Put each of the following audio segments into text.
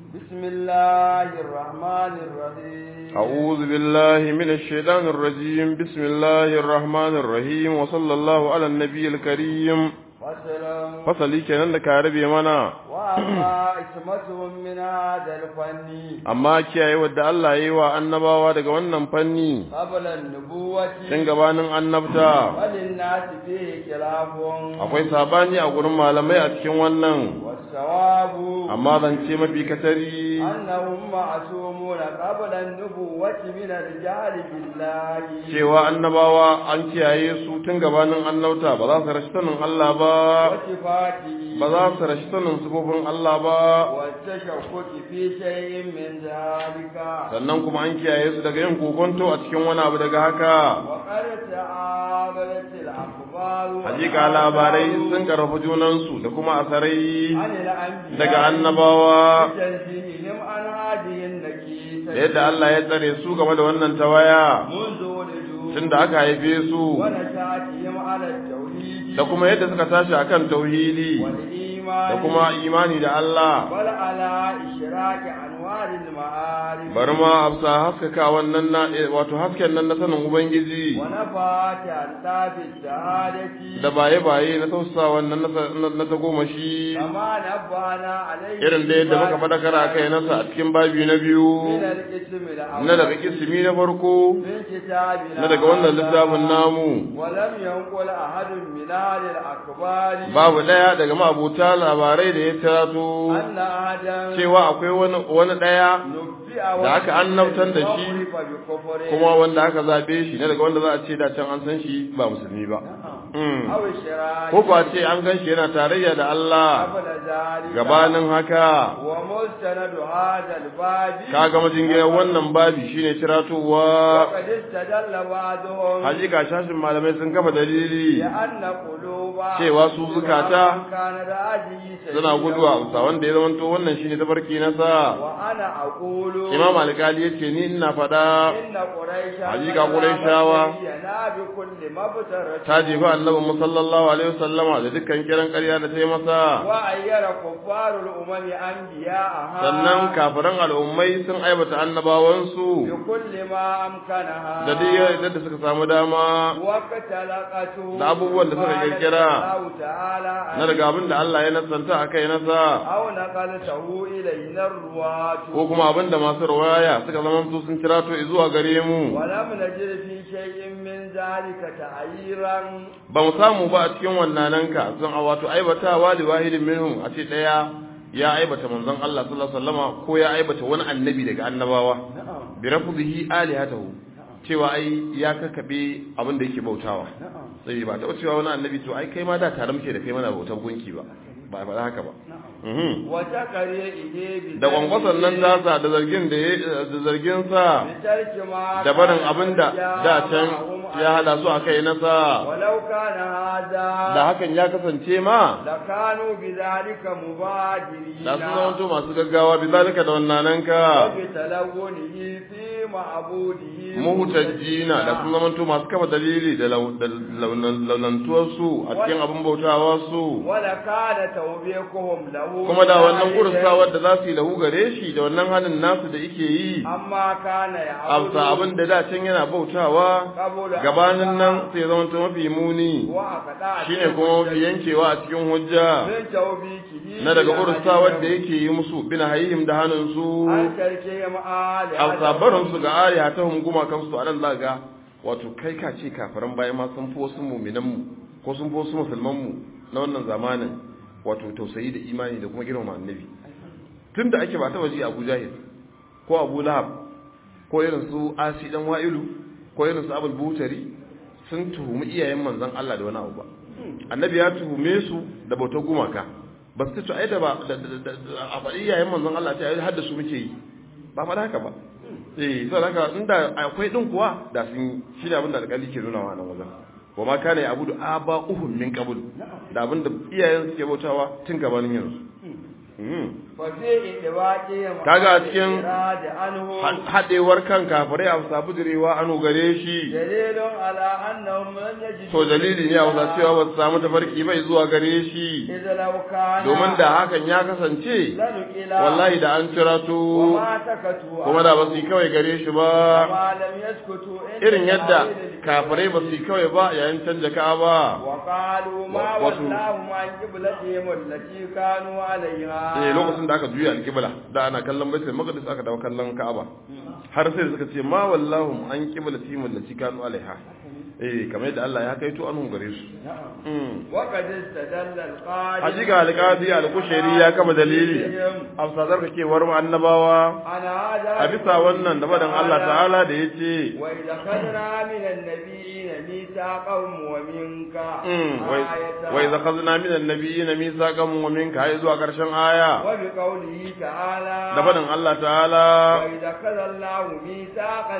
بسم الله الرحمن الرحيم أعوذ بالله من الشيطان الرجيم بسم الله الرحمن الرحيم وصلى الله على النبي الكريم وسلام fasali kenan da ka rabe mana وأما اسمتهم من هذا الفن amma kiyaye wadda Allah ya yi wa annabawa daga wannan fanni قبل النبوة tun gabanin annabta وللناس فيه خلاف akwai sabani a gurin malamai a cikin wannan والصواب amma zance mafi katari أنهم معصومون قبل النبوة من الجهل بالله cewa annabawa an kiyaye su tun gabanin annabta ba za su rashi sanin Allah ba وصفاته ba za su rashi sanin sifofin Allah ba والتشكك في شيء من ذلك sannan kuma an kiyaye su daga yin kokonto a cikin wani abu daga haka وقد تعاملت الأخبار hakika labarai sun karfafa junansu da kuma asarai عن الأنبياء daga annabawa بتنزيههم عن هذه النكيسة da yadda Allah ya tsare su game da wannan tawaya منذ ولدوا tun da aka haife su ونشاتهم على التوحيد da kuma yadda suka tashi akan tauhidi والإيمان da kuma imani da Allah بل على إشراك أنوار المعارف bari ma afsa haskaka wannan na wato hasken nan na sanin ubangiji ونفات ألطاف الشهادة da baye-baye na tausa wannan na- na tagomashi كما نبهنا عليه irin da yadda muka faɗakar a kai nasa a cikin babi na biyu من الاسم الأول na daga kisimi na farko من كتابنا na daga wannan هذا. littafin namu ولم ينقل أحد من أهل الأخبار babu ɗaya daga ma'abuta labarai da ya tarato أن أحدا cewa akwai wani wani ɗaya نبئ da aka annabtar da shi, وعرف بكفره kuma wanda aka zaɓe shi na daga wanda za a ce da can an san shi ba musulmi ba Mm. أو الشراك ko kuwa ce an gan shi yana tarayya da Allah قبل ذلك gabanin haka ومستند هذا الباب kaga majingiyar wannan babi shine tiratowa وقد استدل بعضهم hakika shashin malamai sun kafa dalili لأن قلوب cewa su zukata كان راجي suna guduwa a wanda ya zamanto wannan shine tafarki na sa وأنا أقول imam alkali yace ni ina faɗa إن قريشا Hakika Qurayshawa yana bi kulli mabtarati ta jefa annabi mu sallallahu alaihi wasallama da dukkan kiran ƙarya da ta yi masa wa ayyara kuffarul umami anbiya'aha sannan kafiran al'ummai sun aibata annabawansu bi kulli ma amkanaha da duk yadda da suka samu dama wa qatalaqatu da abubuwan da suka kirkira Allah ta'ala na daga abin da Allah ya nasanta a kai nasa aw naqaltahu ilayna ruwatu ko kuma abin da masu rawaya suka zama su sun kira to zuwa gare mu ولم نجد في شيء من ذلك تعيرا ba mu samu ba a cikin wannan ka sun a wato aibatawa da wahidin minhum a ce daya ya aibata manzon Allah sallallahu alaihi wasallama ko ya aibata wani annabi daga annabawa نعم bi rafdhihi alihatahu cewa ai ya kakabe abin da yake bautawa sai ba ta cewa wani annabi to ai kai ma da tare muke da kai mana bautar gunki ba ba ba haka ba mhm وتقرئه da kwankwason nan tasa da zargin da ya da zargin sa بترك ما da barin abin da da can ya hada su a kai nasa ولو كان هذا da hakan ya kasance ma لكانوا بذلك مبادرين da su zamanto masu gaggawa bi zalika da wannan ka وبتلونه في معبوده muhtajjina da sun zamanto masu kafa dalili da lau- da launan- launantuwar su a cikin abin bautawa su ولكان توبيخهم له kuma da wannan ذلك kursawar da za su yi lahu gare shi da wannan halin nasu da yake yi أما كان يعبد amsa abin da da can yana bautawa قبل gabanin nan sai zama to mafi muni وأقطع shine kuma mafi yankewa a cikin hujja من توبيخه na daga ursawar da لأهلهم yake yi musu bin hayihim da hannun su an tarke mu ali alsabarin su ga ariya ta hunguma kansu a nan za ga wato kai ka ce kafiran bayan ma sun fi wasu muminan mu ko sun fi wasu musulman mu na wannan zamanin wato tausayi da imani da kuma girmama annabi tunda ake ba ta waje Abu Jahil ko Abu Lahab ko irin su Asi dan Wa'ilu ko irin su Abul Butari sun tuhumi iyayen manzon Allah da wani abu ba annabi ya tuhume su da bautar gumaka ba su ce ai da ba da- da- da- da- a faɗi iyayen manzon Allah ce ai har da su muke yi ba ma da haka ba eh sai haka inda akwai din kuwa da sun shi ne abin da alƙali ke nuna wa nan wajen wa ma kana ya abudu aba uhum min qabl da abin da iyayen suke bautawa tun gabanin yanzu Mm. ففي إدواجهم Kaga a cikin الإراد عنه haɗewar kan kafirai a sabu direwa anu gare shi دليل على أنهم لم يجدوا to dalili ne a wasa cewa ba su samu tafarki bai zuwa gare shi إذا لو كان domin da hakan ya kasance لنقل wallahi da an cira to وما سكتوا kuma da ba su yi kawai gare shi ba وما لم يسكتوا إلا irin yadda على kafirai ba su yi kawai ba yayin canja ka'aba وقالوا ما wasu- ولاهم عن قبلتهم التي كانوا عليها eh lokacin da aka juya alƙibla da ana kallon baitul maqdis aka dawo kallon ka'aba har sai suka ce ma wallahu an qiblati min lati kanu alaiha eh kamar yadda Allah ya kaito anhu gare su نعم mm وقد استدل القاضي hajiga alqadi al-kushairi ya kama dalili amsa zarkakewar mu annabawa على هذا a bisa wannan da badan Allah ta'ala da yace وإذا خذنا من النبيين ميثاقهم ومنك آية wa idza khadna min an-nabiyyin mithaqan wa minka hay zuwa karshen aya وبقوله تعالى da badan Allah ta'ala وإذا خذ الله ميثاق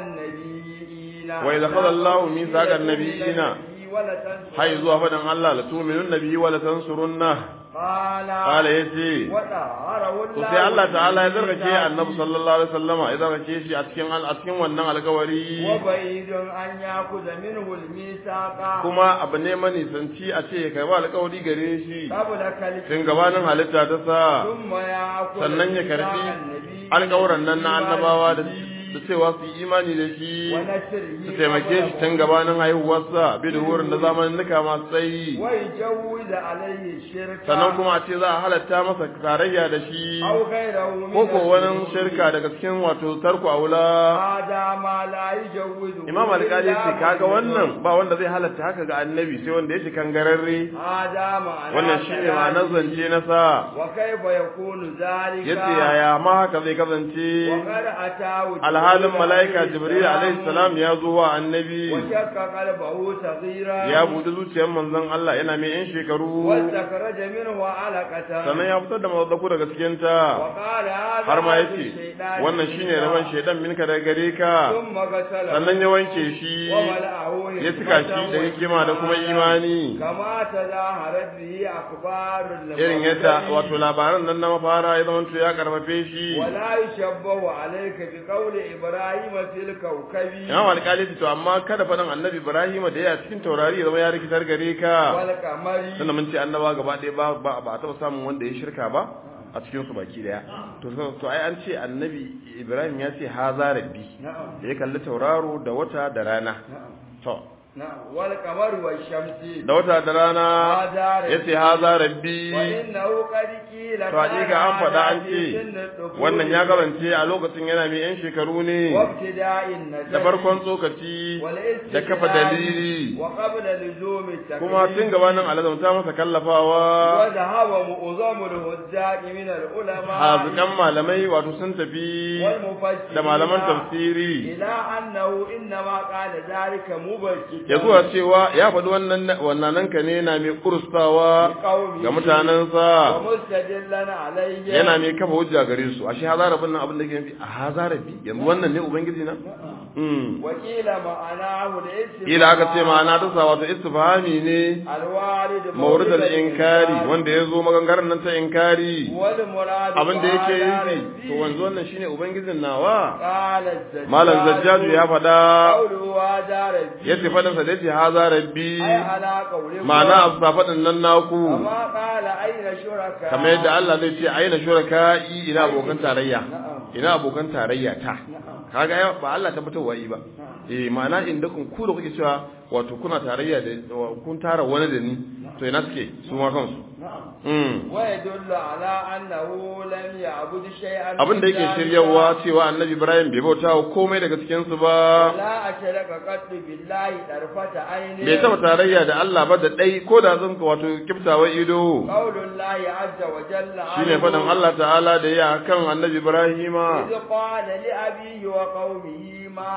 النبيين وإذا خذ الله ميثاق النبيين ولتنصرن hay zuwa fadan Allah la tu'minun nabiyyi wa la tansurunna قال qala yace وطهره to الله sai Allah ta'ala ya zargace بالميثاق annabi sallallahu alaihi wasallama ya zargace shi a cikin al- a cikin wannan alƙawari وبعيد أن يأخذ منه الميثاق kuma abu ne manisanci a ce ya karba alƙawari gare shi قبل كلمة tun gabanin halitta ta sa ثم يأخذ sannan ya karbi ميثاق النبي alƙawuran nan na annabawa da والنبي da cewa su yi imani da shi ونشره su taimake shi tun قبله gabanin haihuwarsa bi da wurin da zamanin nuka masu tsayi ويجوز عليه الشرك sannan kuma a ce za a halatta masa tarayya da shi أو غيره من ko ko wani الذنوب. shirka daga cikin wato tarku aula هذا ما لا يجوز imam alƙali ce kaga wannan ba wanda zai halatta haka ga annabi sai wanda ya shi kangararre هذا معنى wannan shine ma'anar zance na sa وكيف يكون ذلك yace yaya ma haka zai kasance وقد أتاه alhalin mala'ika jibril alaihi salam ya zo wa annabi وشق قلبه صغيرا ya buɗe zuciyar manzon Allah yana mai yan shekaru واستخرج منه علقة sannan ya fitar da mazadaku daga cikin ta وقال هذا har ma عبد yace الشيطان wannan shine منك. rabon shaidan minka daga gare ka ثم غسله sannan ya wanke shi وملأه ya cika shi da hikima da kuma imani كما تظاهرت به أخبار irin yadda المبتدئ. wato labaran nan na mafara ya zama ya karfafe shi ولا يشبه عليك بقول إبراهيم في الكوكب Imam alƙali to amma kada faɗin annabi Ibrahim da ya cikin taurari ya zama ya rikitar gare ka والقمر sannan mun ce annaba gaba ɗaya ba ba ba a taɓa samun wanda ya shirka ba a cikin su baki daya to to ai an ce annabi Ibrahim ya ce haza rabbi نعم da ya kalli tauraro da wata da rana نعم to نعم والقمر والشمس da wata da rana هذا ya ce haza rabbi وإنه قد قيل to hakika an faɗa an ce wannan ya karance a lokacin yana mai yan shekaru ne وابتداء النجم da farkon tsokaci da kafa dalili وقبل لزوم التكليف kuma tun gabanin alazamta masa kallafawa وذهب معظم الهجاج من العلماء hazikan malamai wato sun tafi والمفسرين da malaman tafsiri إلى أنه إنما قال ذلك مبشرا ya zuwa cewa ya faɗi wannan wannan nan ka ne na mai kurstawa لقومه ga mutanensa ومستدلا عليه yana mai kafa hujja gare su ashe hazarabin nan abin da ke nufi a hazarabi yanzu wannan ne ubangiji na Mm. وقيل معناه الاستفهام ila aka ce ma'ana ta sa wato istifhami ne الوارد mawrid al-inkari wanda ya zo maganganar nan ta inkari والمراد abin da yake قال yi to wanzu wannan shine ubangijin nawa قال الزجاج malam zajjaju ya faɗa قوله هذا ربي yace faɗin sa da yace haza rabbi أي على قوله ma'ana afsa faɗin nan naku كما قال أين شركاء kamar yadda Allah zai ce aina shuraka'i ina abokan tarayya نعم ina abokan tarayya ta نعم kaga ya ba Allah tabbatarwa yi ba eh ma'ana inda kun ku da kuke cewa wato kuna tarayya da kun tara wani da ni to ina suke su ma kansu نعم mm ويدل على أنه لم يعبد شيئا abin da من yake ذلك shiryawa cewa annabi Ibrahim bai bauta wa komai daga cikin su ba لا أشرك قد بالله طرفة عين bai taba tarayya da Allah ba da dai ko da zan wato kiftawa ido قول الله عز وجل shine عنه faɗin Allah ta'ala da ya kan annabi Ibrahima إذ قال لأبيه وقومه ما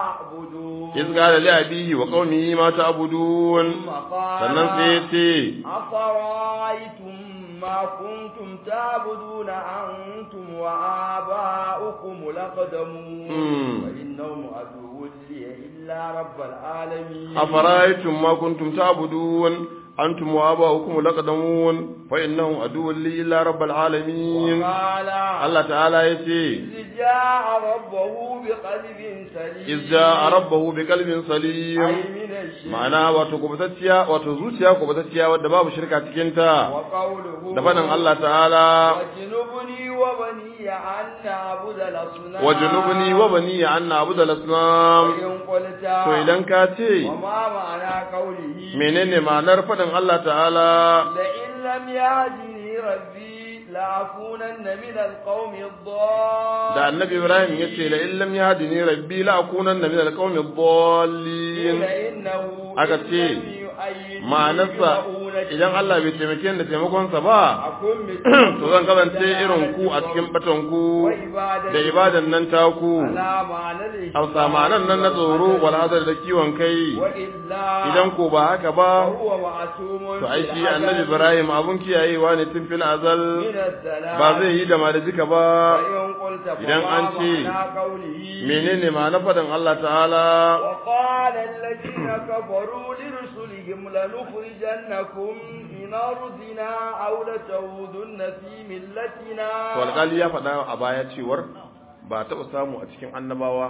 تعبدون iz qala li abihi wa qaumihi ma ta'budun ثم قال sannan sai ya ce أفرأيتم ما كنتم تعبدون أنتم وآباؤكم الأقدمون مم. فإنهم عدو لي إلا رب العالمين afara'aytum ma kuntum ta'budun antum wa aba'ukum laqadamun fa innahum aduwwun li illa rabbil alamin وقال Allah ta'ala yace إذ جاء ربه بقلب سليم iz ja'a rabbahu biqalbin salim أي من الشرك ma'ana wato kubutacciya wato zuciya kubutacciya wadda babu shirka cikin ta وقوله da faɗin Allah ta'ala وجنبني وبني أن نعبد الأصنام wajnubni wa bani an na'budu al-asnam وإن قلت to idan ka ce وما معنى قوله menene ma'anar faɗin Allah ta'ala لئن لم يهدني ربي لأكونن من القوم الضالين da annabi Ibrahim ya ce la illam yahdini rabbi la akunanna min al-qawmi ad-dallin إنه aka ce ma'anarsa idan Allah bai taimake ni da taimakonsa ba أكون to zan kasance irin ku a cikin batan ku da ibadan nan taku hausa ma'anan nan na tsoro wal hadar da kiwon kai idan ko ba haka ba to ai shi annabi Ibrahim abun kiyayewa ne tun fil azal ba zai yi da malajika ba idan an ce menene ma'anar faɗin Allah ta'ala وقال الذين كفروا لرسلهم لنخرجنكم من أرضنا أو لتعودن في ملتنا to alƙali ya faɗa a baya cewar ba taɓa samu a cikin annabawa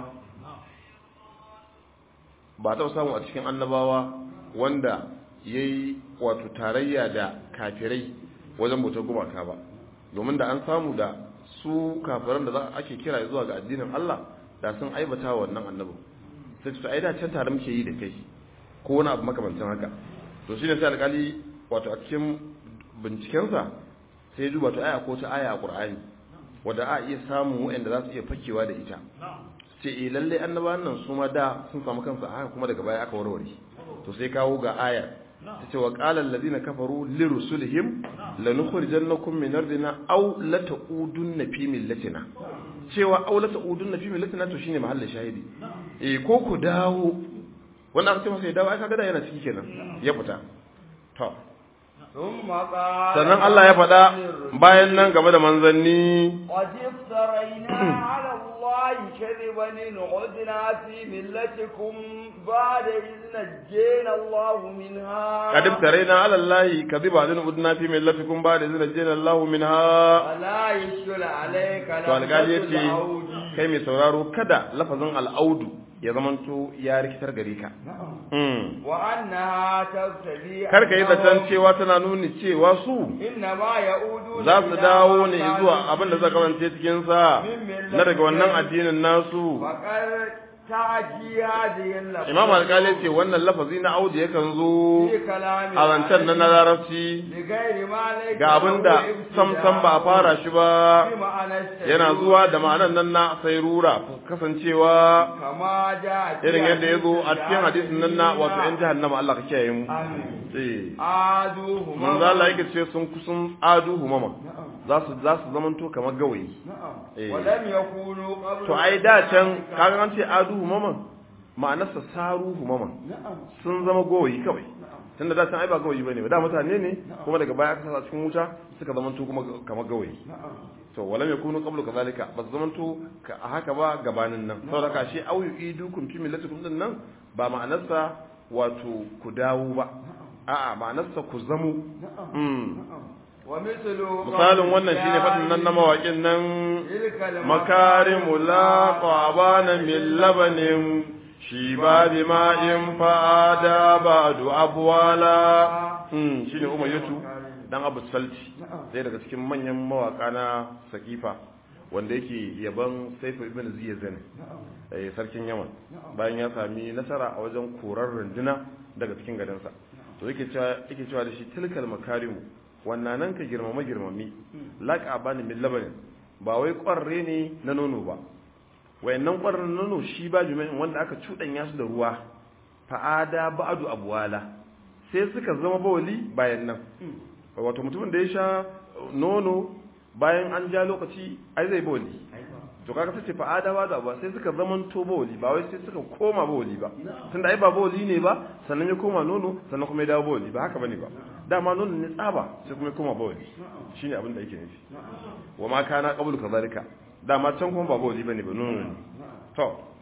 ba taɓa samu a cikin annabawa wanda ya yi wato tarayya da kafirai wajen bautar gumaka ba domin da an samu da su kafiran da za ake kira zuwa ga addinin Allah da sun aibata wa wannan annabin sai su ai da can tare muke yi da kai ko wani abu makamancin haka to shine sai alƙali wato a cikin bincikensa sai ya duba to aya ko ta aya a Qur'ani wanda a iya samun waɗanda za su iya fakewa da ita sai eh lalle annabawan nan su ma da sun samu kansu a haka kuma daga baya aka warware to sai kawo ga aya ta ce wa qala allazina kafaru lirusulihim lanukhrijannakum min ardina aw lata'udunna fi millatina cewa aw lata'udunna fi millatina to shine mahallin shahidi eh ko ku dawo wannan aka ce masa ya dawo ai kaga da yana ciki kenan ya fita to ثم قال sannan Allah ya faɗa bayan nan game da manzanni قد افترينا على الله كذبا إن عدنا في ملتكم بعد إذ نجينا الله منها قد افترينا على الله كذبا ان udna fi millatikum ba'da idh najjayna Allahu minha ولا يشكل عليك to alƙali لفظة yace العود kai mai sauraro kada lafazin al'audu ya zamanto ya rikitar gare ka Mm. وأنها تقتضي kar ka yi أنهم zaton cewa tana nuni cewa su إنما يعودون za su إلى dawo ما ne كانوا zuwa abin da zai kasance cikin sa na daga wannan addinin nasu فقد تأتي هذه اللفظة imam alƙali ce wannan lafazi na audu yakan zo في كلام a zancen nan na larabci لغير ما ليس ga abin da له sam sam ba a fara shi ba بمعنى الشيء yana zuwa da ma'anan nan na sairura kasancewa كما جاء في irin yadda ya zo a حديث cikin hadisin nan na wato ‘yan jahannama Allah ka kiyaye mu. آمين. Eh. آذوهما Manzo Allah yake ce sun kusan adu humama za su za su zamanto kamar gawayi. نعم Eh. ولم يكونوا قبل To ai da can kaga an ce adu humama ma'anarsa saru humama نعم sun zama gawayi kawai. Tunda da can ai ba gawayi bane ba da mutane ne kuma daga baya aka sa cikin wuta suka zamanto kuma kamar gawayi. نعم to walam yakunu qablu kadhalika ba su zamanto ka a haka ba gabanin nan saboda ka shi au yu'idukum fi millatikum din nan ba ma'anarsa wato ku dawo ba a'a ma'anarsa ku zamu mm. ومثل misalin wannan shine fadin nan na mawaƙin nan تلك makarimu la qabana min labanin shi ba bi ma'in fa'ada ba'du abwala mm shine umayyatu dan abu salti ɗaya daga cikin manyan mawaka na sakifa wanda yake yaban saifu ibn ziyazin eh sarkin yaman bayan ya sami nasara a wajen korar runduna daga cikin garinsa to yake cewa yake cewa da shi tilkal makarimu wannan nan ka girmama girmami laqa bani min labanin ba wai kwarre ne na nono ba wayannan kwarren nono shi ba juma'in wanda aka cuɗanya su da ruwa fa'ada ba'du abwala sai suka zama bawali bayan nan wato mutumin da ya sha nono bayan an ja lokaci ai zai bawali to kaga sace fa adawa da ba sai suka zaman to bawali ba wai sai suka koma bawali ba tunda ai ba bawali ne ba sannan ya koma nono sannan kuma ya dawo bawali ba haka bane ba dama nono ne tsaba sai kuma ya koma bawali shine abin da yake nufi wa ma kana qablu kadhalika dama can kuma ba bawali bane ba nono ne to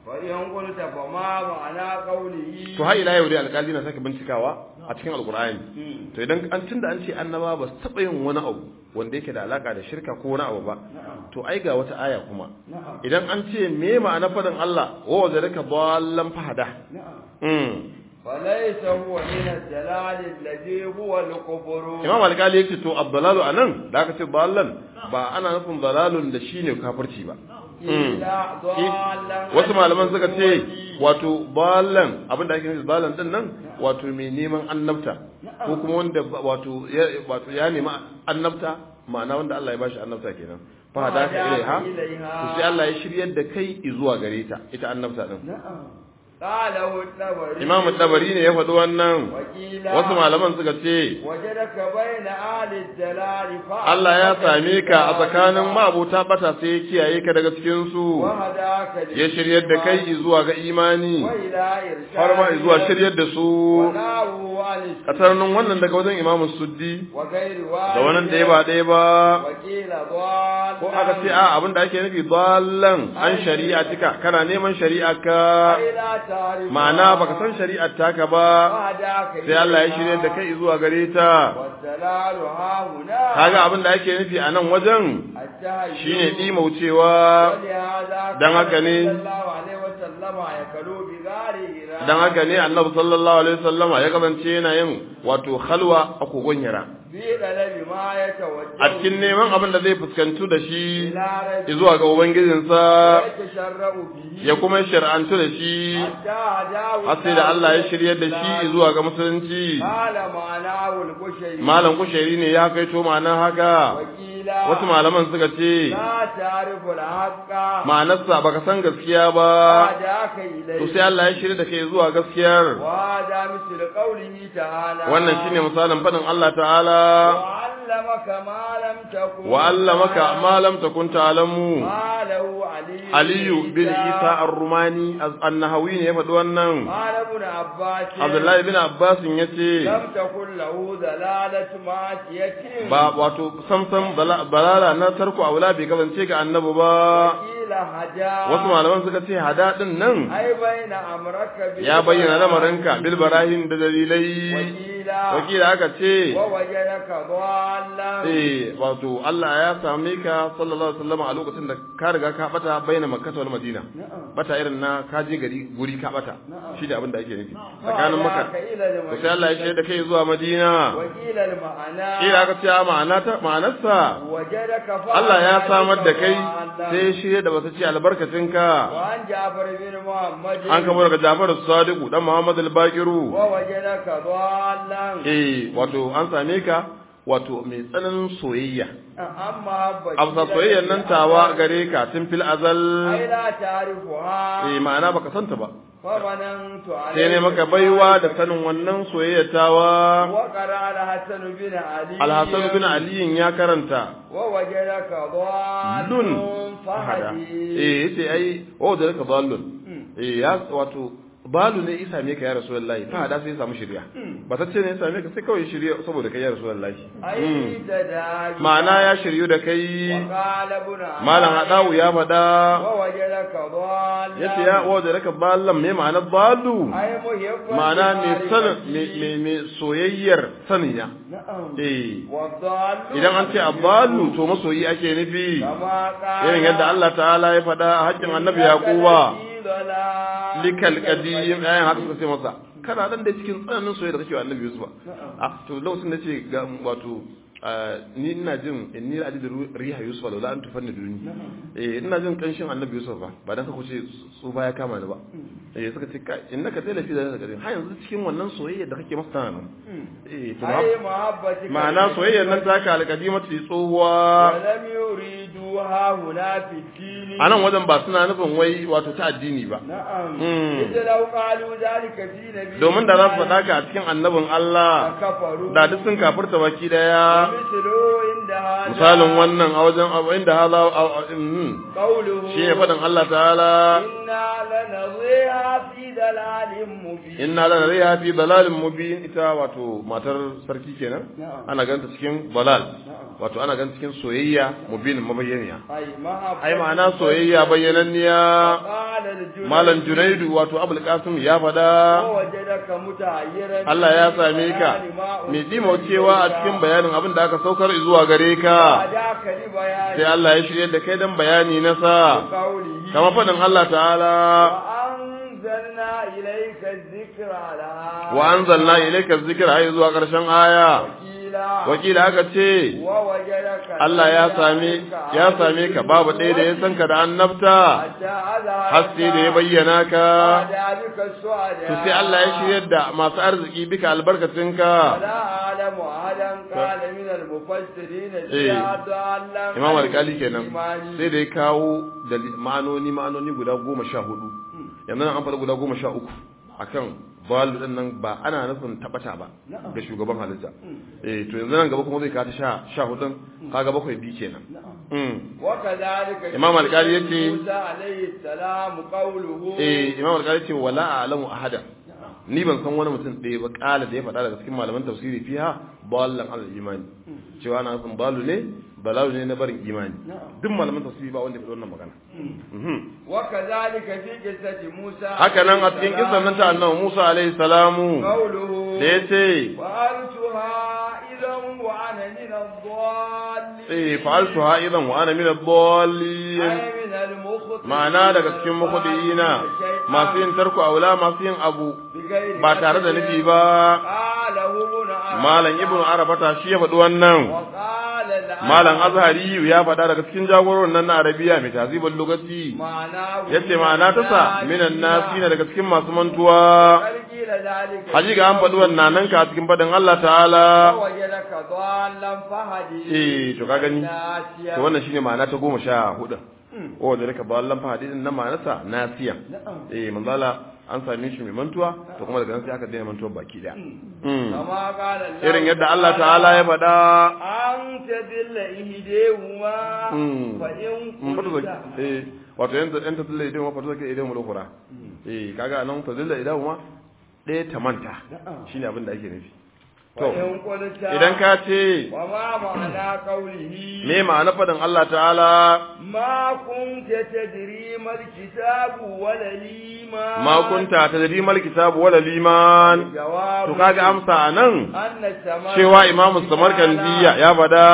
فإن قلت فما معنى قوله to har ila yau dai alƙali na sake bincikawa a cikin alƙur'ani to idan an tunda an ce annaba ba su taɓa yin wani abu wanda yake da alaka da shirka ko wani abu ba to ai ga wata aya kuma نعم idan an ce me ma'ana fadin Allah wa wajadaka dallan fahada نعم mm فليس هو من الدلال الذي هو الكفر imam alƙali yace to abdalalu anan da aka ce dallan ba ana nufin dalalun da shine kafirci ba Mm. إلا ضالا wasu عن malaman suka ce النبوة. wato balan abin da ake nufi balan din nan wato mai neman annabta ko kuma wanda ba- wato ya wato ya nemi annabta ma'ana wanda Allah ya bashi annabta kenan fa hadaka ilaiha to sai Allah ya shiryar da kai zuwa gare ta ita annabta din نعم قاله الطبري Imam Dabari ne ya faɗi wannan وقيل wasu malaman suka ce وجدك بين أهل الدلال فأعلمك Allah ya same ka a tsakanin بالله ma'abota bata sai ya kiyaye ka daga cikin su وهداك ya shiryar da kai zuwa ga imani وإلى إرشاد har ma zuwa shiryar da su وناوه عن الشرك kasarnin wannan daga wajen imamun suddi وغير da wannan da ya ba ɗaya ba وقيل ضال ko aka ce a abin da ake nufi dallan an shari'a tika kana neman shari'a ka لا تعرف ma'ana baka san shari'ar taka ba وهداك sai Allah ya shirye da kai zuwa gare ta والدلال ها هنا kaga abin da ake nufi a nan wajen التهيؤ shine dimaucewa ولهذا dan haka ne صلى الله عليه وسلم يكلو بغار هراء dan haka ne annabi sallallahu alaihi wasallama ya kasance yana yin wato khalwa a kogon hira في طلب ما يتوجه a cikin neman abin da zai fuskantu da shi إلى ربه zuwa ga ubangijinsa ويتشرع به ya kuma shar'antu da shi حتى هداه har sai da Allah ya shiryar da shi zuwa ga musulunci قال معناه البشري malam kushairi ne ya kai to ma'anar haka وكيل wasu malaman suka ce لا تعرف الحق ma'anarsa baka san gaskiya ba هداك إليه to sai Allah ya shirya da kai zuwa gaskiyar وهذا مثل قوله تعالى wannan shine misalin fadin Allah ta'ala وعلمك ما لم تكن wa allamaka ma lam takun ta'lamu ما له علي Aliyu bin Isa ar-Rumani an-Nahawi ne ya faɗi wannan قال ابن عباس Abdullahi bin Abbas yace لم تكن له دلالة معصية ba wato samsam bala- balala na tarko aula bai kasance ga annabi ba وقيل هدى wasu malaman suka ce hada din nan أي بين أمرك ya bayyana lamarinka bil barahin da dalilai وقيل wakila aka ce ووجدك ضالا eh wato Allah ya same ka sallallahu alaihi wasallam a lokacin da ka riga ka bata bayyana makka wal madina نعم bata irin na ka je gari guri ka bata Na'am. shi da abin da ake nufi tsakanin makka وهداك إلى to sai Allah ya shaida kai zuwa madina وقيل المعنى kila aka ce a ma'ana ta ma'anarsa وجدك Allah ya samar da kai ضالا. sai ya shirya da bata ce albarkacinka وعن جعفر بن محمد an kamo daga Jafar Sadiku dan Muhammad al-Baqiru ووجدك ضالا eh wato an same ka wato mai tsananin soyayya أما afsa soyayyar nan tawa gare ka tun fil azal أي لا تعرفها eh ma'ana baka santa ba فمننت عليك sai ne maka baiwa da sanin wannan soyayya tawa وقرأ الحسن بن علي Al-Hasan bin Ali ya karanta ووجدك ضال lun fahada فهدي eh yace ai oh da ka dallun eh ya wato balu ne isa me ka ya rasulullahi fahada sai ya samu shirya ba ta ce ne ya same ka sai kawai shirya saboda kai ya rasulullahi أي تداعي ma'ana ya shiryu da kai وقال ابن malam hadawu ya faɗa ووجدك ضالا yace ya waje raka ballan me ma'ana balu أي محبا ma'ana me sanin me لمعرفته. me me soyayyar saniya نعم eh والضال idan an ce abalu to masoyi ake nufi كما قال irin yadda Allah ta'ala ya faɗa a haƙƙin annabi yaquba likal qadim ayan haka suka ce masa kana dan da cikin tsananin soyayya da kake wa annabi yusuf ah to lokacin da ce ga wato ah, ni ina jin inni la ajidu riha yusuf la an tufanni duni eh ina jin kanshin annabi yusuf ba ba dan ka kuce su baya kama ni ba eh suka ce kai innaka zai lafi da ka ha yanzu cikin wannan soyayya da kake masa tana nan eh to أي محبتك ma'ana soyayyar nan taka alƙadimatu tsohuwa ولم يريدوها هنا في الدين a nan wajen ba suna nufin wai wato ta addini ba نعم مم. إذ لو قالوا ذلك في نبي domin da za su faɗa ka a cikin annabin Allah كفروا da duk sun kafirta baki daya مثلوا عند هذا misalin wannan a wajen abu inda hala قوله shi ne faɗin Allah ta'ala إنا لنضيها في ضلال مبين inna lana riha fi dalalin mubin ita wato matar sarki kenan نعم ana ganta cikin balal نعم wato ana ganta cikin soyayya mubin mabayyani bayyaniya أي محبة ai ma'ana soyayya bayyananniya قال الجنيد malam junaidu wato abul qasim ya fada ووجدك متعيرا Allah ya same ka mai dimaucewa a cikin bayanin abin da aka saukar zuwa gare ka هداك لبيان sai Allah ya shirye da kai dan bayani na sa قوله kama fadin Allah ta'ala وأنزلنا إليك الذكر لها wa anzalna ilayka dhikra ai zuwa karshen aya وكيلا wakila aka ce ووجدك Allah ya same ya same ka babu ɗaya da ya san ka da annabta حتى أذهب haske da ya bayyana ka بك السعداء to sai Allah ya shirye da masu arziki bika albarkacinka ولا أعلم أحدا قال من المفسرين إيه. زياد الله imam alkali kenan sai da ya kawo da ma'anoni ma'anoni guda goma sha hudu yanzu nan an faɗa guda goma sha uku akan balu din nan ba ana nufin tabata ba ga shugaban halitta eh to yanzu nan gaba kuma zai kawo ta sha sha hudun kaga bakwai bi kenan mm وكذلك إمام القاضي يجي- موسى عليه السلام قوله eh imam alkali ce wala a'lamu ahada ni ban san wani mutum ɗaya ba kala da ya faɗa daga cikin malaman tafsiri fiha ballan al imani cewa ana nufin balu ne balalu ne na barin imani duk malaman tafsiri ba wanda ya faɗi wannan magana Mhm. وكذلك في قصة موسى haka nan a cikin kisan nan ta annabi Musa alaihi salamu قوله da yace فعلتها إذا وأنا من الضالين eh fa'altuha idan wa ana min ad-dallin أنا من المخطئين ma'ana daga cikin mukhdiina masu yin tarku aula masu yin abu بغير ba tare da nufi ba قاله ابن عباس malam ibnu arabata shi ya faɗi wannan وقال العالم malam azhari ya faɗa daga cikin jagororin nan na arabiya mai tazibul lugati معناه yace ma'ana ta sa minan nasi na daga cikin masu mantuwa قيل ذلك hajiga an faɗi wannan nan ka cikin faɗin Allah ta'ala ووجدك ضالا فهدي eh to ka gani ناسيا to wannan shine ma'ana ta goma sha hudu o da rika ballan fa hadisin nan ma'anarsa nasiya eh manzala an same shi mai mantuwa to kuma daga nan sai aka daina mantuwa baki daya Mm. كما قال الله irin yadda Allah ta'ala ya faɗa أن تذل إهديهما Mm. فإن Mm, fata قلت zaki eh wato yanda yanda tilla idan ma fata zaki idan mu lokura eh kaga nan fa zilla idan ma ɗaya ta manta shine abin da ake nufi to وإن قلت idan ka ce وما معنى قوله me ma'ana faɗin Allah ta'ala ما كنت تدري ما الكتاب ولا الإيمان ma kunta tadri mal kitabu wala liman جواب to kaga amsa anan أن السماء cewa imamu samarkandiya ya fada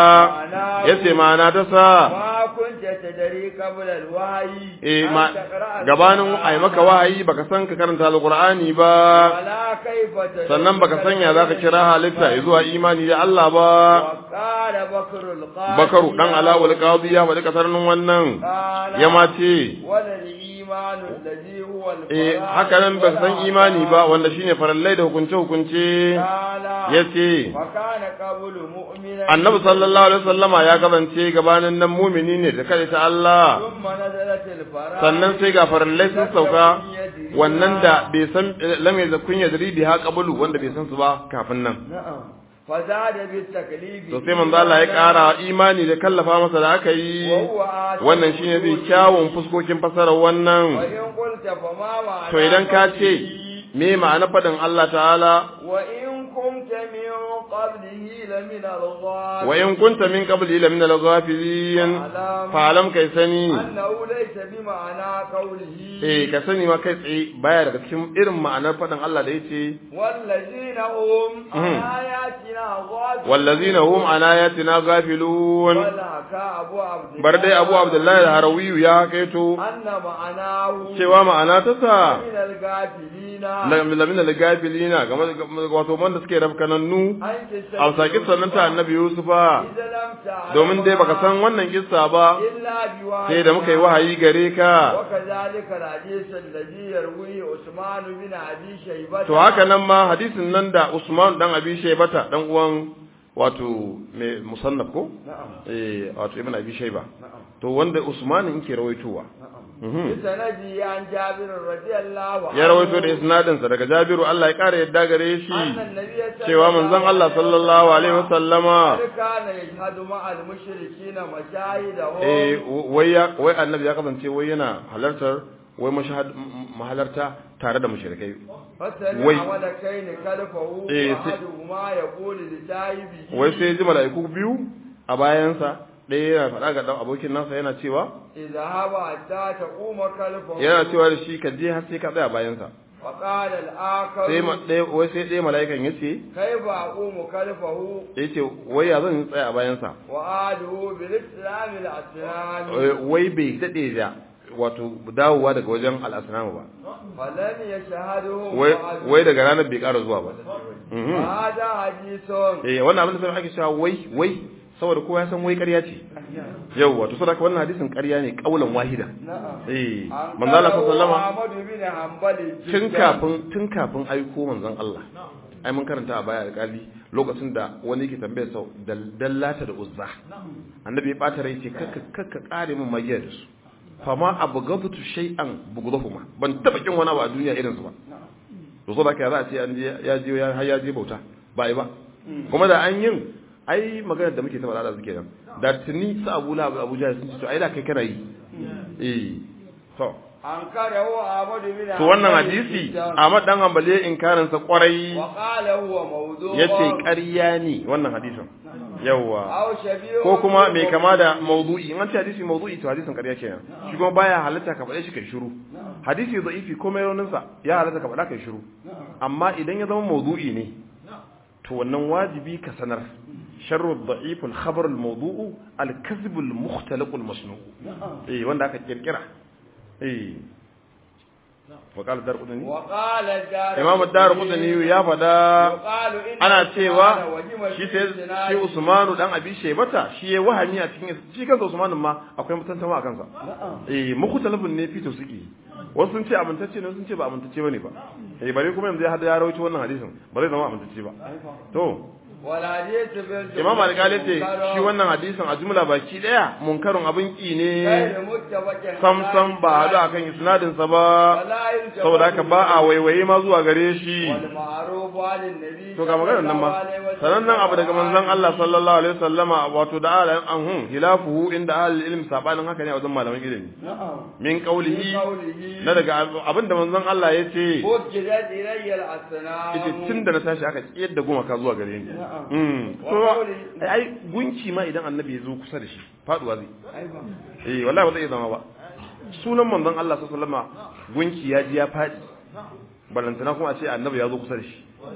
yace ma'ana ta sa ما كنت تدري قبل الوحي eh أن ma تقرأ gabanin القرآن ai maka wahayi baka san ka karanta alqur'ani ba ولا كيف تدري sannan baka sanya zaka kira halitta zuwa imani da Allah ba وقال بكر القاضي bakaru dan alawul qadi ya faɗi kasarnin wannan قال ya ma ce ولا الإيمان الذي هو eh الفرائض haka nan ba san ولا imani ba wanda shine farallai da hukunce hukunce قال yace وكان قبل مؤمنا annabi sallallahu alaihi wasallama ya kasance gabanin nan mumini ne da kai ta Allah ثم نزلت الفرائض sannan sai ga farallai sun sauka wannan da bai san lam yakun yadri biha qablu wanda bai san su ba kafin nan نعم فزاد بالتكليف to sai manzo Allah ya ƙara imani da kallafa masa da aka yi وهو آتى wannan shine zai kyawun fuskokin fasarar wannan وإن قلت فما معنى to idan ka ce قوله me ma'ana fadin Allah ta'ala وإن كنت من قبله لمن الغالين wa in kunta min qabli la min al-ghafilin fa'alam kai sani أنه ليس بمعنى قوله eh ka sani ma kai tsaye baya daga cikin irin ma'anar fadin Allah da yace والذين هم عن آياتنا غافلون wallazina hum an ayatina ghafilun وذاك أبو عبد الله bar dai Abu Abdullahi al-Harawi ya kaito أن معناه cewa ma'ana ta sa من الغافلين lamin da gafilina game da wato wanda suke rafkanannu عن قصة a saki sannan ta annabi Yusufa إذا لم تعلم domin dai baka san wannan kissa ba إلا بوحي sai da muka yi wahayi gare ka وكذلك الحديث الذي يرويه عثمان بن أبي شيبة to haka nan ma hadisin nan da Usman dan Abi Shaybata dan uwan wato mai musannaf ko نعم eh wato ibn Abi Shayba نعم to wanda Usman yake rawaitowa نعم Mhm. بسندي عن جابر رضي الله عنه ya rawaito da isnadin sa daga Jabiru Allah ya kare yadda gare shi أن النبي صلى cewa manzon Allah sallallahu alaihi wasallama قد كان يشهد مع المشركين مشاهدهم eh wai ya wai annabi ya kasance wai yana halartar wai mashahad mahalarta tare da mushrikai فسمع وي. ولكين خلفه إيه، س- وأحدهما يقول لصاحبه wai sai ji mala'iku biyu a bayansa ɗaya yana faɗa ga ɗan abokin nasa yana cewa اذهب حتى تقوم خلفه yana cewa da shi ka je har sai ka tsaya bayansa وقال الآخر sai ma ɗaya wai sai ɗaya mala'ikan ya ce كيف أقوم خلفه ya ce wai ya zan tsaya a bayansa وآله بالإسلام الأسلام wai bai daɗe da wato dawowa daga wajen al'asnamu ba فلم يشهده wai بعد. wai daga ranar bai ƙara zuwa ba Mhm. وهذا حديث eh wannan abin da sai ake cewa wai wai saboda kowa ya san wai ƙarya ce yau wato saboda haka wannan hadisin ƙarya ne kaulan wahida نعم eh عن manzo Allah قاله sallallahu أحمد بن حنبل tun جدا. kafin tun kafin aiko manzon Allah ai mun karanta a baya alƙali lokacin da wani yake tambayar sau dallata da uzza annabi ya bata rai ce kakka kakka kare min magiya da su fama abghadtu shay'an bughdahuma ban taba kin wani abu a duniya irin su ba to so da kai za a ce an je ya je ya har ya je bauta ba ai ba kuma da an yin ai maganar da muke ta faɗa da suke nan da tuni su Abu Lahab Abu Jahl sun ce to ai da kai kana yi eh to أنكره أحمد بن to wannan حنبل hadisi جدا. Ahmad dan Hanbali inkarin sa kwarai وقال هو موضوع yace ƙarya ne wannan hadisin yawa أو شبيه ko kuma mai بالموضوع. kama da maudu'i in an ce hadisi maudu'i to hadisin ƙarya kenan shi kuma baya halatta ka faɗe shi kai shiru hadisi da'ifi ko mai raunin sa ya halatta ka faɗa kai shiru amma idan ya zama maudu'i ne to wannan wajibi ka sanar sharru da'if al-khabar al-mawdu'u al-kadhib al-mukhtalaq al-masnu' eh wanda aka kirkira eh wa qala darqutni وقال الدار imam ad-darqutni ya faɗa يقال إن ana عثمان cewa وجم shi في sai السناد shi Usmanu dan Abi Shaybata shi ya wahami a cikin shi kansa Usmanu ma akwai mutantawa a kansa eh mukhtalafun ne fito suke wasu sun ce amintacce ne wasu sun ce ba amintacce bane ba eh bare kuma yanzu ya hada ya rawaito wannan hadisin ba zai zama amintacce ba to والحديث بالجملة Imam Al-Ghali ce منكر shi wannan hadisin a jumla baki daya munkarun abin ki ne غير متفق sam sam ba hadu akan isnadin sa ba ولا يلتفت saboda haka ba a waiwaye ma zuwa gare shi والمعروف عن النبي to ga maganar nan ma sanannen abu daga manzon Allah sallallahu alaihi wasallama wato da ala an hun hilafuhu inda ahli ilmi sabanin haka ne a wajen malaman ilimi نعم min qaulihi قوله na daga abin da manzon Allah ya ce وجدت إلي الأسنان ita tun da na tashi aka tsiyar da gumaka zuwa gare ni mm to ai ai gunki ma idan annabi ya zo kusa da shi faduwa zai أيوة. eh wallahi ba zai zama ba sunan manzon Allah sallallahu alaihi wasallama gunki ya ji ya fadi balantana kuma a ce annabi ya zo kusa da shi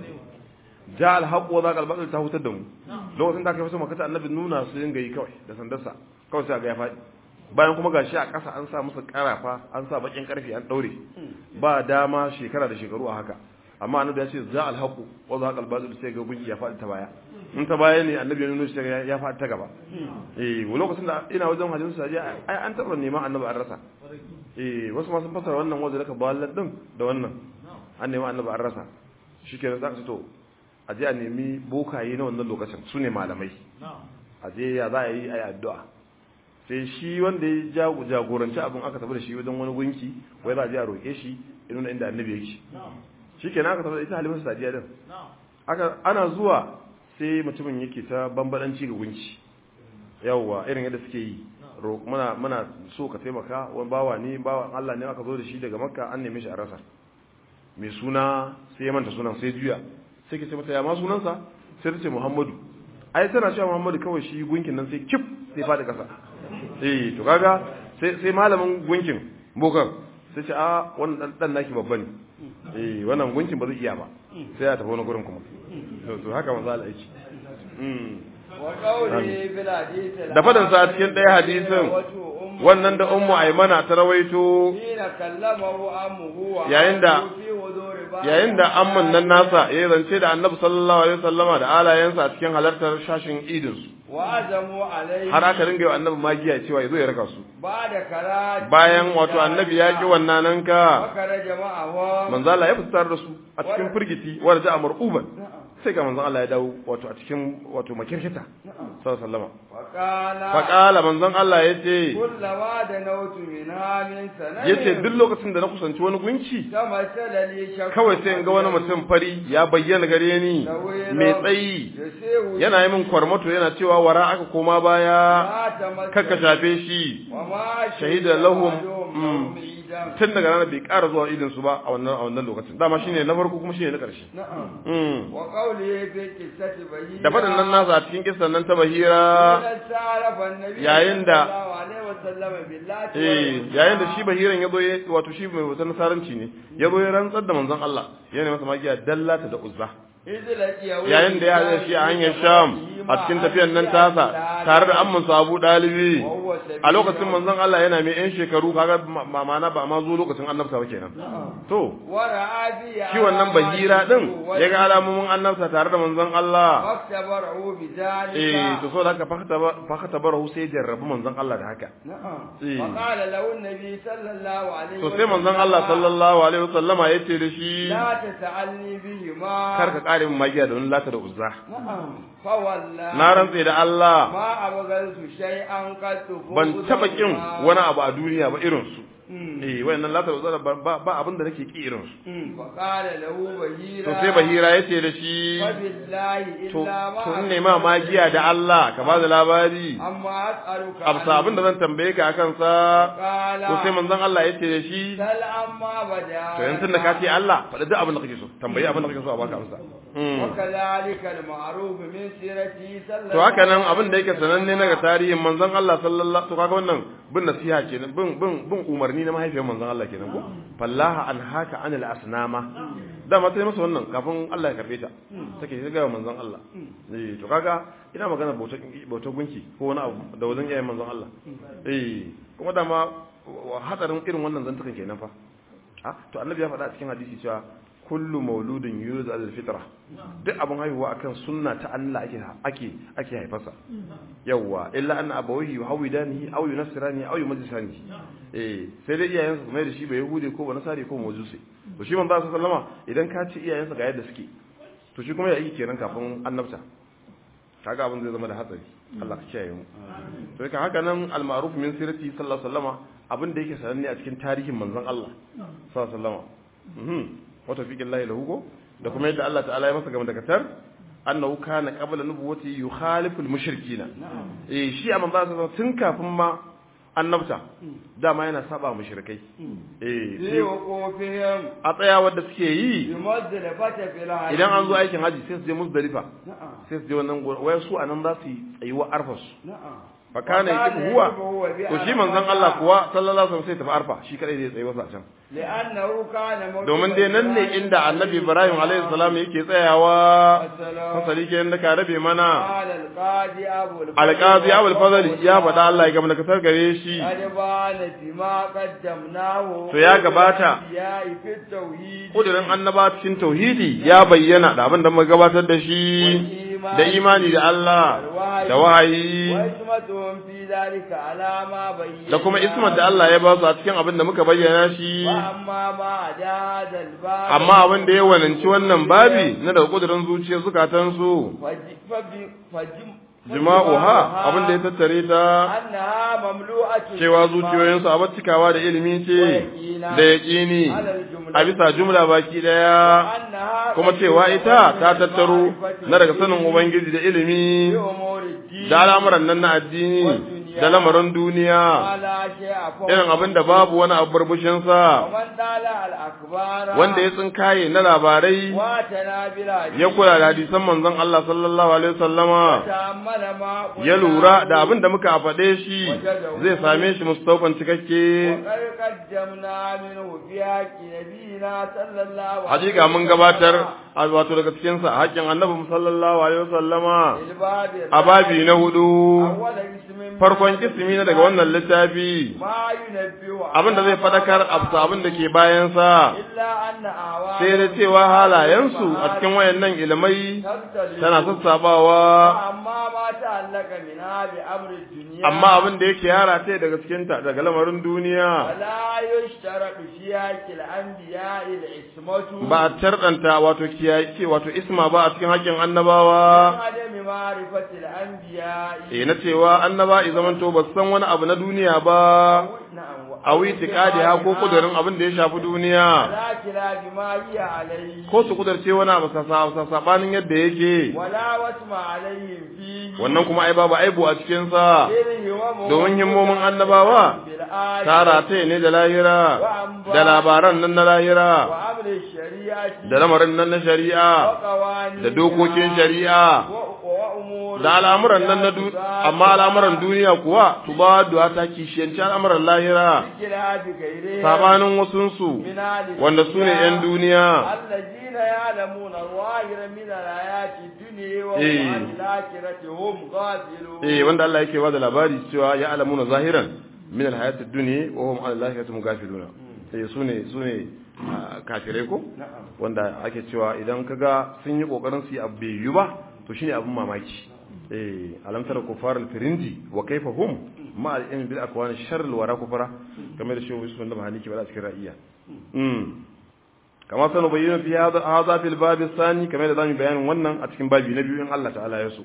ja alhaq wa zaqa albatil ta hutar da mu lokacin da aka yi fasa makata annabi nuna su dinga yi kawai da sandarsa kawai sai ga ya fadi bayan kuma gashi a ƙasa an sa musu karafa an sa bakin karfi an daure ba dama shekara da shekaru a haka amma annabi ya ce za alhaq wa zaqa albatil sai ga gunki ya fadi ta baya in ta baya ne annabi ya nuna shi ya fadi ta gaba eh lokacin da ina wajen hajjin sajiya ai an taba neman annabi an rasa eh wasu ma sun fasara wannan wajen da ka ballan din da wannan an nemi annabi an rasa shikenan za ka to a je a nemi bokaye na wannan lokacin su ne malamai a je ya za a yi a yi addu'a sai shi wanda ya jagoranci abin aka tafi da shi wajen wani gunki wai za a je a roƙe shi ya nuna inda annabi yake shi kenan aka tafi da ita halimar sadiya din aka ana zuwa sai mutumin yake ta bambadanci ga gunki yawwa irin yadda suke yi muna muna so ka taimaka wani bawa ne bawa Allah ne aka zo da shi daga makka an neme shi a rasa mai suna sai ya manta sunan sai juya sai ke ce mata ya ma sunansa sai ta ce muhammadu ai tana cewa muhammadu kawai shi gunkin nan sai kif sai faɗi ƙasa eh to kaga sai sai malamin gunkin bokan sai ce a wannan dan dan naki babba ne eh wannan gunkin ba zai iya ba sai ya tafi wani gurin kuma to to haka manzo Allah yake da fadan sa cikin ɗaya hadisin wannan da ummu aymana ta rawaito yayin da yayin da amman nan nasa ya zance da annabi sallallahu alaihi wasallama da alayensa a cikin halartar shashin idin su har aka ringa yi annabi magiya cewa ya zo ya raka su bayan wato annabi ya ki wannan nan ka manzo Allah ya fitar da su a cikin firgiti wanda da amur uban sai ga manzon Allah ya dawo wato a cikin wato makirkita sallallahu alaihi wasallama faƙala manzon Allah ya ce ya ce duk lokacin da na kusanci wani gunki kawai sai in ga wani mutum fari ya bayyana gare ni mai tsayi yana yi min kwarmato yana cewa wara aka koma baya kakka shafe shi shahida lahum لهم عيدا tun daga ranar bai ƙara zuwa idin su ba a wannan a wannan lokacin dama shine na farko kuma shine na ƙarshe نعم Mm. وقوله في قصة بهيرة da faɗin nan nasa a cikin kissan nan ta bahira إذا استعرف النبي yayin صلى da الله عليه وسلم بالله eh yayin da shi bahiran ya zo ya wato shi mai wata nasaranci ne ya zo ya rantsar da manzon Allah yana masa magiya dallata da uzza yayin da ya haɗa shi a hanyar sham a cikin tafiyan nan tasa tare da amman abu ɗalibi a lokacin manzon Allah yana mai yan shekaru kaga ma- ma'ana ba ma zo lokacin annabta ba kenan to shi wannan bahira din ya ga alamomin annabta tare da manzon Allah فاختبره بذلك eh to so da haka fakata barahu sai ya jarrabi manzon Allah da haka نعم إيه. وقال له النبي صلى الله عليه to sai manzon Allah sallallahu alaihi wasallama yace da shi لا تسألني بهما kar ka kare min magiya da wani lata da uzza نعم فوالله na rantse da Allah ما أبغلت شيئا قد ban taba kin فوقهما. wani abu a duniya ba irin su مم. eh wayannan lata da uzza ba ba abin da nake ki irin su مم. فقال له بهيرا to sai bahira yace da shi فبالله to إلا ما to in nema magiya da Allah ka ba da labari أما أسألك absa abin da zan tambaye ka akan sa قال to sai manzon Allah yace da shi سل أما بدا to yanzu da ka ce Allah faɗi duk abin da kake so tambayi abin da kake so a baka amsa Mm. وكذلك المعروف من سيرته صلى to haka nan abin da yake sananne na ga tarihin manzon Allah sallallahu to kaga wannan bin nasiha kenan bin bin bin umarni na mahaifiyar manzon Allah kenan ko fallaha an haka anil asnama da ma sai masa wannan kafin Allah ya karbe ta take ta ga manzon Allah eh to kaga ina magana bautar bautar gunki ko wani abu da wajen yayin manzon Allah eh kuma da ma wa- hadarin irin wannan zantukan kenan fa ah to annabi ya faɗa a cikin hadisi cewa kullu mauludin yulad al fitra duk abin haihuwa akan sunna ta Allah ake ake ake haifarsa yawa illa anna abawahi yuhawidanihi aw yunassirani aw yumajjisani eh sai dai iyayensa su mai da shi ba yahudi ko ba nasari ko majusi to shi manzo sallama idan ka ci iyayensa ga yadda suke to shi kuma ya yi kenan kafin annabta kaga abin zai zama da hatsari Allah ka kiyaye mu to kan haka nan al-ma'ruf min sirati sallallahu alaihi wasallama abin da yake sananne a cikin tarihin manzon Allah sallallahu alaihi wasallama mhm wa tawfiqin lahi lahu ko da kuma yadda Allah ta'ala ya masa game da katar annahu kana qabla nubuwati yukhalifu al-mushrikina eh shi a manzon sallallahu tun kafin ma annabta dama yana saba mushrikai eh في sai وقوفهم a tsaya wadda suke yi بمزدلفة في الحج idan an zo aikin haji sai su je musdalifa نعم sai su je wannan gurin wai su anan za su yi tsayuwa arfarsu نعم fa kana yaqifu huwa to shi manzon Allah kuwa sallallahu alaihi wasallam sai tafi arfa shi kadai zai tsaye wasa a can لأنه كان موجودا domin dai nan ne inda annabi Ibrahim alaihi salam yake tsayawa fasali ke da ka rabe mana قال القاضي أبو الفضل alqazi abul fadl ya faɗa Allah ya gama da kasar gare shi قد بان بما قدمناه To ya gabata. الأنبياء في التوحيد kudirin annaba cikin tauhidi ya bayyana da abin da muka gabatar da shi da imani da Allah da wahayi واسمتهم في ذلك على ما بين da kuma ismar da Allah ya ba su a cikin abin da muka bayyana shi وأما ما عدا هذا الباب amma abin da ya wananci wannan babi na daga kudirin zuciyar zukatansu فج- فج- فج- jima'uha abin da ya tattare ta أنها مملوءة cewa zuciyoyinsu a cikawa da ilimi ce da yaƙini a bisa jumla baki ɗaya أنها kuma cewa ita ta tattaro na daga sanin ubangiji da ilimi بأمور الدين da al'amuran nan na addini da lamarin duniya ولا شيء فوق irin abin da babu wani abu burbushinsa ومن طالع الأخبار wanda ya tsinkaye na labarai واتنا بالحديث ya kula da hadisan manzon Allah sallallahu alaihi wasallama وتأمل ما قلنا ya lura da abin da muka faɗe shi zai same shi mustaukan cikakke وقد قدمنا منه في حق نبينا صلى الله عليه hakika mun gabatar a wato daga cikin sa haƙƙin annabi sallallahu alaihi wasallama الباب a babi na hudu أول اسم من farkon kismi na daga wannan littafi ما ينبه abin da zai fadakar absa abin da ke bayan sa إلا أن أعوان sai da cewa halayensu a cikin wayannan ilmai تختلف tana sassabawa أما ما تعلق منها بأمر الدنيا amma abin da yake yara ta daga cikin ta daga lamarin duniya ولا يشترط في حق الأنبياء العصمة ba a tarɗanta wato kiyaye wato isma ba a cikin haƙƙin annabawa عدم معرفة الأنبياء eh na cewa annaba i zamanto ba su san wani abu na duniya ba نعم a witiqadi ha ko kudurin abin da ya shafi duniya ala kilabi ma hiya alayhi ko su kudurce wani abu sa sabanin yadda yake wala wasma alayhim fihi wannan kuma ai babu aibu a cikin sa ilhi wa domin himmomin annabawa bil ayati tara ta ne da lahira da labaran nan na lahira wa amri shari'ati da lamarin nan na wa shari'a qawani da dokokin shari'a wa umur da al'amuran nan na du amma al'amuran duniya kuwa tubadu ta kishiyanci al'amuran lahira kilabi gaire sabanin wasunsu min ali wanda su ne 'yan duniya الذين يعلمون الظاهر من الحياة الدنيا وهم إيه. عن الآخرة هم غافلون eh wanda Allah yake ba da labari cewa ya alamuna zahiran min alhayat ad-dunya wa hum an al-akhirati mughafiluna eh sune sune ah, kafirai ko نعم wanda ake cewa idan kaga sun yi kokarin su yi abu bai yi ba to shine abin mamaki eh alam tara kufar al-firindi wa kayfa hum ma al-ilm bil akwan sharr al-wara kufara kamar da shehu Yusuf da Mahani ke bada cikin ra'iya mm kama sanu bayyana fi hadha hadha fil bab ath-thani kamar da zamu bayanin wannan a cikin babi na biyu in Allah ta'ala ya so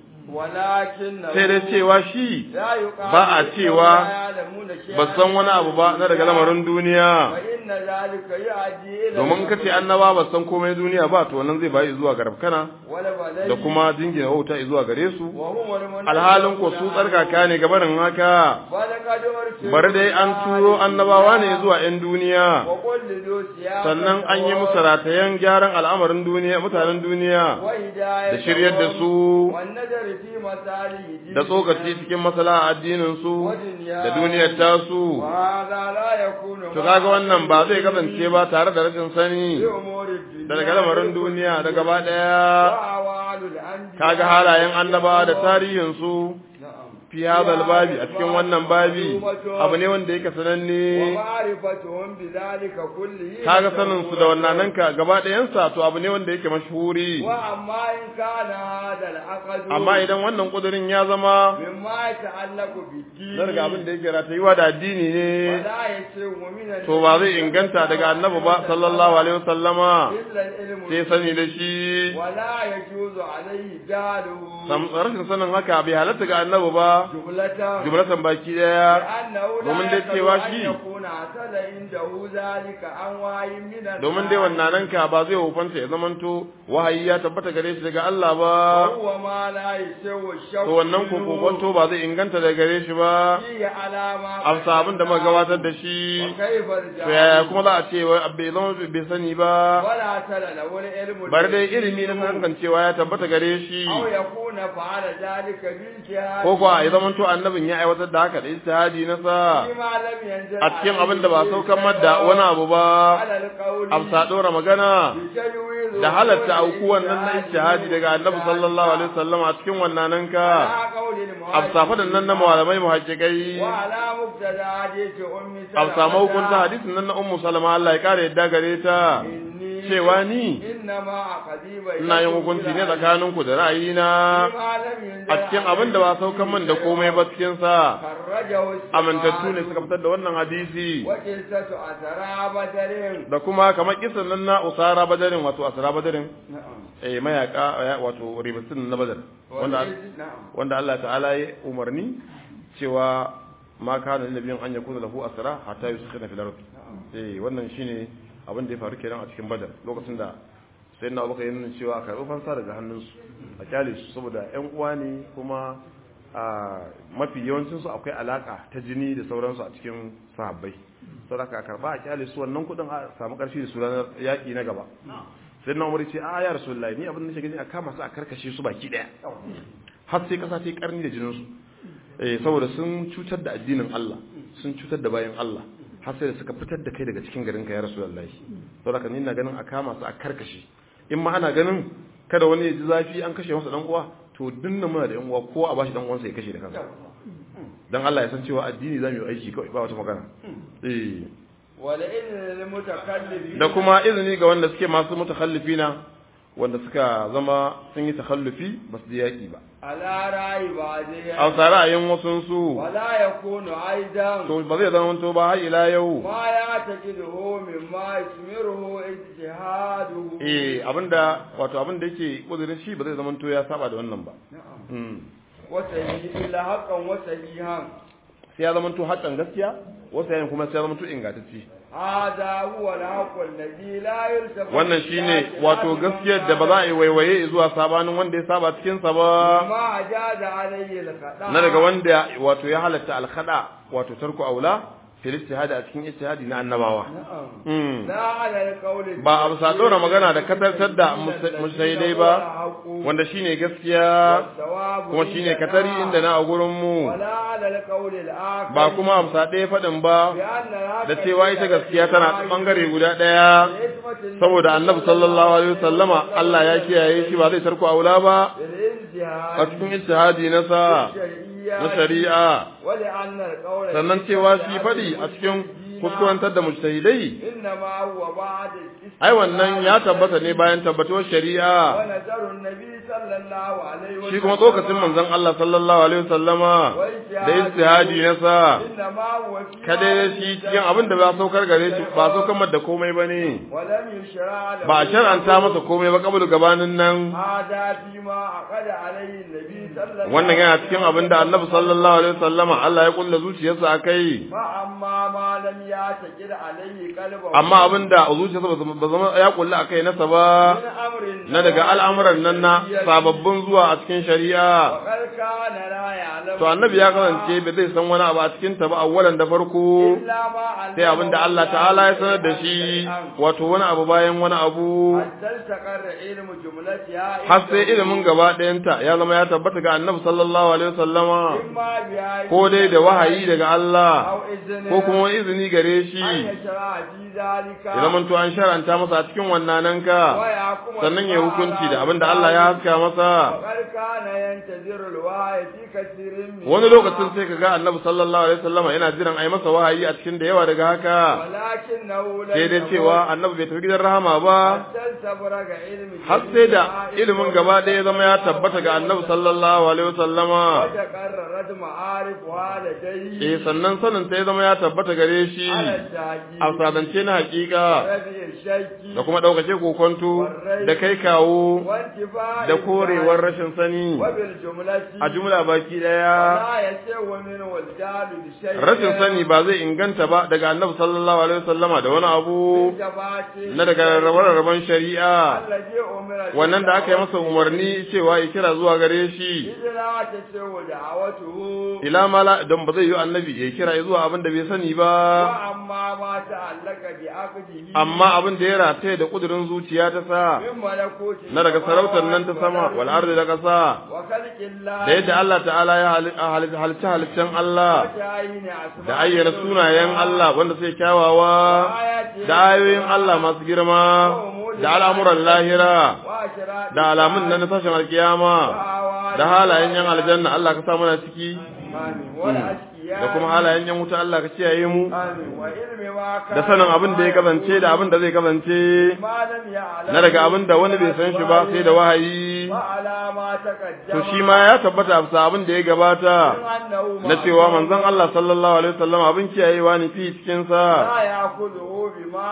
ولكن sai dai cewa shi لا يقال ba a cewa لا يعلمون شيئا ba san wani abu ba na daga lamarin duniya فإن ذلك يؤدي إلى domin ka ce annaba ba san komai duniya ba to wannan zai bayi zuwa ga rafkana والبلي da kuma jingina wauta zuwa gare su وهم المنافقون alhalin ko su tsarkaka ne gabanin haka ولقد أرسلوا bari dai an turo annabawa ne zuwa 'yan duniya وقل لذو سياق sannan an yi musu ratayen gyaran al'amarin duniya mutanen duniya وهداية da shiryar da su والنذر في مصالح da tsokaci cikin masala addinin su da duniyar tasu وهذا لا يكون to kaga wannan ba zai kasance ba tare da rashin sani في أمور الدنيا da daga lamarin duniya da gaba daya وأعوال الأنبياء kaga halayen annaba da tarihin su نعم fi hadal babi a cikin wannan babi abu ne wanda yake sananne ومعرفتهم بذلك كله kaga sanin su da wannan nan ka gaba ɗayansa to abu ne wanda yake mashhuri وأما إن كان هذا العقد amma idan wannan kudirin ya zama مما يتعلق بالدين na daga abin da yake ratayuwa da addini ne فلا يسوء من to ba zai inganta daga annabi ba sallallahu alaihi wasallama إلا العلم sai sani da shi ولا يجوز عليه جهله sam rashin sanin haka bai halatta ga annabi ba جملة jumlatan baki daya لأنه لا domin dai يكاد cewa أن shi- يكون حصل عنده ذلك عن وعي من الله domin dai wannan nan ka ba zai hufanta ya zamanto wahayi ya tabbata gare shi daga Allah ba وهو ما لا يسوى الشك to wannan ko kokonto ba zai inganta daga gare shi ba فيه علامة amsa abin da muka gabatar da shi وكيف to yaya الجهل kuma za a ce wai bai zama bai sani ba ولا تل له العلم bar dai ilimi na san cewa ya tabbata gare shi أو يكون فعل ذلك بالجهاد ko kuwa ya zamanto annabin ya aiwatar da haka da ijtihadi na sa فيما لم ينزل a cikin abin da ba عليه saukan شيء madda wani abu ba على القول amsa dora magana بتجويز da halatta وقول aukuwan nan na ijtihadi daga annabi sallallahu alaihi wasallam a cikin wannan nan ka على قول المهاجرين amsa fadan nan na malamai muhajjikai وعلى مبتدا حديث ام سلمة amsa mahukunta hadisin nan na ummu salama Allah ya kare yadda gare ta إني cewa ni إنما أقضي بينكم ina yin hukunci ne tsakaninku da ra'ayina فيما لم ينزل a cikin abin da ba saukan man da komai ba cikin sa خرجه الشيخان amintattu ne suka fitar da wannan hadisi وقصة أسرى بدر da kuma kamar kisan nan na usara badarin wato asara badarin نعم eh mayaka eh, wato ribatin na badar wanda نعم wanda Allah ta'ala ya umarni cewa ma kana lil nabiyyin an yakuna lahu asra hatta yuskhina fil ard eh wannan shine abin da ya faru kenan a cikin badar lokacin da sayyidina Abubakar ya nuna cewa a karɓi fansa daga hannunsu a kyale su saboda ƴan uwa ne kuma a mafi yawancin su akwai alaka ta jini da sauransu a cikin sahabbai saboda ka karba a kyale su wannan kudin a samu karfi da su ranar yaki na gaba sai na umar ce a ya rasulullahi ni abin da nake gani a kama su a karkashe su baki daya har sai kasa ta yi karni da jinin su eh saboda sun cutar da addinin Allah sun cutar da bayan Allah har sai da suka fitar da kai daga cikin garin ka ya rasulullahi saboda kan ina ganin a kama su a karkashe in ma ana ganin kada wani ya ji zafi an kashe masa dan uwa to dinna muna da yan uwa ko a bashi dan uwansa ya kashe da kansa dan Allah ya san cewa addini zamu yi aiki kawai ba wata magana eh wala in mutakallifi da kuma izini ga wanda suke masu mutakhallifina wanda suka zama sun yi takhallufi ba su yaki ba ala ra'i ba zai a tsara ra'ayin wasu su wala yakunu aidan to ba zai zama to ba har ila yau ma ya taqiduhu mimma yasmiruhu ijtihaduhu eh abinda wato abinda yake kudirin shi ba zai zama to ya saba da wannan ba na'am mm wa sahihi illa haqqan wa sahihan sai ya zama to hakan gaskiya wasu yayin kuma sai ya zama to ingantacce هذا هو الحق الذي لا يلتفت wannan shine wato gaskiyar da ba za a yi waiwaye zuwa sabanin wanda ya saba cikin sa ba ما أجاز عليه الخطأ na daga wanda wato ya halatta alkhada wato tarku aula fil ijtihadi a cikin ijtihadi na annabawa نعم Mm. لا على القول ba a bisa ɗora magana da katartar da mushaidai ba wanda shine gaskiya والثواب kuma shine katari inda na a gurin mu ولا على القول الآخر ba kuma a bisa ɗaya faɗin ba بأن الحق da cewa ita gaskiya tana bangare guda ɗaya بإثمة saboda annabi sallallahu alaihi wasallama Allah ya kiyaye shi ba zai tarku aula ba a بالانتهاء cikin ijtihadi na sa na shari'a ولأن القول sannan cewa shi faɗi a cikin kuskurantar da mujtahidai إنما هو بعد ai wannan ya tabbata ne bayan tabbatuwar shari'a ونذر النبي صلى الله عليه وسلم shi kuma tsokacin manzon Allah sallallahu alaihi wasallama da ijtihadi na sa إنما هو في kada shi cikin abin da ba saukar gare shi ba saukar masa da komai bane ولم يشرع له ba a shar'anta masa komai ba kabulu gabanin nan هذا فيما عقد عليه النبي صلى الله عليه wannan yana cikin abin da annabi sallallahu alaihi wasallama Allah ya kulla zuciyarsa akai فأما ما لم يعتقد عليه قلبه amma abin da zuciyarsa ba zama- ba zama ya kulla akai nasa ba من أمر na daga al'amuran nan na sababbin zuwa a cikin shari'a وقد كان لا يعلم to annabi ya kasance ba zai san wani abu a cikin ta ba awwalan da farko إلا ما علمه sai abin da Allah ta'ala ya sanar da shi wato wani abu bayan wani abu حتى استقر علم جملتها har sai ilimin gaba ɗayanta ya zama ya tabbata ga annabi sallallahu alaihi wasallama إما بآية ko dai da wahayi daga Allah أو إذن ko kuma wani izini gare shi أن يشرع في ذلك ya zama to an sharanta masa a cikin wannan ka ويحكم sannan ya hukunci da abin da Allah ya haska masa وقد كان ينتظر الوحي في كثير من wani lokacin sai ka ga annabi sallallahu alaihi wasallama yana jiran ai masa wahayi a cikin da yawa daga haka ولكنه لم sai dai cewa annabi bai tafi gidan rahama ba حتى استبرق علم har sai da ilimin gaba ɗaya ya zama ya tabbata ga annabi sallallahu alaihi wasallama وتقررت معارفها لديه eh sannan sanin ta ya zama ya tabbata gare shi على التحقيق a sadance na hakika رفع الشك da kuma ɗaukace kokonto da kai kawo وانتفاء da korewar rashin sani وبالجملة a jumla baki ɗaya لا يسوى منه الجهل بشيء rashin sani ba zai inganta ba daga annabi sallallahu alaihi wasallama da wani abu بالجبات na daga rarrabe-rarraben shari'a الذي أمر wannan da aka yi masa umarni cewa ya kira zuwa gare shi إذ لا تسوى دعوته ila mala don ba zai yi annabi ya kira zuwa abin da bai sani ba وأما ما تعلق بعقده amma abin da ya rataye da kudurin zuciya ta sa من ملكوت na daga sarautar nan ta sama wal ardi da kasa وخلق الله da yadda Allah ta'ala ya halitta halittan Allah وتعيين أسماء da ayyana sunayen Allah wanda sai kyawawa da ayoyin Allah masu girma da al'amuran lahira وأشراط da alamun nan na tashin alkiyama da halayen yan aljanna Allah ka sa mana ciki آمين والأشقياء da kuma halayen yan wuta Allah ka kiyaye mu آمين وعلم ما كان da sanin abin da ya kasance da abin da zai kasance ما لم يعلم na daga abin da wani bai san shi ba sai da wahayi وعلى ما تقدم to shi ma ya tabbata a bisa abin da ya gabata أنه na cewa manzon Allah sallallahu alaihi wasallam abin kiyayewa ne fi cikin sa لا يأخذه بما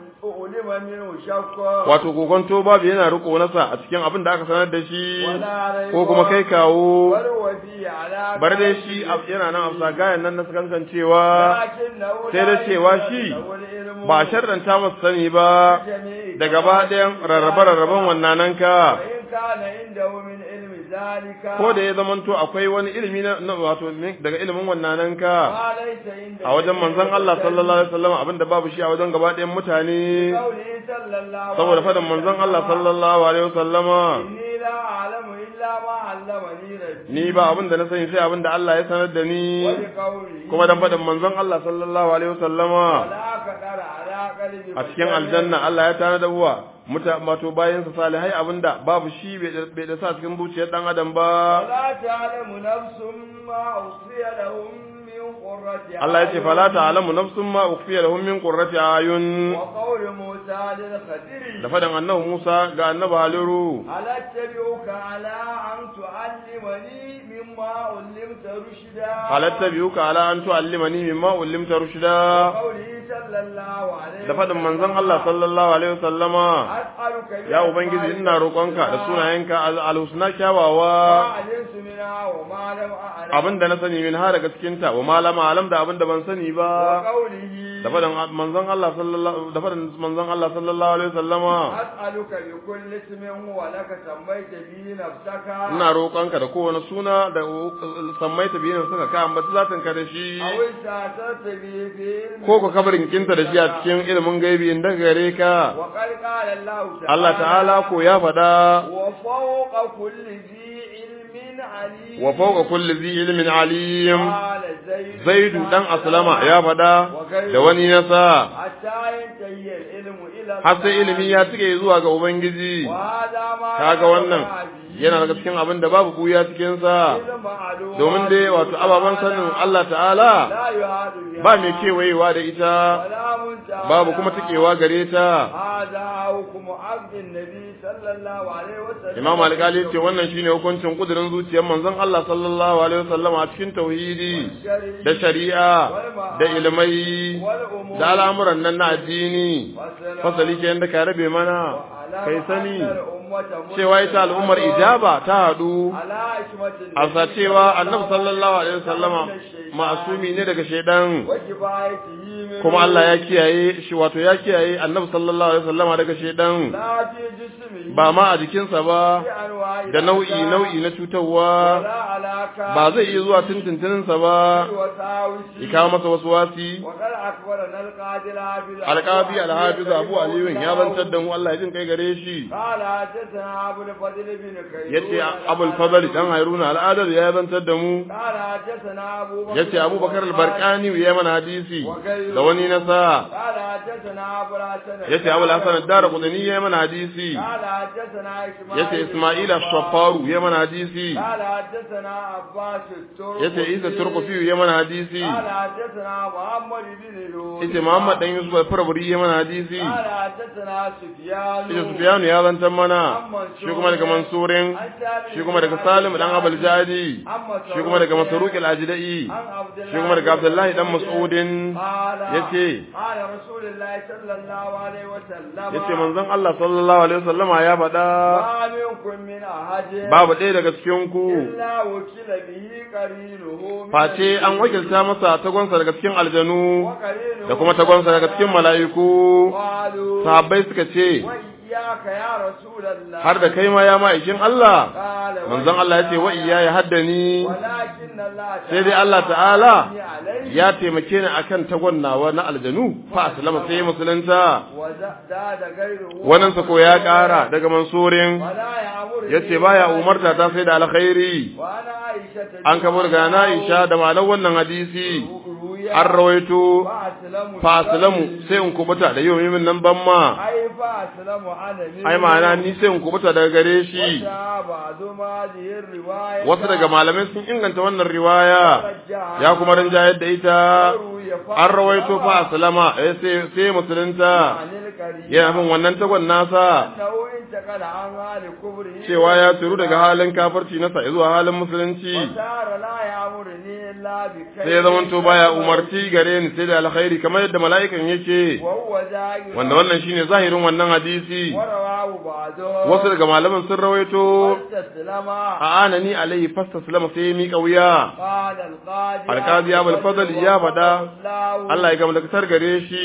علم منه شك wato kokonto babu yana riko nasa a cikin abin da aka sanar da shi ولا ريب ko kuma kai kawo بل هو فيه على bar dai shi a- yana nan a bisa gayan nan na sakankan cewa لكنه sai da لا cewa يقبل shi له العلم ba a sharranta masa sani ba جميع da gaba ɗayan rarrabe-rarraben wannan ka وإن كان عنده من علم ذلك ko da ya zamanto akwai wani ilimi na na- wato ne- daga ilimin wannan ka ما ليس عنده a wajen manzon Allah sallallahu alaihi wasallam abinda babu shi a wajen gaba ɗayan mutane قوله صلى الله saboda عليه faɗin manzon Allah sallallahu alaihi wasallama إني لا أعلم إلا ما علمني ربي ni ba abin da na sani sai abin da Allah ya sanar da ni ولقوله kuma dan faɗin manzon Allah sallallahu alaihi wasallama ولا قدر على قلب a cikin aljanna Allah ya tana da uwa muta mato bayan sa salihai abinda babu shi bai da- bai da sa cikin zuciyar dan adam ba ولا تعلم نفس ما أخفي لهم من قرة Allah ya ce أعين. fala ta'lamu nafsun ma ukhfiya lahum min qurrati ayun وقول موسى للخدر da faɗin annabi Musa ga annabi Haliru هل اتبعك على أن تعلمني مما علمت رشدا hal attabi'uka ala an tu'allimani mimma ullimta rushda قوله صلى الله عليه da faɗin manzon Allah sallallahu alaihi wasallama أسألك ya ubangiji ina roƙonka da sunayenka al- al-husna kyawawa علمت منها وما لم أعلم abinda na sani min ha daga cikin ta wa malama alam da abinda ban sani ba وقوله da fadan manzon Allah sallallahu da fadan manzon Allah sallallahu alaihi wasallama أسألك بكل اسم هو لك سميت به نفسك ina roƙonka da kowane suna da sammaita biyan suka ka ambaci zatin ka da shi أو استأثرت به في علم ko ku kabarin kinta da shi a cikin ilimin gaibi in daga gare ka وقد قال الله تعالى Allah ta'ala ko ya faɗa وفوق كل ذي علم عليم wa fawqa kulli dhi ilmin alim قال زيد zaidu dan aslama ya faɗa da wani nasa حتى ينتهي العلم إلى har sai ilimi ya tike zuwa ga ubangiji وهذا ما kaga wannan yana daga cikin abin da babu buya cikin sa domin dai wato ababan sanin Allah ta'ala لا يعاد بها ba mai kewayewa da ita ولا منتهى babu kuma tikewa gare ta هذا حكم عبد النبي صلى الله عليه وسلم Imam Al-Ghali ce wannan shine hukuncin kudirin zuciyar manzon Allah sallallahu alaihi wasallam a cikin tauhidi da shari'a da ilmai da al'amuran nan na addini fasali ke yanda ka rabe mana kai sani cewa ita al'ummar ijaba ta hadu a sa cewa annabi sallallahu alaihi wasallama ma'asumi ne daga shaidan kuma Allah ya kiyaye shi wato ya kiyaye annabi sallallahu alaihi wasallama daga shaidan ba ma a jikinsa ba da nau'i nau'i na cutarwa ba zai iya zuwa tuntuntuninsa ba ya kawo masa wasu wasi alƙabi alhafiz abu aliyun ya zantar da mu Allah ya jin kai gare shi yace abul fadl dan hairuna al'adar ya zantar da mu yace abubakar al-barqani ya mana hadisi da wani nasa yace abul hasan ad-darqutni ya mana hadisi yace isma'ila shafaru ya mana hadisi yace isa turkufi ya mana hadisi yace muhammad dan yusuf al-farabri ya mana hadisi yace sufyan ya zantar mana shi kuma daga mansurin shi kuma daga salim dan abul jadi shi kuma daga masruq al-ajdai shi kuma daga abdullahi dan mas'udin yace yace manzon Allah sallallahu alaihi wasallama ya faɗa babu ɗaya daga cikin ku face an wakilta masa tagonsa daga cikin aljanu da kuma tagonsa daga cikin mala'iku sahabbai suka ce har da kai ma ya ma'aikin Allah manzon Allah ya ce wa iya ya haddani sai dai Allah ta'ala ya taimake ni akan tagon nawa na aljanu fa aslama sai musulunta wannan sa ko ya kara daga mansurin yace baya umarta ta sai da alkhairi an kabar ga na Aisha da malan wannan hadisi an rawaito fa aslamu sai in kubuta da yau min nan ban ma ai ma'ana ni sai in kubuta daga gare shi wasu daga malamai sun inganta wannan riwaya ya kuma rinjayar da ita an rawaito fa aslama sai musulunta yana bin wannan tagon nasa cewa ya turu daga halin kafirci nasa zuwa halin musulunci sai ya zamanto baya umarci gare ni sai da alkhairi kamar yadda mala'ikan yake wanda wannan shine zahirin wannan hadisi wasu daga malaman sun rawaito a anani alaihi fastaslama sai ya miƙa wuya alkazi abul fadl ya faɗa Allah ya gama da gare shi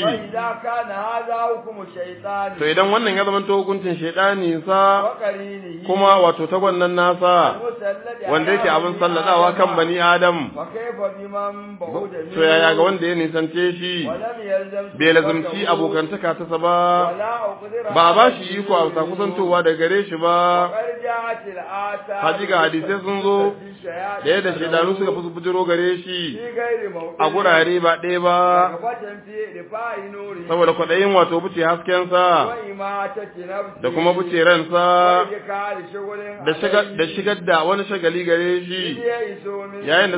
to idan wannan ya zama hukuncin shaidani sa kuma wato tagon nan nasa wanda yake abin salladawa kan bani adam to yaya ga wanda ya nisance shi bai lazumci abokantaka ta sa ba ba ba shi iko a sa kusantowa da gare shi ba hajiga hadisai sun zo da yadda shaidanu suka fi bujiro gare shi a gurare ba ɗaya ba saboda kwaɗayin wato buce haskensa da kuma buce ransa da shigar da wani shagali gare shi yayin da suka ɗebe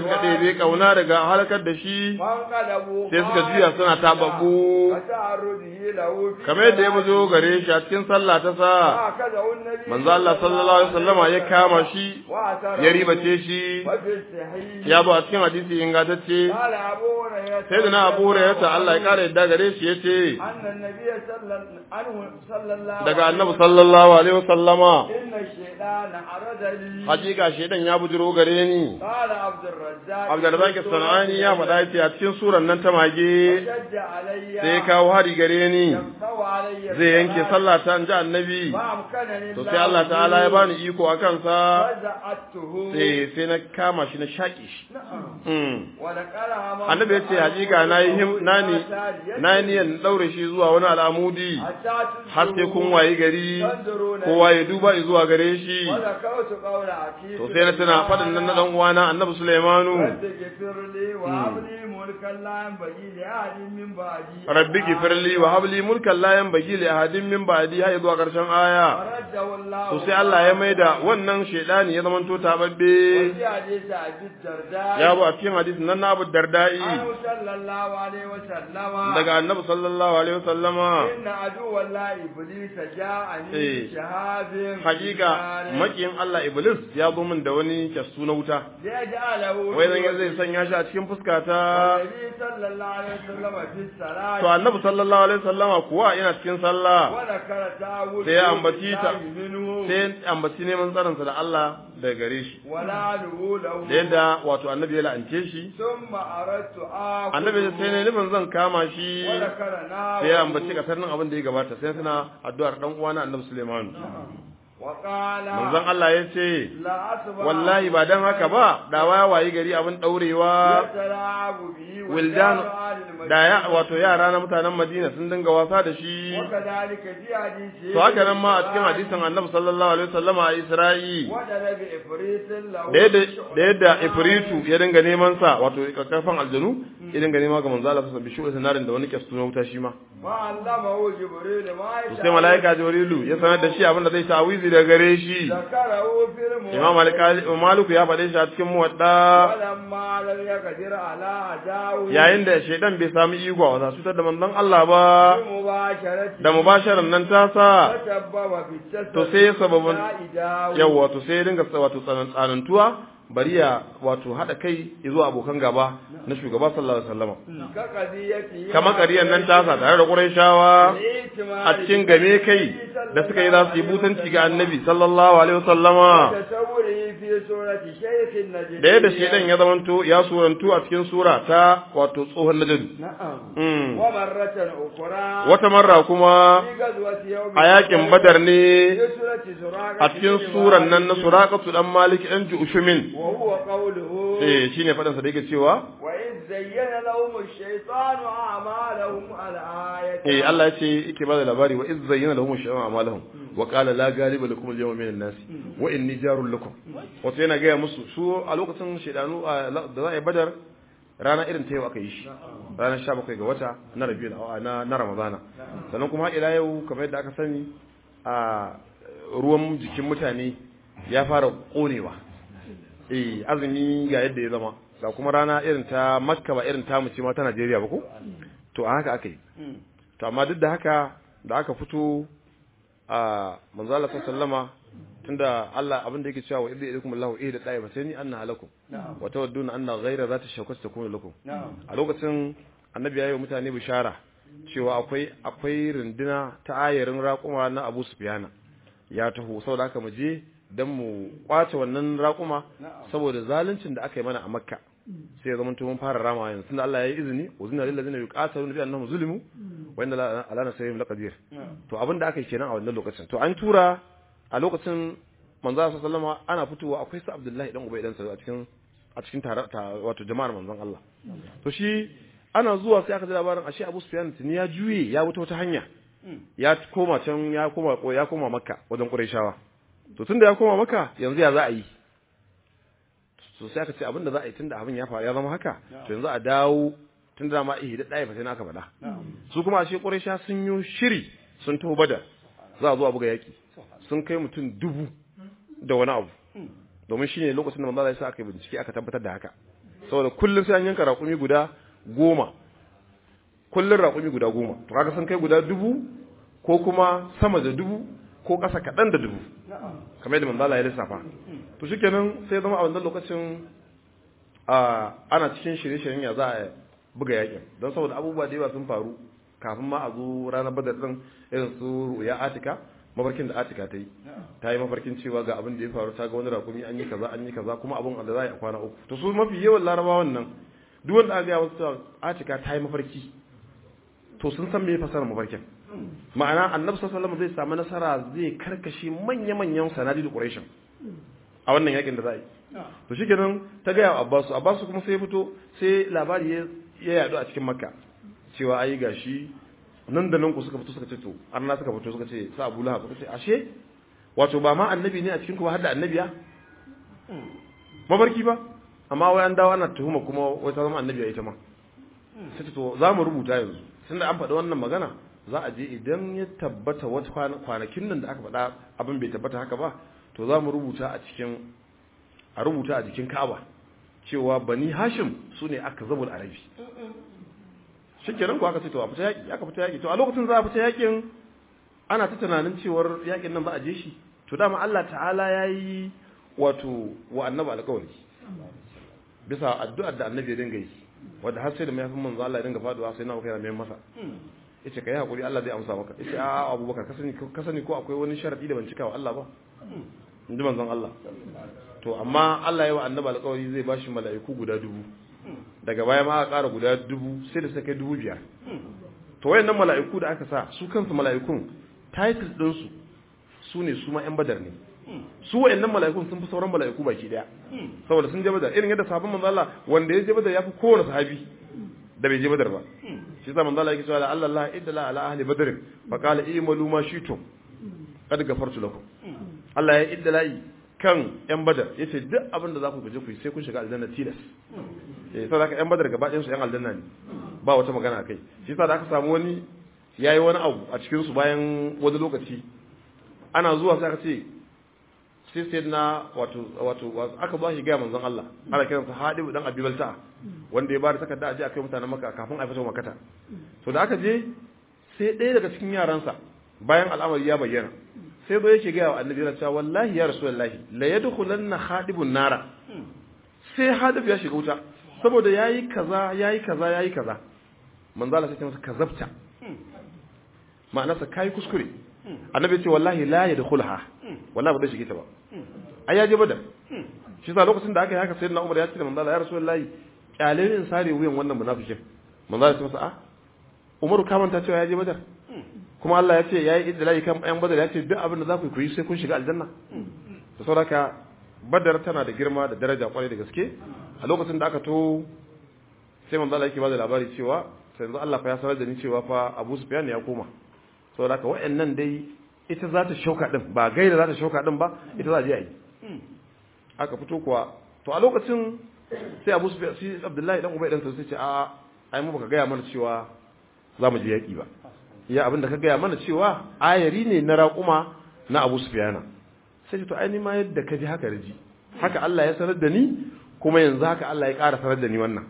ɗebe kauna daga halakar da shi فانقلبوا sai suka juya suna tababbu وتعرضه له في kamar yadda ya buzo gare shi a cikin sallah ta sa هكذا النبي manzo Allah sallallahu alaihi wasallama ya kama shi وأثره ya ribace shi وفي الصحيح ya zo a cikin hadisi ingantacce قال أبو هريرة sai da na Abu Hurairah Allah ya kare yadda gare shi yace أن النبي صلى عنه صلى الله daga عليه Annabi sallallahu alaihi wasallama إن الشيطان عرض لي hakika shedan ya bujiro gare ni قال عبد الرزاق Abdulrazak Sanani ya faɗa yace a cikin suran nan ta mage شج علي sai ya kawo hari gare ni يقطع علي zai yanke sallah ta ji annabi فأمكنني to sai Allah ta'ala ya bani iko a kansa فزعته sai sai na kama shi na shaƙi shi نعم Mm. ولقرها من annabi ya ce hakika na yi him na ni na yi niyyar daure shi zuwa wani al'amudi حتى har sai kun wayi gari تنظرون kowa ya duba zuwa gare shi وذكرت قول عتيق to sai na tuna faɗin nan na dan uwana annabi Sulaimanu رب اغفر لي وهب لي ملكا لا ينبغي لأحد من بعدي rabbi gifirli wa habli mulkan la yanbaghi li ahadin min ba'di har zuwa karshen aya فرده الله to sai Allah ya maida wannan shedani ya zamanto tababbe وفي حديث أبي الدرداء ya bu a cikin hadisin nan na Abu Dardai عنه صلى الله عليه وسلم daga annabi sallallahu alaihi wasallama إن عدو الله إبليس جاءني إيه. بشهاب hakika makiyin Allah Iblis ya zo min da wani kyastu na wuta ليجعله wai zan zai sanya shi a cikin fuskata النبي صلى الله عليه وسلم في الصلاة to annabi sallallahu alaihi wasallama kuwa yana cikin sallah وذكر تعوذ sai ya ambaci ta منه sai ambaci neman tsarinsa da Allah daga gare shi ولعنه له da yadda wato annabi ya la'ance shi ثم أردت آخذ annabi ya sai ne nufin zan kama shi وذكر ناوله sai ya ambaci kasarnin abin da ya gabata sai suna addu'ar dan uwana annabi Sulaiman وقال manzon Allah ya ce لا أصبح wallahi ba dan haka ba da waya wayi gari abin daurewa يتلاعب به wildan آل المدينة da ya wato yara na mutanen Madina sun dinga wasa da shi وكذلك في حديث to haka nan ma a cikin hadisin Annabi sallallahu alaihi wasallama a Isra'i ودل بإفريت له da yadda da yadda Ifritu ya dinga neman sa wato kakkafan aljanu ya dinga nema ga manzo Allah sallallahu alaihi wasallam sanarin da wani kyastu na wuta shi ma وعلمه جبريل ما to sai malaika Jibrilu ya sanar da shi abin da zai tawizi daga gare shi ذكره في الموت Imam Malik- Maliku ya faɗe shi a cikin muwadda ولما لم يقدر على أداؤه yayin da shaidan bai sami iko a wasa cutar da manzon Allah ba بمباشرته da mubasharan nan ta sa تسبب في التسبب to sai ya sababin إداؤه yawa to sai ya dinga sa- wato tsanan- tsanantuwa bari ya wato hada kai zuwa abokan gaba na shugaba sallallahu alaihi wasallam كقضيته kamar ƙariyar nan ta sa tare da Qurayshawa a cikin game kai da suka yi za su yi butanci ga Annabi sallallahu alaihi wasallama تصوره في سورة شيخ النجد da yadda shaidan ya zamanto ya surantu a cikin sura ta wato tsohon najadu نعم Mm. ومرة أخرى wata marra kuma في غزوة يوم a yakin badar ne في سورة سراقة a cikin suran nan na suraqatu dan malik dan jushumin وهو قوله eh shine fadan sa da yake cewa وإذ زين لهم الشيطان أعمالهم الآية eh Allah ya ce yake ba da labari wa iz zayyana lahum shay'un a'malahum wa qala la ghaliba lakum al-yawma min an-nas wa inni jarul lakum wato yana gaya musu su a lokacin shaydanu a- da za a yi badar rana irin ta yau aka yi shi ranar 17 ga wata na rabiul awa na na ramadana sannan kuma har ila yau kamar yadda aka sani a ruwan jikin mutane ya fara konewa eh azumi ga yadda ya zama ga kuma rana irin ta makka ba irin ta mu ce ma ta Najeriya ba ko to a haka aka yi to amma duk da haka da aka fito a manzo Allah sallama tunda Allah abin da yake cewa wa idza ilaykum Allahu ihda ta'ibatayn anna halakum wa tawadduna anna ghayra zati shawkati takunu lakum نعم a lokacin annabi ya yi wa mutane bishara cewa akwai akwai runduna ta ayarin raƙuma na Abu Sufyana ya taho saboda haka mu je dan mu kwace wannan raƙuma saboda zaluncin da aka yi mana a Makka sai ya zama mun fara rama yanzu tunda Allah ya yi izini uzina lil ladina yuqataluna bi annahum zulimu wa inna la ala nasrihim laqadir to abin da aka yi kenan a wannan lokacin to an tura a lokacin manzo sallallahu alaihi wasallam ana fitowa akwai su Abdullahi dan Ubay dan sa a cikin a cikin tare wato jama'ar manzon Allah to shi ana zuwa sai aka ji labarin ashe Abu Sufyan tuni ya juye ya wuta wata hanya ya koma can ya koma ya koma Makka wajen Qurayshawa to tunda ya koma Makka yanzu ya za a yi so sai aka ce abin da za a yi tunda abin ya faru ya zama haka to yanzu a dawo tunda da ma ihi da ɗaya fa sai aka faɗa su kuma ashe Quraysha sun yi shiri sun taho Badar za a zo a buga yaki sun kai mutum dubu da wani abu domin shine lokacin da manzo Allah ya sa aka yi bincike aka tabbatar da haka saboda kullum sai an yanka raƙumi guda goma kullum raƙumi guda goma to kaga sun kai guda dubu ko kuma sama da dubu ko ƙasa kaɗan da dubu kamar yadda manzala ya lissafa to shikenan sai zama a wannan lokacin ana cikin shirye-shiryen ya za a buga yakin don saboda abubuwa da yawa sun faru kafin ma a zo ranar badar din irin su ya atika mafarkin da atika ta yi ta yi mafarkin cewa ga abin da ya faru ta ga wani rakumi an yi kaza an yi kaza kuma abin da za a yi a kwana uku to su mafi yawan larabawan nan duk wanda aka gaya wasu atika ta yi mafarki to sun san me fasara mafarkin ma'ana annabi sallallahu alaihi zai samu nasara zai karkashe manya-manyan sanadi da quraishin a wannan yakin da za a yi to shikenan ta gaya wa abbasu abbasu kuma sai ya fito sai labari ya yadu a cikin makka cewa ai gashi nan da nan ku suka fito suka ce to arna suka fito suka ce sa abu lahab suka ce ashe wato ba ma annabi ne a cikin ku ba har da annabiya mabarki ba amma wai an dawo ana tuhuma kuma wai ta zama annabiya ita ma sai to za mu rubuta yanzu tunda an faɗi wannan magana za a je idan ya tabbata wata kwanakin nan da aka faɗa abin bai tabbata haka ba to za mu rubuta a cikin a rubuta a jikin Ka'aba cewa bani Hashim su ne aka zabul arabi shikenan ko aka ce to a fita yaki aka fita yaki to a lokacin za a fita yakin ana ta tunanin cewar yakin nan za a je shi to dama Allah ta'ala yayi wato wa annabi alƙawari bisa addu'ar da annabi ya dinga yi wanda har sai da mayafin manzo Allah ya dinga faduwa sai na kai mai masa yace kai hakuri Allah zai amsa maka yace a Abubakar ka sani ka sani ko akwai wani sharadi da ban cika wa Allah ba inji manzon Allah to amma Allah ya wa annabi alƙawari zai bashi mala'iku guda dubu daga baya ma aka ƙara guda dubu sai da suka kai dubu biyar to wayannan mala'iku da aka sa su kansu mala'ikun title din su su ne su ma yan badar ne su wayannan mala'ikun sun fi sauran mala'iku baki daya saboda sun je badar irin yadda sahabban manzo Allah wanda ya je badar ya fi kowane sahabi da bai je badar ba shi yasa manzo Allah yake cewa Allah Allah idda ala ahli badr fa qala i'malu ma shi'tum qad ghafartu lakum Allah ya idda la'i kan yan badar yace duk abin da za ku gaje ku sai kun shiga aljanna tilas eh sai aka yan badar gaba ɗayan su yan aljanna ne ba wata magana kai shi yasa da aka samu wani yayi wani abu a cikin su bayan wani lokaci ana zuwa sai aka ce sai sai na wato wato aka ba shi ga manzon Allah ana kiran sa Hadib dan Abi Balta wanda ya ba da takarda a je akai mutanen Makka kafin a fito Makkata to da aka je sai ɗaya daga cikin yaransa bayan al'amari ya bayyana sai zo yake ga annabi yana cewa wallahi ya rasulullahi la yadkhulanna Hadibun nara sai Hadib ya shiga wuta saboda yayi kaza yayi kaza yayi kaza manzo Allah sai ya masa kazabta ma'anarsa kai kuskure annabi ya ce wallahi la yadkhulha wallahi ba zai shige ta ba ai ya je badar shi sa lokacin da aka yi haka sayyidina Umar ya ce da manzo Allah ya rasulullahi kyale in sare wuyan wannan munafikin manzo Allah ya ce masa a Umaru ka manta cewa ya je badar kuma Allah ya ce yayi idlai kan ayan badar ya ce duk abin da za ku yi sai kun shiga aljanna to saboda badar tana da girma da daraja kwarai da gaske a lokacin da aka to sai manzo Allah yake bada labari cewa sai yanzu Allah fa ya sanar da ni cewa fa Abu Sufyan ya koma saboda haka wa'annan dai ita za ta shauka din ba gaira za ta shauka din ba ita za a je a yi aka fito kuwa to a lokacin sai Abu Sufyan sai Abdullahi dan Ubay dan sai ce a ai mu baka gaya mana cewa za mu je yaki ba ya abinda ka gaya mana cewa ayari ne na raƙuma na Abu Sufyan sai to ai ni ma yadda ka ji haka riji haka Allah ya sanar da ni kuma yanzu haka Allah ya ƙara sanar da ni wannan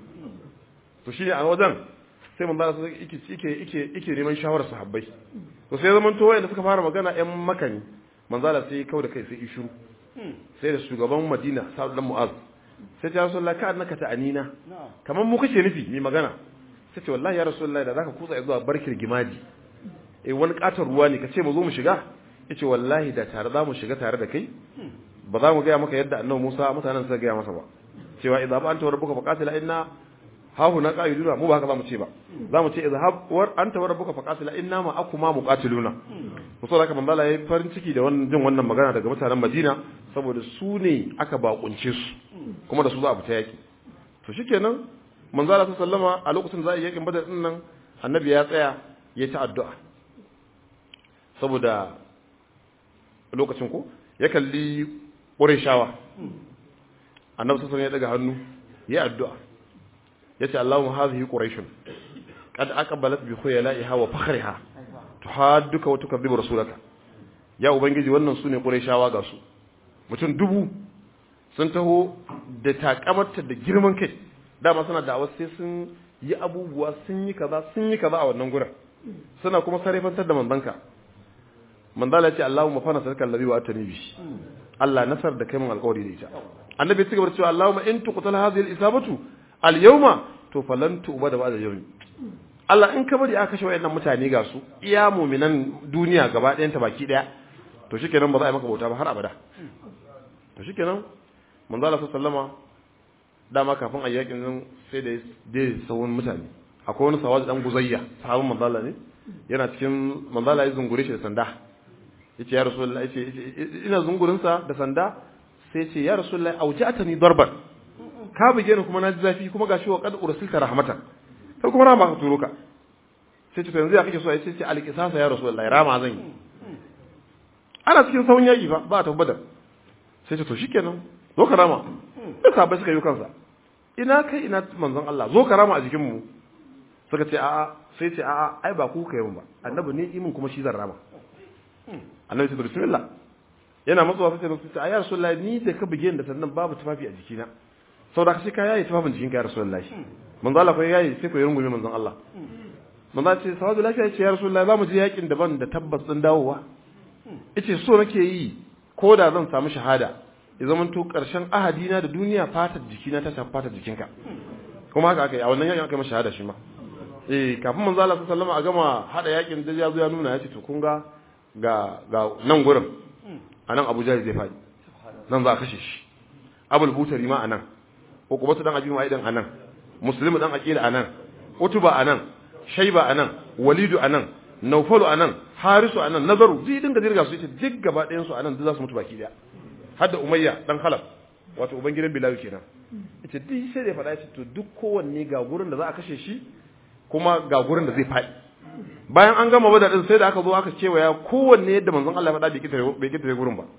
to shine a wajen sai manzo Allah yake yake yake yake neman shawarar sahabbai to sai zaman to wayanda suka fara magana ƴan makani manzo Allah sai kau da kai sai ishuru sai da shugaban Madina Sa'd dan Mu'az sai ya Rasulullah ka annaka ta'anina kamar mu kace nufi mai magana sai ce wallahi ya Rasulullah da zaka kutsa zuwa barkir gimaji eh wani katar ruwa ne kace mu zo mu shiga yace wallahi da tare za mu shiga tare da kai ba za mu ga maka yadda annabi Musa mutanen suka ga masa ba cewa idza ba anta rabbuka faqatila inna hahu na qa'iduna mu ba haka zamu ce ba zamu ce izhab war anta wa rabbuka faqatila inna ma akuma muqatiluna to saboda haka manzo Allah yayi farin ciki da wannan jin wannan magana daga mutanen Madina saboda su ne aka bakunce su kuma da su za a fita yaki to shikenan manzo Allah sallama a lokacin za a yi yakin Badar din nan annabi ya tsaya ya ta addu'a saboda lokacin ko ya kalli Qurayshawa annabi sallallahu ya daga hannu ya addu'a yace Allahumma hadhihi quraishun qad aqbalat bi khuyala'iha wa fakhriha tuhadduka wa tukadhibu rasulaka ya ubangiji wannan sune quraishawa ga su mutum dubu sun taho da takamarta da girman kai dama suna da sai sun yi abubuwa sun yi kaza sun yi kaza a wannan gurin suna kuma sarrafantar da manzanka manzala ce Allahumma fa nasarka allazi wa atani bi Allah nasar da kai mun alƙawari da ita annabi ya cigaba da cewa Allahumma in tuqtal hadhihi al-isabatu al-yawma to falan tu'ba da ba'da yawmi Allah in ka bari aka kashe wayannan mutane ga su iya mu'minan duniya gaba ɗayan ta baki ɗaya to shikenan ba za a yi maka bauta ba har abada to shikenan manzala sallama dama kafin a yakin nan sai da dai sawun mutane akwai wani sawaji dan guzayya sahabin manzala ne yana cikin manzala ya zungure shi da sanda yace ya rasulullahi yace ina zungurin sa da sanda sai yace ya rasulullahi auja'atani darban ka buge ni kuma na ji zafi kuma gashi wa qad ursilta rahmatan sai kuma rama ka turo ka sai ce to yanzu ya kake so yace ce alqisasa ya rasulullahi rama zan yi ana cikin sawun yaki fa ba ta badar sai ce to shikenan zo ka rama duk sabai suka yi kansa ina kai ina manzon Allah zo ka rama a jikin mu suka ce a'a sai ce a'a ai ba ku kai mun ba annabi ne imin kuma shi zan rama annabi ce bismillah yana matsuwa sai ce ce ayya rasulullahi ni da ka buge da sannan babu tufafi a jikina saboda ka sai ka yayi tufafin jikinka ya rasulullahi manzon Allah ko yayi sai ko ya rungume manzon Allah manzon ce sawadu lafiya ce ya rasulullahi za mu je yakin daban da tabbas din dawowa yace so nake yi ko da zan samu shahada ya zama to karshen ahadina da duniya fatar jikina ta shafi fatar jikinka kuma haka aka yi a wannan yakin aka yi masa shahada shi ma eh kafin manzo Allah sallallahu alaihi a gama hada yakin da ya zo ya nuna ya ce to kun ga ga ga nan gurin anan Abu Jahl zai fadi nan za a kashe shi Abul Butari ma anan Uqbatu dan Abi Mu'ayyid anan Muslim dan Aqil anan Utuba anan Shayba anan Walidu anan Nawfalu anan Harisu anan Nazaru zai dinga dirga su yace duk gaba ɗayan su anan duk za su mutu baki daya hadda Umayya dan Khalaf wato ubangidan Bilal kenan ita duk sai da faɗa ce to duk kowanne ga gurin da za a kashe shi kuma ga gurin da zai faɗi bayan an gama bada din sai da aka zo aka kewaya kowanne yadda manzon Allah ya faɗa bai kitare bai kitare gurin ba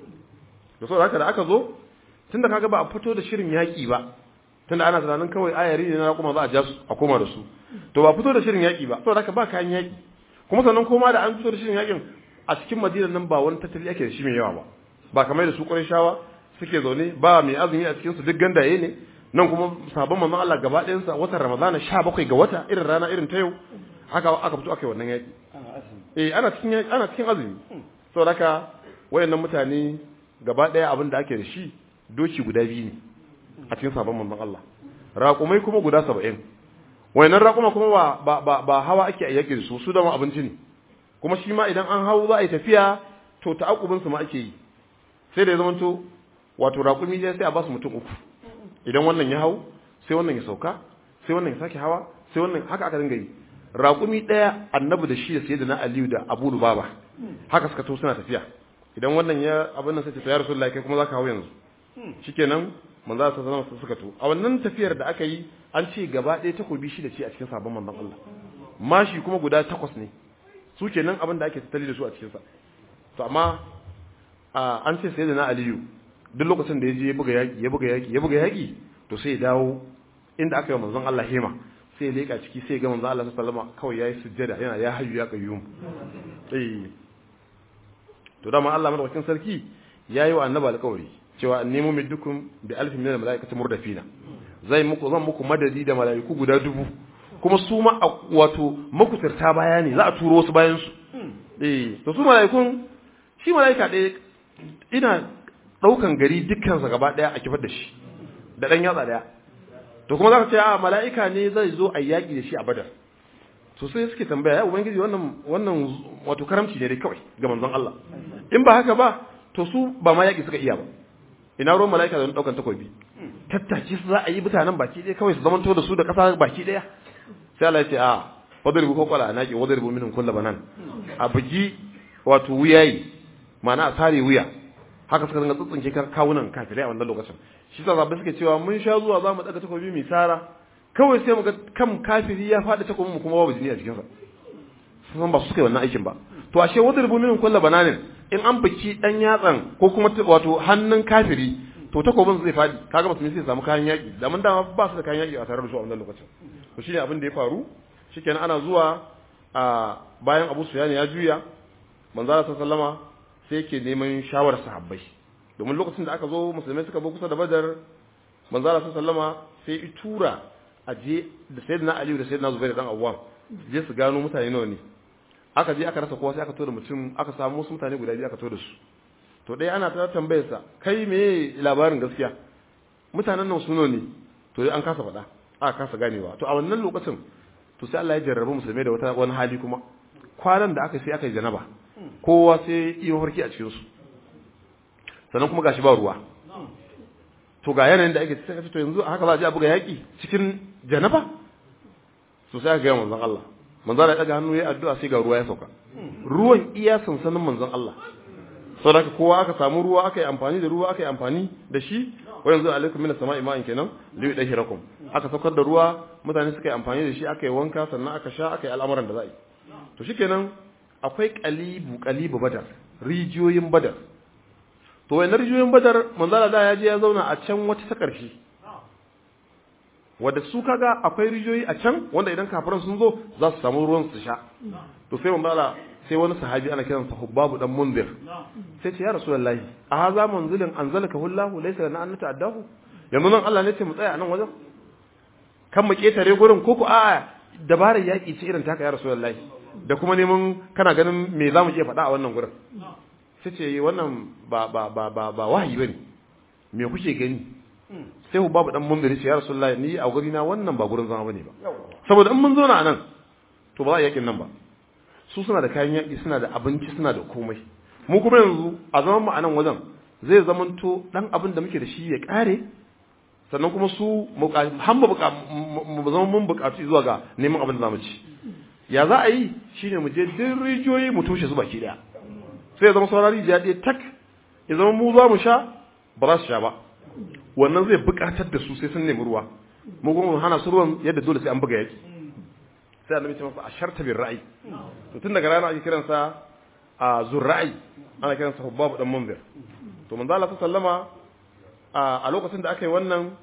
to saboda haka da aka zo tunda kaga ba a fito da shirin yaki ba tunda ana tunanin kawai ayari ne na kuma za a ja su a koma da su to ba fito da shirin yaki ba saboda haka ba kayan yaki kuma sannan koma da an fito da shirin yakin a cikin Madina nan ba wani tattali ake da shi mai yawa ba ba kamar da su Qurayshawa suke zaune ba mai azumi a cikin su duk gandaye ne nan kuma sabon manzon Allah gaba ɗayan sa watan Ramadana 17 ga wata irin rana irin ta yau haka aka fito aka yi wannan yaki eh ana cikin ana cikin azumi saboda haka wayannan mutane gaba ɗaya abin da ake da shi doki guda biyu ne a cikin sabon manzon Allah raƙumai kuma guda 70 wayannan raƙuma kuma ba ba ba hawa ake a yaki da su su da ma abinci ne kuma shi ma idan an hau za a yi tafiya to ta'aqqubin su ma ake yi sai da ya zamanto wato raƙumi ya sai a ba su mutum uku idan wannan ya hau sai wannan ya sauka sai wannan ya sake hawa sai wannan haka aka dinga yi raƙumi ɗaya annabi da shi da sai da na aliyu da abu baba haka suka to suna tafiya idan wannan ya abin nan sai ta ya rasulullahi kai kuma zaka hau yanzu shikenan manzo sa zama su suka to a wannan tafiyar da aka yi an ce gaba ɗaya takobi shi da ce a cikin sabon manzon Allah mashi kuma guda takwas ne su kenan abin da ake tattali da su a cikin sa to amma an ce sai da na aliyu duk lokacin da ya je ya buga yaki ya buga yaki ya buga yaki to sai ya dawo inda aka yi manzon Allah hema sai ya leka ciki sai ya ga manzon Allah sallallahu alaihi kawai yayi sujjada yana ya hayyu ya qayyum eh to dama Allah madaukakin sarki yayi wa annabi alƙawari cewa annemu middukum bi alfin min almalaikati murdafina zai muku zan muku madadi da malaiku guda dubu kuma su ma wato makutarta baya ne za a turo wasu bayan su eh to su malaikun shi malaika ɗaya ina ɗaukan gari dukkansa gaba ɗaya a kifar da shi da ɗan yatsa ɗaya to kuma za ka ce a mala'ika ne zai zo a yaƙi da shi a badar to sai suke tambaya ya ubangiji wannan wannan wato karamci ne dai kawai ga manzon Allah in ba haka ba to su ba ma yaƙi suka iya ba ina ruwan mala'ika da ɗaukan takobi tattace su za a yi mutanen baki ɗaya kawai su zamanto da su da ƙasa baki ɗaya sai Allah ya ce a wadribu ko qala anaki wadribu minhum kullu banan a bugi wato wuyayi ma'ana a sare wuya haka suka dinga tsutsunke kawunan kafirai a wannan lokacin shi sa zabbai suke cewa mun sha zuwa zamu daga takobi mai tsara kawai sai mu ga kan kafiri ya faɗi takobin mu kuma babu jini a jikin sa sun ba su suka yi wannan aikin ba to ashe wadda rubu min kullu bananin in an biki dan yatsan ko kuma wato hannun kafiri to takobin zai faɗi kaga mutum sai samu kayan yaki da mun dama ba su da kayan yaki a tare da su a wannan lokacin to shine abin da ya faru shikenan ana zuwa a bayan Abu Sufyan ya juya manzo Allah sallama sai yake neman shawarar sahabbai domin lokacin da aka zo musulmai suka zo kusa da badar manzo Allah sallama sai i tura a je da sayyidina Ali da sayyidina Zubair dan Awwam je su gano mutane nawa ne aka je aka rasa kowa sai aka to da mutum aka samu wasu mutane guda biyu aka to da su to dai ana ta tambayar sa kai me labarin gaskiya mutanen nan suno ne to dai an kasa faɗa aka kasa ganewa to a wannan lokacin to sai Allah ya jarrabe musulmai da wata wani hali kuma kwanan da aka sai aka yi janaba kowa sai iyo harki a cikin su sannan kuma gashi ba ruwa to ga yanayin da ake cikin to yanzu haka za a je a buga yaki cikin janaba to sai aka ga manzon Allah manzon Allah ya daga hannu ya addu'a sai ga ruwa ya sauka ruwan iya sansanin manzon Allah saboda kowa aka samu ruwa aka yi amfani da ruwa aka yi amfani da shi wa yanzu alaikum minas sama'i ma'in kenan li yudahirakum aka saukar da ruwa mutane suka yi amfani da shi aka yi wanka sannan aka sha aka yi al'amuran da za a yi to shikenan akwai qalibu qalibu badar rijiyoyin badar to wayannan rijiyoyin badar manzala da ya je ya zauna a can wata ta ƙarshe wadda su kaga akwai rijiyoyi a can wanda idan kafiran sun zo za su samu ruwan su sha to sai manzala sai wani sahabi ana kiransa Hubbabu dan Munzir sai ce ya Rasulullahi a haza manzilin anzalaka hullahu laysa lana an nata'addahu yanzu nan Allah ne ce mu tsaya a nan wajen kan mu ketare gurin ko ku a'a dabarar yaki ce irin taka ya Rasulullahi da kuma neman kana ganin me za mu iya faɗa a wannan gurin sai ce wannan ba ba ba ba ba wahayi bane me kuke gani sai Hubbabu dan Munzir ce ya Rasulullahi ni a guri na wannan ba gurin zama bane ba saboda in mun zo na nan to ba za a yakin nan ba su suna da kayan yaƙi suna da abinci suna da komai mu kuma yanzu a zaman mu a nan wajen zai zamanto dan abin da muke da shi ya ƙare sannan kuma su har mu zama mun buƙatu zuwa ga neman abin da zamu ci ya za a yi shine mu je duk rijiyoyi mu toshe su baki daya sai ya zama sauran rijiya ɗaya tak ya zama mu za mu sha ba za su sha ba wannan zai buƙatar da su sai sun nemi ruwa mu kuma mu hana su ruwan yadda dole sai an buga yaki sai annabi ce masa asharta bir ra'ayi to tun daga rana ake kiransa a zurra'i ana kiransa hubbabu dan munzir to manzo Allah sallama a lokacin da aka yi wannan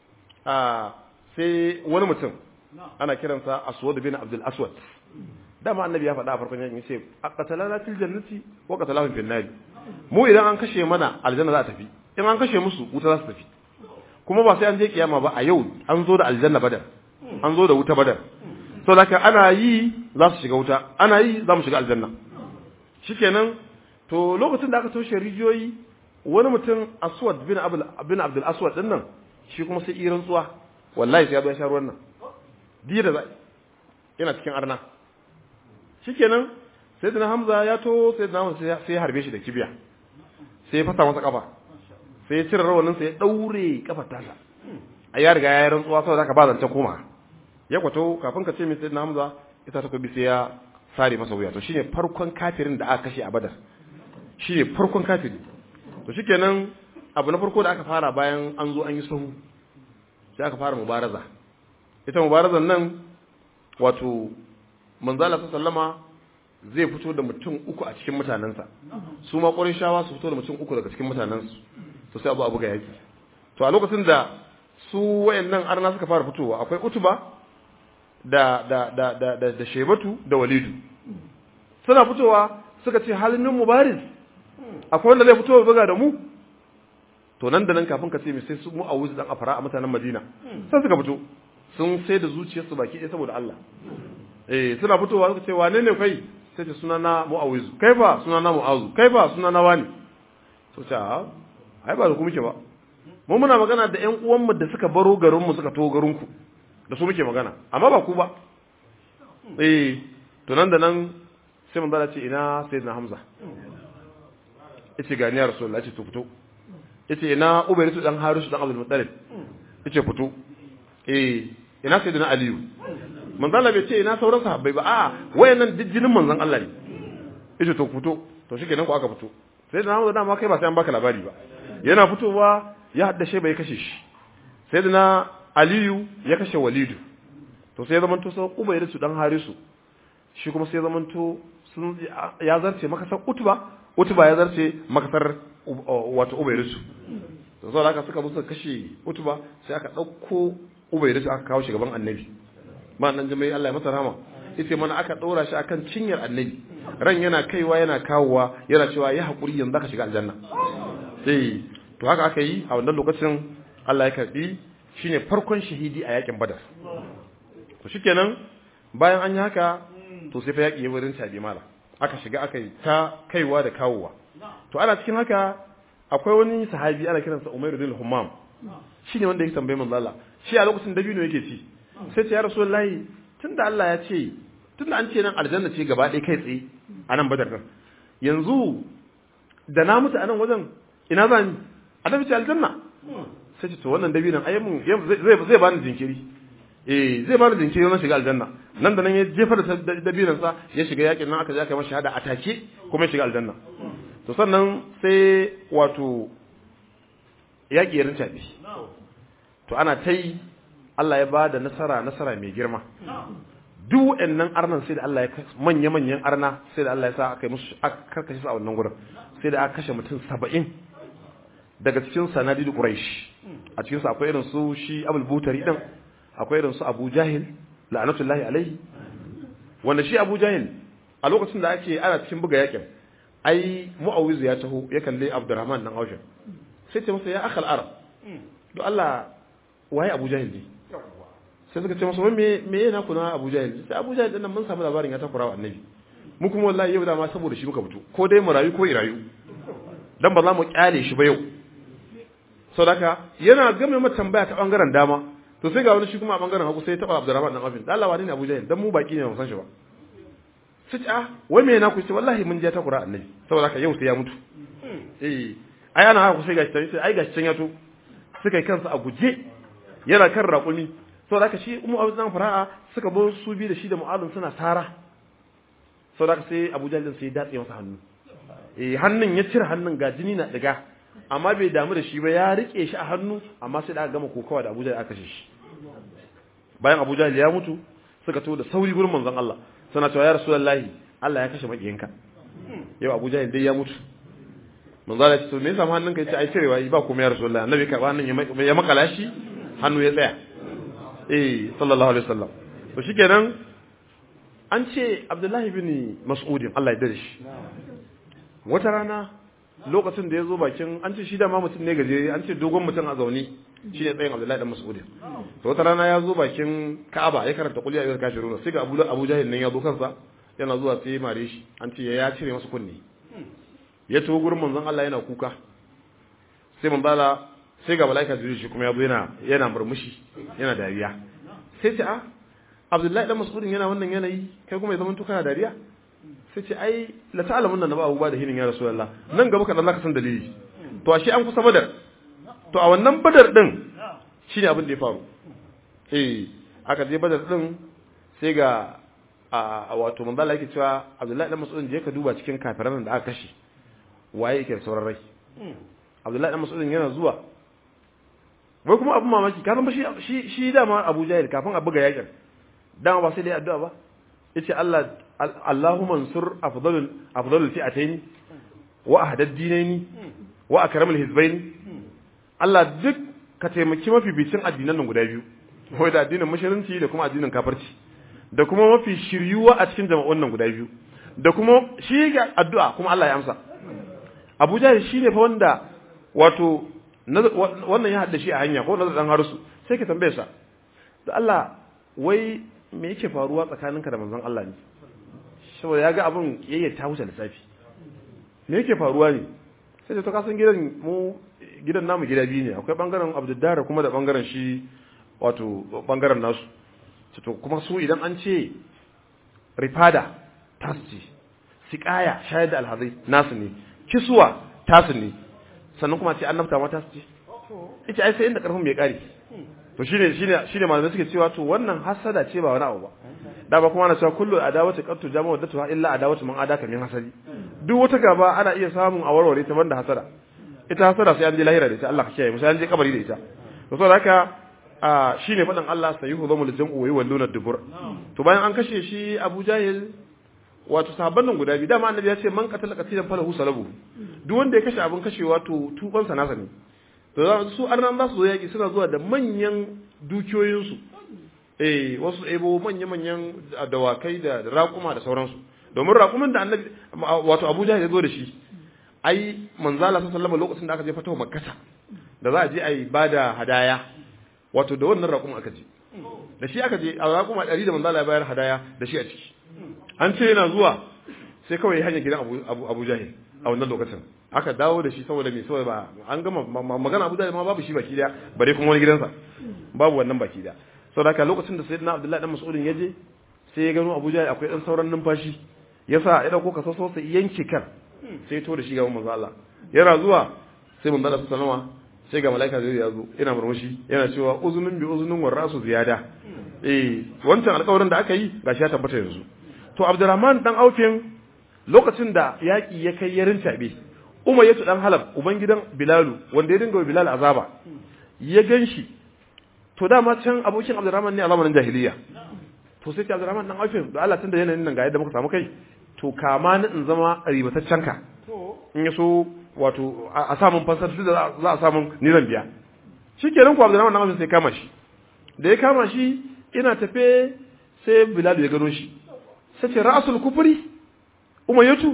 sai wani mutum ana kiransa aswad bin abdul aswad dama annabi ya faɗa a farkon yakin yace aqatalana fil jannati wa qatalahum fil nar mu idan an kashe mana aljanna za ta tafi in an kashe musu wuta za su tafi kuma ba sai an je kiyama ba a yau an zo da aljanna badar an zo da wuta badar sau da ana yi za su shiga wuta ana yi za mu shiga aljanna shikenan to lokacin da aka toshe rijiyoyi wani mutum aswad bin abdul bin abdul aswad din nan shi kuma sai irin tsuwa wallahi sai ya zo ya sha ruwan nan diya da zai yana cikin arna shikenan sai da hamza ya to sai da hamza sai ya harbe shi da kibiya sai ya fasa masa kafa sai ya cire rawanin sa ya daure kafar tasa a ya riga ya yi rantsuwa saboda haka ba zance koma ya kwato kafin ka ce mai sayyidina Hamza ita ta kubi sai ya sare masa wuya to shine farkon kafirin da aka kashe a Badar shine farkon kafiri to shikenan abu na farko da aka fara bayan an zo an yi sahu sai aka fara mubaraza ita mubarazan nan wato manzala sallama zai fito da mutum uku a cikin mutanensa su ma shawa su fito da mutum uku daga cikin mutanensu to sai abu abu ga yaki to a lokacin da su wayannan arna suka fara fitowa akwai utuba da da da da da, da shebatu da walidu suna fitowa suka ce halin mubariz akwai wanda zai fito buga da mu to nan da nan kafin ka ce mai sai su mu a wuzi dan afara a mutanen Madina sai suka fito sun sai da zuciyarsu baki ɗaya saboda Allah eh suna fitowa suka ce wane ne kai sai ce suna na mu'awizu kai fa suna na mu'azu kai fa suna na wani to ta ai ba da ku muke ba mu muna magana da ƴan uwanmu da suka baro garinmu suka to garinku da su muke magana amma ba ku ba eh to nan da nan sai mun zara ce ina sayyidina hamza yace ga ni ya rasulullah yace to fito yace ina ubayrisu dan harisu dan abdul muttalib yace fito eh ina sayyidina aliyu manzon Allah bai ce ina sauran sahabbai ba a'a wayannan jijjinin manzon Allah ne yace to fito to shikenan ku aka fito sayyidina hamza dama kai ba sai an baka labari ba yana fitowa ya haddashe bai kashe shi sayyidina aliyu ya kashe walidu to sai zaman to sai ubayrisu dan harisu shi kuma sai zaman to sun ya zarce makasar utuba utuba ya zarce makasar wato ubayrisu to saboda haka suka musu kashe utuba sai aka dauko ubayrisu aka kawo shi gaban annabi ma nan jami'ai Allah ya masa rahama yace mana aka daura shi akan cinyar annabi ran yana kaiwa yana kawowa yana cewa ya hakuri yanzu ka shiga aljanna sai to haka aka yi a wannan lokacin Allah ya karbi shine farkon shahidi a yakin badar to shikenan bayan an yi haka to sai fa yaki ya wurin tabi mala aka shiga aka yi ta kaiwa da kawowa to ana cikin haka akwai wani sahabi ana kiransa Umairu bin Hammam shine wanda yake tambaye manzo Allah shi a lokacin dabino yake ci sai ce ya rasulullahi tunda Allah ya ce tunda an ce nan aljanna ce gaba ɗaya kai tsaye a nan badar yanzu da na mutu a nan wajen ina za ni annabi ce aljanna sai ce to wannan dabinon ai mun zai zai bani jinkiri eh zai bani jinkiri na shiga aljanna nan da nan ya jefar da dabinon sa ya shiga yakin nan aka je aka masa shahada a take kuma ya shiga aljanna to sannan sai wato yaki ya rinca to ana ta yi Allah ya ba da nasara nasara mai girma duk waɗannan arnan sai da Allah ya manya manyan arna sai da Allah ya sa aka yi musu aka karkashe su a wannan gurin sai da aka kashe mutum saba'in daga cikin sanadi da Quraysh a cikin su akwai irin su shi Abul Butari din akwai irin su Abu Jahil la'anatullahi alaihi wanda shi Abu Jahil a lokacin da ake ana cikin buga yakin ai Muawiz ya taho ya kalle Abdurrahman dan Aushin sai ce masa ya akhal arab do Allah waye Abu Jahil ne sai suka ce masa me me yana kuna Abu Jahil sai Abu Jahil din nan mun samu labarin ya takura wa annabi mu kuma wallahi yau da ma saboda shi muka fito ko dai mu rayu ko irayu dan ba za mu kyale shi ba yau saboda yana game mata tambaya ta bangaren dama to sai ga wani shi kuma a bangaren hagu sai ya taba Abdurrahman dan Afin dan Allah wani ne Abu Jahil dan mu baki ne mu san shi ba sai ce ah wai me yana ku ce wallahi mun je takura annabi saboda haka yau sai ya mutu eh ai ana haka sai gashi sai ai gashi can ya to suka yi kansa a guje yana kan raƙumi saboda haka shi umu abu zan fara'a suka bo su bi da shi da mu'alun suna tara saboda haka sai abu jalil sai ya datse masa hannu eh hannun ya cire hannun ga jini na diga amma bai damu da shi ba ya rike shi a hannu amma sai da aka gama kokawa da abu jalil aka kashe shi bayan abu jalil ya mutu suka to da sauri gurin manzon Allah suna cewa ya rasulullahi Allah ya kashe makiyinka yau abu jalil dai ya mutu manzo Allah ya ce to me yasa hannunka yace ai cirewa ba kuma ya rasulullahi annabi ka hannun ya makala shi hannu ya tsaya eh sallallahu alaihi wasallam to shikenan an ce Abdullahi bin Mas'udin Allah ya dare shi wata rana lokacin da ya zo bakin an ce shi da ma mutum ne gaje an ce dogon mutum a zaune shi ne tsayin Abdullahi dan Mas'udin to wata rana ya zo bakin Ka'aba ya karanta qul ya ayyuhal kafirun sai ga Abu Abu Jahil nan ya zo kansa yana zuwa sai mare shi an ce ya cire masa kunne ya tawo gurin manzon Allah yana kuka sai manzon Allah sai ga malaika jibril shi kuma ya zo yana yana murmushi yana dariya sai ce a Abdullahi dan Mas'udin yana wannan yanayi kai kuma ya zama tuka dariya sai ce ai la ta'lamun nan ba abuba da hinin ya rasulullah nan gaba kadan zaka san dalili to ashe an kusa badar to a wannan badar din shine abin da ya faru eh aka je badar din sai ga a wato manzo Allah yake cewa Abdullahi dan Mas'udin je ka duba cikin kafiran da aka kashe waye yake sauran rai Abdullahi dan Mas'udin yana zuwa wai kuma abin mamaki ka san shi shi shi dama Abu Jahil kafin a buga yakin dama ba sai dai addu'a ba yace Allah Allahumma ansur afdalul afdalul fi'atayn wa ahdad dinaini wa akramul hizbayn Allah duk ka taimaki mafificin addinan nan guda biyu wai da addinin musulunci da kuma addinin kafirci da kuma mafi shiryuwa a cikin jama'un nan guda biyu da kuma shi ga addu'a kuma Allah ya amsa Abu Jahil shine fa wanda wato wannan ya hada shi a hanya ko nazar dan harusu sai ka tambaye sa da Allah wai me yake faruwa tsakaninka da manzon Allah ne saboda ya ga abin yayya ta wuce lissafi me yake faruwa ne sai to ka san gidan mu gidan namu gida biyu ne akwai bangaren Abdullah kuma da bangaren shi wato bangaren nasu to kuma su idan an ce rifada tasci siqaya shayar da alhazai nasu ne kiswa tasu ne sannan kuma ce annabta ma tasu ce ita ai sai inda karfin bai kare to shine shine shine malamai suke cewa to wannan hasada ce ba wani abu ba da ba kuma ana cewa kullu adawati qattu jama'u datu illa adawatu man adaka min hasadi duk wata gaba ana iya samun a warware ta banda hasada ita hasada sai an je lahira da ita Allah ka kiyaye mu sai an je kabari da ita to saboda haka a shine fadan Allah sayuhu zamul jam'u wa yawalluna dubur to bayan an kashe shi Abu Jahil wato sahabban nan guda biyu dama annabi ya ce man qatala qatilan falahu salabu duk wanda ya kashe abin kashewa to tuban sa nasa ne to su arnan za su zo yaki suna zuwa da manyan dukiyoyin su eh wasu ebo manya manyan dawakai da raƙuma da sauransu domin raƙumin da annabi wato Abu Jahil ya zo da shi ai manzala sallallahu alaihi lokacin da aka je fatawa makkata da za a je a yi bada hadaya wato da wannan raƙum aka je da shi aka je a raƙuma ɗari da manzo Allah ya bayar hadaya da shi a ciki an ce yana zuwa sai kawai hanyar gidan Abu Abu, Abu Jahil a wannan lokacin aka dawo da shi saboda me saboda ba an gama magana Abu Jahil ma babu shi baki daya bare kuma wani gidansa babu wannan baki daya saboda haka lokacin da Sayyidina Abdullahi dan Mas'udin ya je sai ya gano Abu Jahil akwai dan sauran numfashi yasa ya dauko ka soso sai yanke kan sai to da shi gaban manzo Allah yana zuwa sai manzo Allah sallama sai ga malaika zai ya zo yana murmushi yana cewa uzunun bi uzunun wa rasu ziyada eh wancan alƙawarin da aka yi gashi ya tabbata yanzu to Abdurrahman dan Aufin lokacin da yaki ya kai yarin tabe Umayyatu dan Halab ubangidan Bilalu wanda ya dinga wa Bilal azaba ya ganshi to dama can abokin Abdurrahman ne a zamanin jahiliya to sai Abdurrahman dan Aufin da Allah tunda yanayin nan ga yadda muka samu kai to kama ni in zama ribataccen ka in ya so wato a samun fansar duk da za a samun ni zan biya shi kenan ku Abdurrahman dan Aufin sai kama shi da ya kama shi ina tafe sai Bilal ya gano shi sai ce ra'asul kufri umayyatu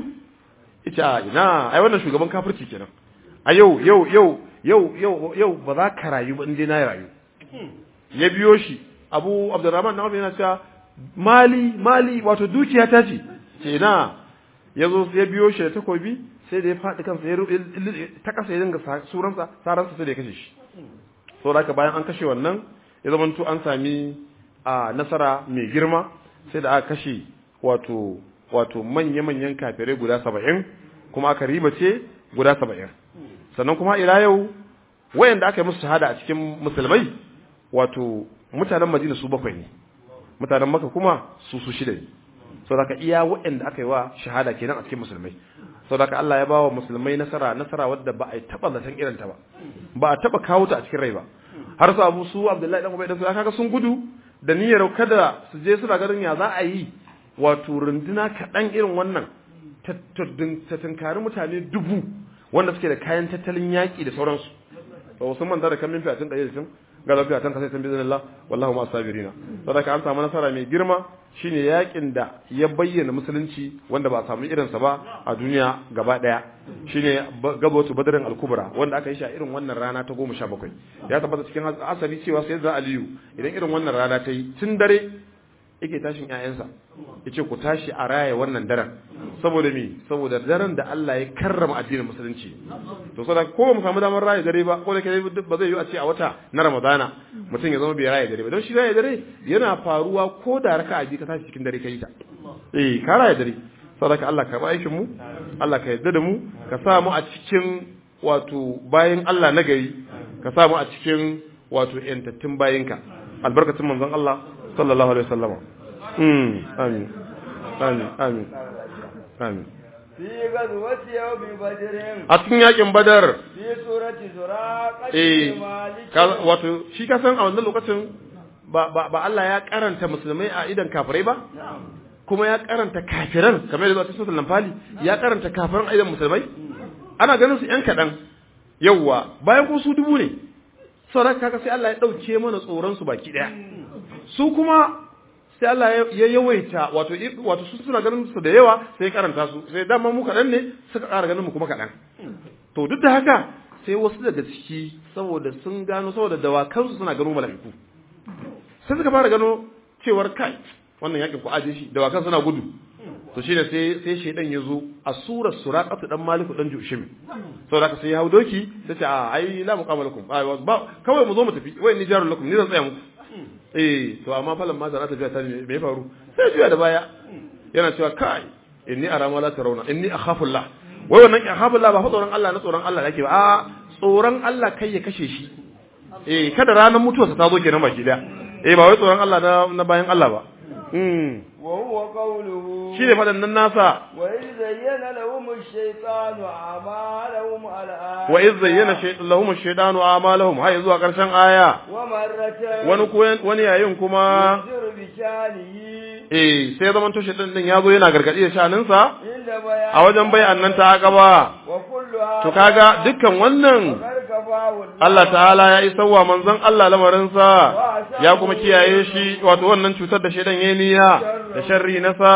ita ina ai wannan shugaban kafirci kenan a yau yau yau yau yau yau ba za ka rayu ba in dai na rayu ya biyo shi Abu Abdurrahman dan Aufin yana cewa mali mali wato dukiya ta ce ce na ya zo ya biyo shi da takobi sai da ya faɗi kansa ya ta kasa ya dinga suransa saransa sai da ya kashe shi sau da bayan an kashe wannan ya zama an sami a nasara mai girma sai da aka kashe wato wato manya-manyan kafirai guda saba'in kuma aka ribace guda saba'in sannan kuma ila yau wayanda aka yi musu shahada a cikin musulmai wato mutanen madina su bakwai ne mutanen maka kuma su su shida ne sau da iya wayanda aka yi wa shahada kenan a cikin musulmai sau da Allah ya ba wa musulmai nasara nasara wadda ba a yi taɓa zaton irinta ba ba a taɓa kawo ta a cikin rai ba har su abu su abdullahi dan ubai dan su kaga sun gudu da niyyar kada su je suna ganin ya za a yi wato runduna kaɗan irin wannan ta tunkari mutane dubu wanda suke da kayan tattalin yaƙi da sauransu ba wasu manta da kan min fiyatin ɗaya da cin ga lafiya tan kasai san bizin Allah wallahu ma sabirina saboda an samu nasara mai girma shine yakin da ya bayyana musulunci wanda ba a samu irinsa ba a duniya gaba daya shine gabatu badrin al-kubra wanda aka yi shi a irin wannan rana ta 17 ya tabbata cikin asali cewa sai da aliyu idan irin wannan rana ta yi tun dare yake tashin ƴaƴansa yace ku tashi a raya wannan daren saboda me saboda daren da Allah ya karrama addinin musulunci to saboda ko mu samu damar raya dare ba ko da kai ba zai yi a ce a wata na Ramadana mutum ya zama bai raya dare ba don shi raya dare yana faruwa ko da raka'a bi ka tashi cikin dare kai ta eh ka raya dare saboda Allah ka ba aikin mu Allah ka yarda da mu ka sa mu a cikin wato bayin Allah na gari ka sa mu a cikin wato yantattun bayinka albarkatun manzon Allah sallallahu alaihi wasallama mm amin amin amin amin fi gazwati yawmi badrin a cikin yakin badar fi surati zuraqati eh malik ka- wato shi ka san a wannan lokacin ba ba ba Allah ya karanta musulmai a idan kafirai ba kuma ya karanta kafiran kamar yadda zuwa cikin lamfali ya karanta kafiran a idan musulmai ana ganin su yan kaɗan yawwa bayan ko su dubu ne sauran kaga sai Allah ya ɗauke mana tsoron su baki ɗaya su kuma sai Allah ya- ya yawaita wato i- wato su suna ganin su da yawa sai ya karanta su sai dama mu kaɗan ne suka ƙara ganin mu kuma kaɗan to duk da haka sai wasu daga ciki saboda sun gano saboda dawakansu suna gano mala'iku sai suka fara gano cewar kai wannan yakin ku aje shi dawakan suna gudu to shine sai sai shedan ya zo a surar suraqatu dan maliku dan jushim saboda haka sai ya hau doki sai ce a ai la muqama lakum ai ba kawai mu zo mu tafi wai ni jarul lakum ni zan tsaya muku eh to amma falan ma zara ta juya ta me me ya faru sai juya da baya yana cewa kai inni ara ma la tarawna inni akhafu Allah wai wannan akhafu Allah ba fa tsoron Allah na tsoron Allah yake ba a tsoron Allah kai ya kashe shi eh kada ranar mutuwarsa ta zo kenan baki daya eh ba wai tsoron Allah na na bayan Allah ba mm wa huwa qawluhu shi ne fadannan nasa wa iz zayyana lahum ash-shaytanu a'malahum al wa iz zayyana shaytan lahum ash-shaytanu a'malahum hay zuwa karshen aya wa marratan wani koyan wani yayin kuma yunziru bi shanihi eh sai zaman to shaytan din yazo yana gargadi da shaninsa inda bayan a wajen bayan nan ta gaba wa kulluha to kaga dukkan wannan karkafahu Allah ta'ala ya yi sauwa manzon Allah lamarinsa ya kuma kiyaye shi wato wannan cutar da shaidan ya niyya da sharri na sa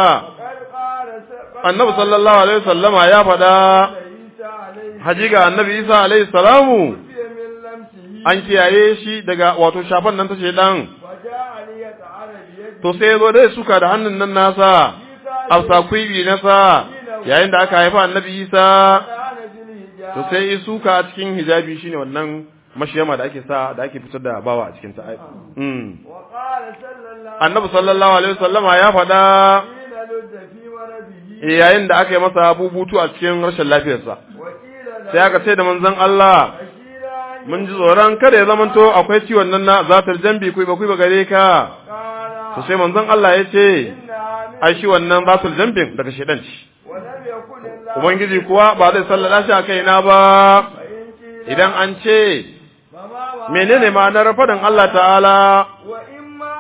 annabi sallallahu alaihi wasallama ya faɗa haji ga annabi Isa alaihi salamu an kiyaye shi daga wato shafan nan ta shedan وجاء ليطعن بيده to sai ya zo dai suka da hannun nan nasa afsa kuibi nasa yayin da aka haifa annabi isa كان في الحجاب to sai ya suka a cikin hijabi shine wannan mashiyama da ake sa da ake fitar da bawa a cikin ta mm. وقال صلى الله annabi sallallahu alaihi wasallama ya faɗa حين لد في مرضه eh, yayin da aka yi masa bubutu a cikin rashin lafiyarsa وقيل له sai aka ce da manzon Allah بشير أن mun ji tsoron kada ya zamanto akwai ciwon nan na zatar jambi kuyi ba kuyi ba gare ka قال to sai manzon Allah ya ce إنها من ai shi wannan zatar jambin daga shedan ci ولم يكن الله ubangiji kuwa ba zai sallada shi a kaina ba فإن قيل idan an ce فما menene ma'anar faɗin Allah ta'ala وإما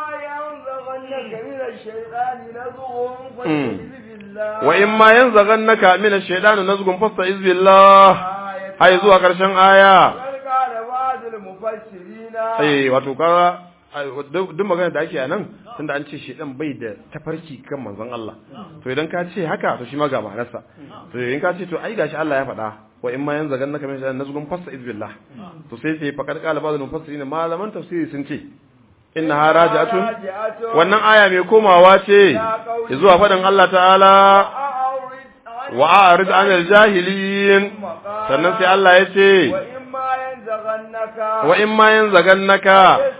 ينزغنك من الشيطان نزغ فاستعذ بالله wa in ma yanzaghannaka min ash-shaytani nazghun fasta'iz billah آية ai zuwa karshen aya بل قال بعض المفسرين eh wato kaga ai, duk duk magana da ake a nan tunda an ce shedan bai da tafarki kan manzon Allah to idan ka ce haka to shi ma ga ma'anarsa to in ka ce to ai gashi Allah ya faɗa wa in ma yanzaghannaka min ash-shaytani nazghun fasta'iz billah to sai sai faqad qala ba'd al-mufassirin malaman tafsiri sun ce innaha raji'atun راجعة wannan aya mai komawa ce zuwa faɗin Allah ta'ala أعرض عن wa a'rid 'anil jahilin sannan sai Allah ya ce وإما ينزغنك wa in ma yanzagannaka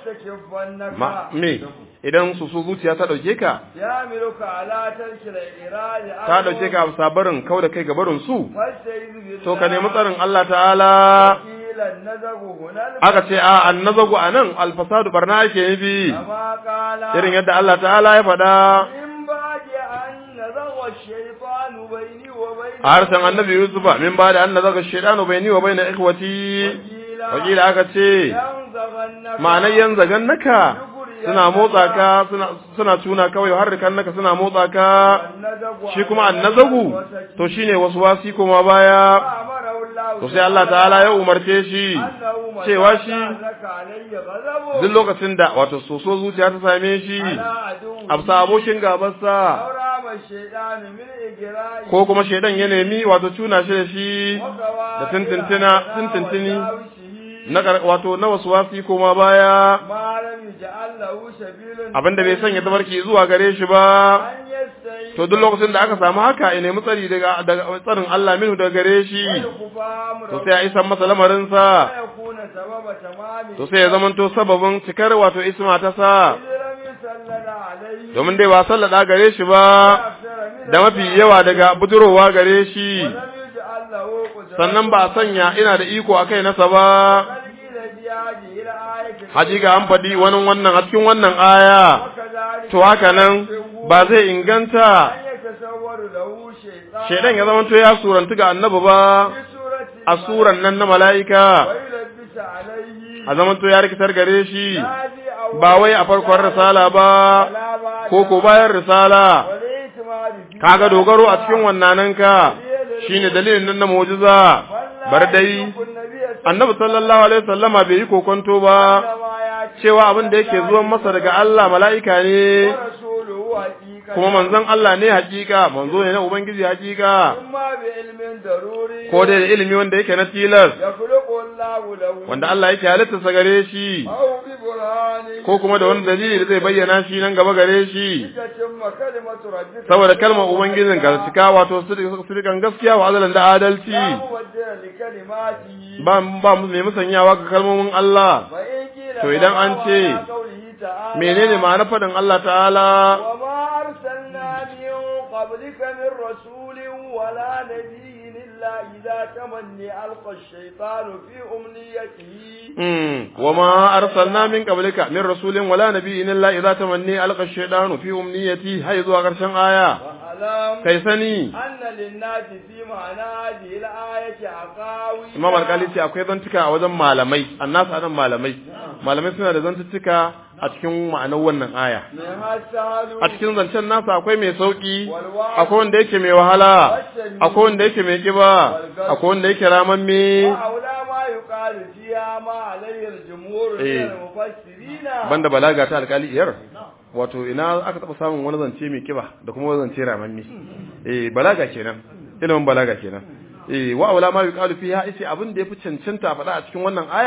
يستكفنك ma me idan su su zuciya ta dauke ka يعملك على ترك الإرادة ta dauke ka a barin kau da kai ga barin su فاستعذ بالله to ka nemi tsarin Allah ta'ala قيل النزغ هنا aka ce a annazagu anan alfasadu barna ake nufi كما قال irin yadda Allah ta'ala ya faɗa من بعد أن نزغ الشيطان بيني وبين a harshen annabi Yusufa min ba da annazaga shaydanu bayni wa bayna ikhwati wakila aka ce ينزغنك ma'anar yanzagan naka suna motsa ka suna suna tuna kawai har naka suna motsa ka النزغ shi kuma annazagu to shine wasu wasi kuma baya أمره الله to sai Allah ta'ala ya umarce shi أنه cewa shi لك علي غضبه duk lokacin da wato soso zuciya ta same shi على عدوه amsa abokin gabarsa أو رام الشيطان من إجرائه ko kuma shaidan ya nemi wato tuna shi da shi وقوائل da tuntuntuna tuntuntuni وساوسه na kar- wato na wasu wasi koma baya ما لم يجعل له سبيل abinda bai sanya tabarki zuwa gare shi ba أن يستعين to duk lokacin da aka samu haka ya nemi tsari daga daga tsarin Allah minhu daga gare shi ويكفى أمره to sai a isa masa lamarinsa ويكون سبب تمامه to sai ya zamanto sababin cikar wato isma ta sa إذ لم يسلل عليه domin dai ba sallada gare shi ba أكثر من da mafi yawa daga budurowa gare shi ولم يجعل له قدرة sannan ba a sanya ina da iko a kai nasa ba بل قيل في هذه الآية hakika an faɗi wani wannan a cikin wannan aya وكذلك to haka nan ba zai inganta أن يتصور له شيطان shaidan ya zamanto ya surantu ga annabi ba في سورة a suran nan na mala'ika ويلبس عليه a zamanto ya rikitar gare shi هذه أول ba wai a farkon risala ba ولا بعد ko ko bayan risala والاعتماد فيه kaga dogaro a cikin wannananka shine dalilin nan na mu'jiza bar dai annabi sallallahu alaihi wasallama bai yi kokonto ba cewa abin da yake zuwan masa daga Allah mala'ika ne ورسوله حقيقة kuma manzon Allah ne hakika manzo ne na ubangiji hakika ثم بعلم ضروري ko dai da ilimi wanda yake na tilas يخلق الله له wanda Allah yake halitta sa gare shi أو ببرهان ko kuma da wani dalili da zai bayyana shi nan gaba gare shi تتم كلمة ربك saboda kalmar ubangijin ka cika wato sirikan gaskiya wa azalan da adalci لا مبدل لكلماته ba ba mu mai musanyawa ga kalmomin Allah فإن قيل To idan an فما ce, معنى قوله تعالى menene ma'anar faɗin Allah ta'ala وما أرسلنا من قبلك من رسول ولا نبي إلا إذا تمني ألقى الشيطان في أمنيته Mm, wa ma arsalna min qablika min rasulin wala nabiyyin illa idza tamanni alqa ash-shaytanu fi umniyati hay zuwa karshen aya وألم kai sani أن للناس في معنى هذه الآية عقاوي Imam Alkali ce akwai zantuka a wajen malamai annasu anan malamai malamai suna da zantuttuka a cikin ma'anar wannan aya منها السهل a cikin zancen nasa akwai mai sauki akwai wanda yake mai wahala akwai wanda yake mai kiba akwai wanda yake ramamme وأولى ما يقال فيها ما عليه الجمهور من إيه. المفسرين banda balaga ta alkali iyar wato ina aka taba samun wani zance mai kiba da kuma wani zance ramamme eh balaga kenan ilimin balaga kenan eh wa aula ma yuqalu fiha isi abin da yafi cancanta a faɗa a cikin wannan aya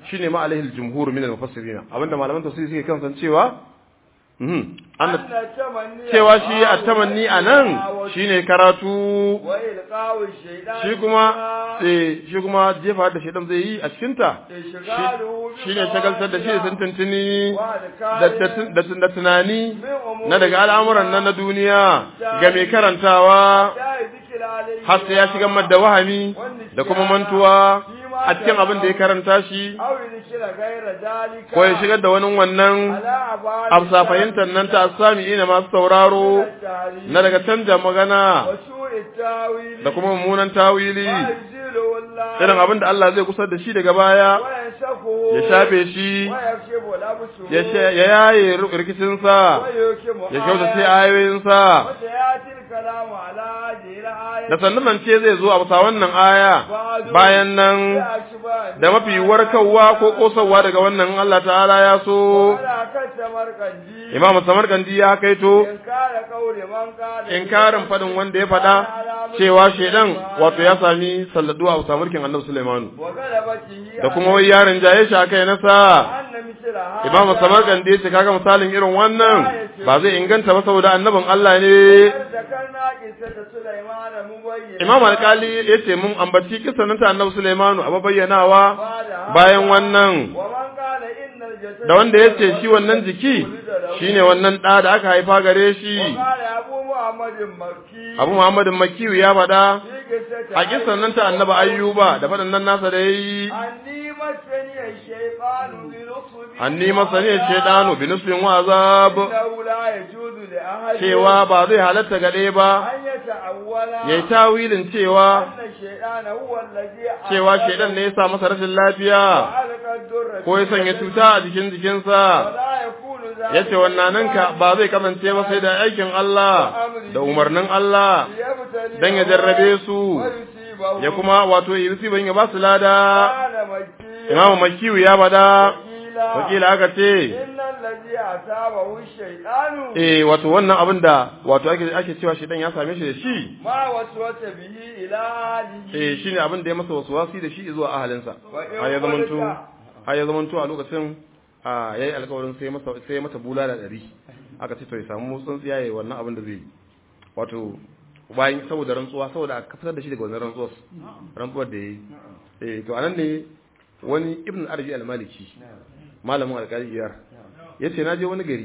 shine ma alaihi jumhur min al-mufassirin abinda malaman tafsiri suke kan san cewa mhm أن an التمني cewa shi at-tamanni anan shine karatu وإلقاء الشيطان shi kuma فيها eh shi kuma jefa da shedan zai yi a cikin ta إشغاله shine shagaltar da shi sun tuntuni وأذكار da da da tunani من أمور na daga al'amuran nan na duniya ga mai karantawa لا ذكر عليه har sai ya shiga da wahami da kuma mantuwa a cikin abin da ya karanta shi أو ذكر غير ذلك ko ya shigar da wani wannan على أبعاد amsa fahimtar nan ta sami ina masu sauraro التعليم na daga canja magana وسوء التاويل da kuma mummunan tawili ويزيله الله irin abin da Allah zai kusar da shi daga baya وينسخه ya shafe shi ويكشف الأبصر ya sha- ya yaye rikicinsa ويحكم ya kyautace آياته. ayoyinsa وسيأتي الكلام على هذه الآية da sannan nan ce zai zo a bisa wannan aya bayan nan بأشباه da mafi warkarwa ko kosawa daga wannan Allah ta'ala ya so ولا كالسمرقندي Imam Samarkandi ya kaito إنكار قول من قال inkarin fadin wanda ya fada cewa shedan wato ya sami salladu a bisa mulkin Annabi Sulaiman وغلبته da kuma wai yaron jaye shi akai nasa أن مثل هذا Imam Samarkandi ya ce kaga misalin irin wannan ba zai inganta ba saboda annabin Allah ne ذكرنا قصة سليمان مبين Imam Alkali ya ce mun ambaci kisan nan ta Annabi Sulaiman a bayyanawa bayan wannan ومن قال إن الجسد da wanda ya ce shi wannan jiki shine wannan ɗa da aka haifa gare shi وقال أبو محمد مكي Abu Muhammadin Makiyu ya faɗa في قصة a kisan nan ta Annabi Ayyuba da faɗan nan nasa da yayi أني مسني الشيطان بنصب anni masani shaydanu bi nusbin wa azab إنه لا يجوز لأحد cewa ba zai halatta gade ba أن يتأول yayi tawilin cewa أن الشيطان هو الذي cewa shedan ne ya sa masa rashin lafiya وألقى الدر ko ya sanya cuta a jikin jikinsa ولا يكون ذلك yace wannan ka ba zai kasance ba sai da aikin Allah da umarnin Allah ليبتليه dan ya jarrabe su ويصيبه ya kuma wato yi ban ya ba su lada قال مكي imamu makiyu ya bada قيل wakila aka ce إن الذي أصابه الشيطان eh wato wannan abin da wato ake ake cewa shedan ya same shi da shi ما وسوس به إلى أهله eh shine abin da ya masa waswasi da shi zuwa ahalinsa وإن har ya zamanto قلت har ya zamanto a lokacin a yayi alƙawarin sai masa sai mata bulala ɗari aka ce to ya samu tsuntsiya yayi wannan abin da zai yi wato bayan saboda rantsuwa saboda aka fitar da shi daga wannan rantsuwar rantsuwar da yayi eh to anan ne wani ibn arabi al-maliki malamin alƙali iyar yace na je wani gari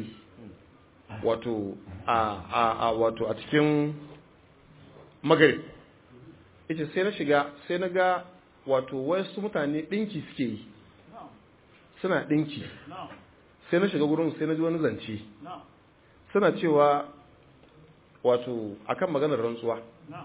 wato a a a wato a cikin magrib yace sai na shiga sai na ga wato wasu mutane dinki suke yi suna dinki sai na shiga gurin sai na ji wani zance suna cewa wato akan maganar rantsuwa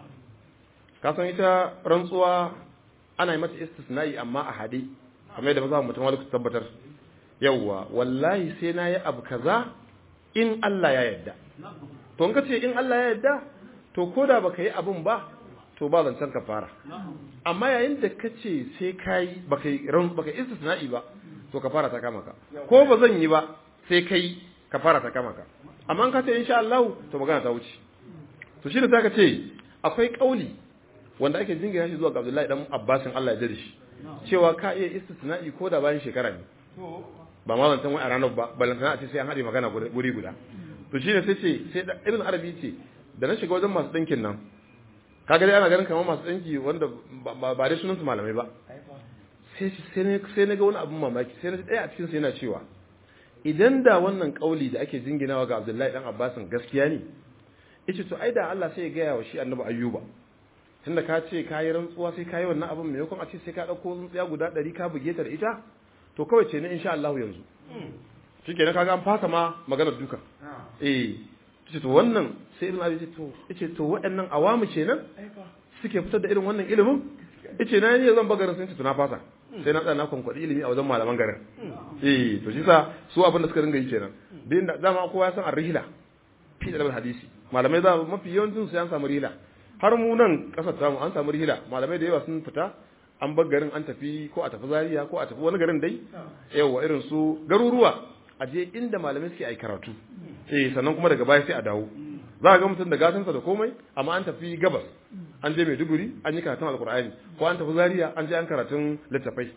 ka san ita rantsuwa ana yi mata istisna'i amma a hade kamar yadda maza mutum wani tabbatar yawwa wallahi sai na yi abu kaza in Allah ya yarda to in ka ce in Allah ya yarda to ko da baka yi abun ba to ba zancen ka fara amma yayin da ka ce sai ka yi baka yi ran baka istisna'i ba to ka fara ta kama ka ko ba zan yi ba sai kai ka fara ta kama ka amma in ka ce insha Allah to magana ta wuce to shi da zaka ce akwai kauli wanda ake jingina shi zuwa ga Abdullahi dan Abbasin Allah ya jade shi cewa ka iya istisna'i ko da bayan shekara ne ba ma zantan wai a ranar ba balantana a ce sai an haɗe magana guri guda to shi ne sai ce sai da ibn arabi ce da na shiga wajen masu ɗinkin nan kaga dai ana ganin kamar masu ɗinki wanda ba ba dai sunan su malamai ba sai sai ne sai na ga wani abun mamaki sai na ji ɗaya a cikin su yana cewa idan da wannan kauli da ake jinginawa ga Abdullahi dan Abbasin gaskiya ne yace to ai da Allah sai ya gaya wa shi Annabi Ayyuba tunda ka ce ka yi rantsuwa sai ka yi wannan abin maimakon a ce sai ka ɗauko tsuntsiya guda ɗari ka buge ta da ita to kawai ce ne insha Allah yanzu shi kenan kaga an fasa ma maganar duka eh ce to wannan sai ibn abi ce to yace to waɗannan awamu kenan suke fitar da irin wannan ilimin yace na ne zan bagarin sun ce to na fasa sai na tsaya na kwankwadi ilimi a wajen malaman garin eh to shi sa su abin da suka ringa yi kenan din da dama kowa ya san ar-rihla fi da hadisi malamai za mafi yawancin su an samu rihla har mu nan kasar tamu an samu rihla malamai da yawa sun fita an bar garin an tafi ko a tafi Zaria ko a tafi wani garin dai yawa irin su garuruwa a je inda malamai suke ai karatu eh sannan kuma daga baya sai a dawo za ga mutum da gatansa da komai amma an tafi gabas an je Maiduguri an yi karatun alkur'ani ko an tafi Zaria an je an karatun littafai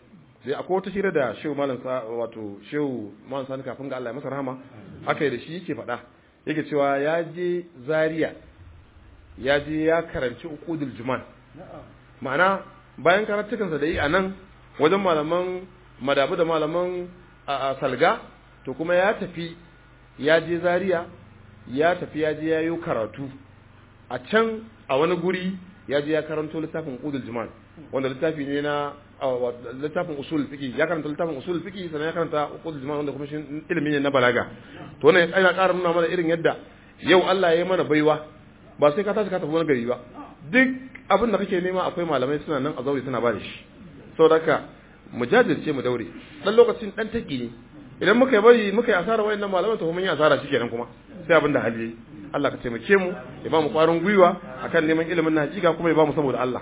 sai akwai wata hira da shehu malam sa wato shehu malam sani kafin ga Allah ya masa rahama aka yi da shi yake faɗa yake cewa ya je Zaria ya je ya karanci uqudul juman ma'ana bayan karatukansa da yi a nan wajen malaman madabu da malaman a salga to kuma ya tafi ya je Zaria ya tafi ya je ya yi karatu a can a wani guri ya je ya karanto littafin uqudul juman wanda littafi ne na littafin usul fiqi ya karanta littafin usul fiqi sannan ya karanta uqudul juman wanda kuma shi ilimi ne na balaga to wannan yana ƙara nuna mana irin yadda yau Allah ya yi mana baiwa ba sai ka tashi ka tafi wani gari ba duk abin da kake nema akwai malamai suna nan a zaure suna ba da shi saboda haka mu jajirce mu daure dan lokacin dan taki ne idan muka yi bari muka yi asara wayannan malaman to mun yi asara shikenan kuma sai abin da hali yayi Allah ka taimake mu ya ba mu kwarin gwiwa akan neman ilimin na hakika kuma ya ba mu saboda Allah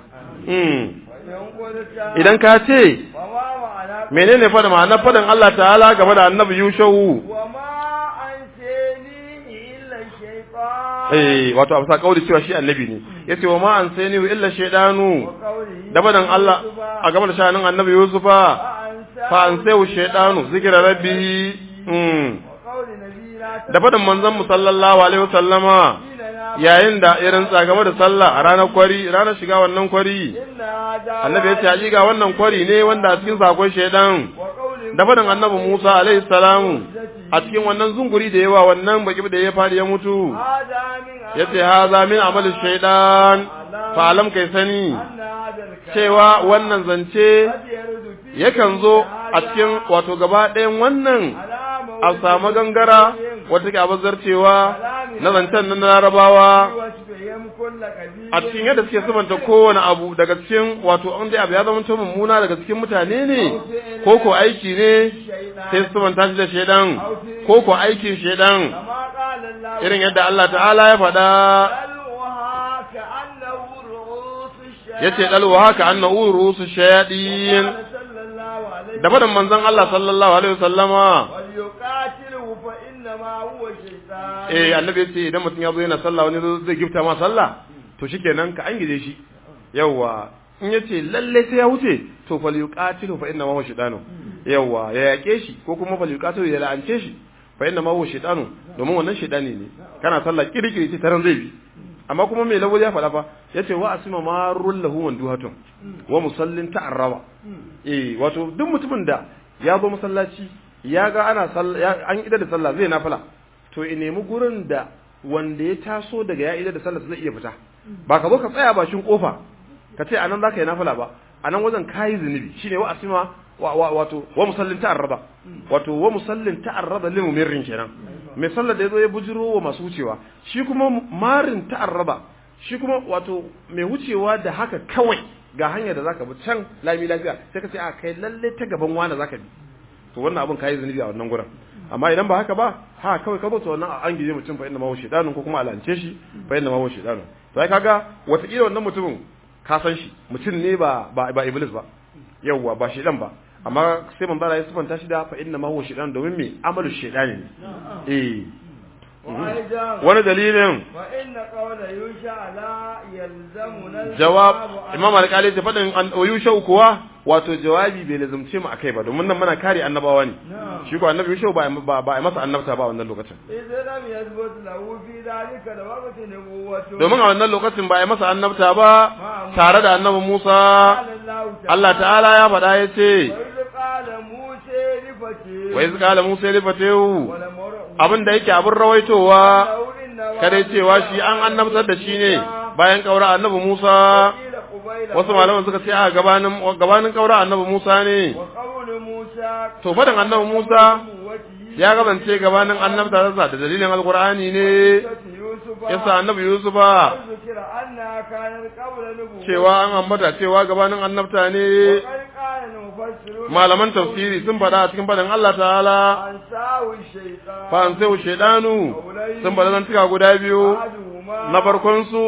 idan ka ce menene fa da ma'anar faɗin Allah ta'ala game da annabi Yushau eh wato a kauli cewa shi annabi ne yace wa ma an sai ni illa shaydanu da badan Allah a game da shanin annabi Yusufa fa an sai shaydanu zikra rabbi mm da fadan manzon mu sallallahu alaihi wasallama yayin da irin game da sallah a ranar kwari ranar shiga wannan kwari annabi ya ce hakika wannan kwari ne wanda a cikin sakon shaidan da faɗin annabi Musa alaihi salamu a cikin wannan zunguri da yawa wannan baki da ya fadi ya mutu ya ce haza min amal shaidan fa alam kai sani cewa wannan zance yakan zo a cikin wato gaba ɗayan wannan a samu gangara wata ke abazarcewa na zancen na larabawa a cikin yadda suke sabanta kowane abu daga cikin wato an dai abu ya zama to mummuna daga cikin mutane ne ko ko aiki ne sai su sabanta shi da shaidan ko ko aikin shaidan irin yadda Allah ta'ala ya faɗa yace dalwa haka annahu rusu shayadin da faɗin manzon Allah sallallahu alaihi wasallama eh annabi ya ce idan mutum ya zo yana sallah wani zai gifta ma sallah to shikenan ka an gije shi yawa in ya ce lalle sai ya wuce to fal yuqatilu fa inna ma huwa shaytanu yawa ya yake shi ko kuma fal yuqatilu ya la'ance shi fa inna ma huwa shaytanu domin wannan shaytani ne kana sallah kirkiri ce taran zai bi amma kuma mai lawo ya faɗa fa yace wa asima marul lahu wanduhatun wa musallin ta'arraba eh wato duk mutumin da ya zo masallaci ya ga ana an idar da sallah zai nafila to in nemi gurin da wanda ya taso daga ya idar da sallah zai iya fita ba ka zo ka tsaya bashin kofa ka ce anan zaka yi nafila ba anan wajen kayi zunubi shine wa asima wato wa musallin ta'arraba wato wa musallin ta'arraba lil mumirrin kenan mai sallar da yazo ya bujiro wa masu wucewa shi kuma marin ta'arraba shi kuma wato mai wucewa da haka kawai ga hanyar da zaka bi can lami lafiya sai ka ce a kai lalle ta gaban wani zaka bi to wannan abun kayi zunubi a wannan gurin amma idan ba haka ba ha kawai ka zo to wannan an gije mutum fa inna ma huwa shaytanun ko kuma alance shi fa inna ma huwa shaytanun to ai kaga wataƙila wannan mutumin ka san shi mutum ne ba ba, ba iblis ba yawwa ba shaytan ba amma sai man bara ya sifanta shi da fa inna ma huwa shaytan domin me amalu shaytani ne eh wani dalilin jawab imam alƙali ta faɗin yusha kuwa wato jawabi bai lazumce mu akai ba domin nan muna kare annabawa ne shi ko annabi yusha ba ba ba masa annabta ba wannan lokacin domin a wannan lokacin ba ya masa annabta ba tare da annabi Musa Allah ta'ala ya faɗa ya ce wa iz qala Musa li fatahu abin da yake abin rawaitowa kare cewa shi an annabtar da shi ne bayan kaura annabi Musa wasu malaman suka ce a gabanin gabanin kaura annabi Musa ne to fadan annabi Musa ya gabance gabanin annabta da dalilin alqur'ani ne yasa annabi Yusufa cewa an ambata cewa gabanin annabta ne malaman tafsiri sun faɗa a cikin faɗin Allah ta'ala fa an sai shaidanu sun faɗa nan tuka guda biyu na farkon su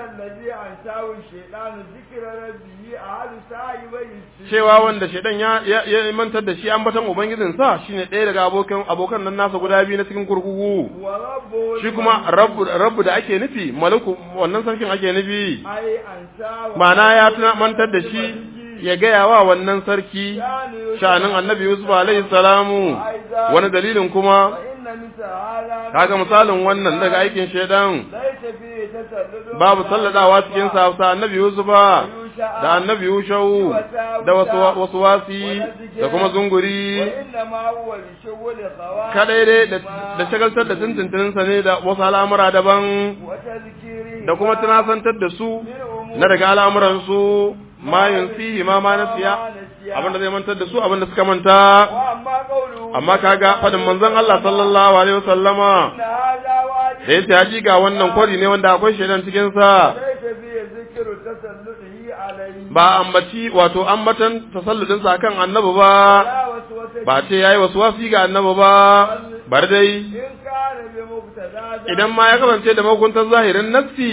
cewa wanda shaidan ya ya mantar da shi an batan ubangijin sa shine ɗaya daga abokan abokan nan nasa guda biyu na cikin kurkuku shi kuma rabbu rabbu da ake nufi malaku wannan sarkin ake nufi ma'ana ya tuna mantar da shi ya gaya wa wannan sarki sha'anin annabi Yusuf alaihi salamu wani dalilin kuma kaga misalin wannan daga aikin shaidan babu salladawa cikin sa annabi Yusuf da annabi Yushau da wasu wasu wasi da kuma zunguri kadai dai da shagaltar da tuntuntuninsa ne da wasu al'amura daban da kuma tunasantar da su na daga al'amuransu ma yunsihi ma ma nasiya abinda zai mantar da su abinda suka manta amma kaga fadin manzon Allah sallallahu alaihi wasallama da yace hakika wannan kwari ne wanda akwai shaidan cikin sa ba ambaci wato ambatan tasalludin sa kan annabi ba ba ce yayi wasu wasi ga annabi ba bar dai idan ma ya kasance da mahukuntar zahirin nassi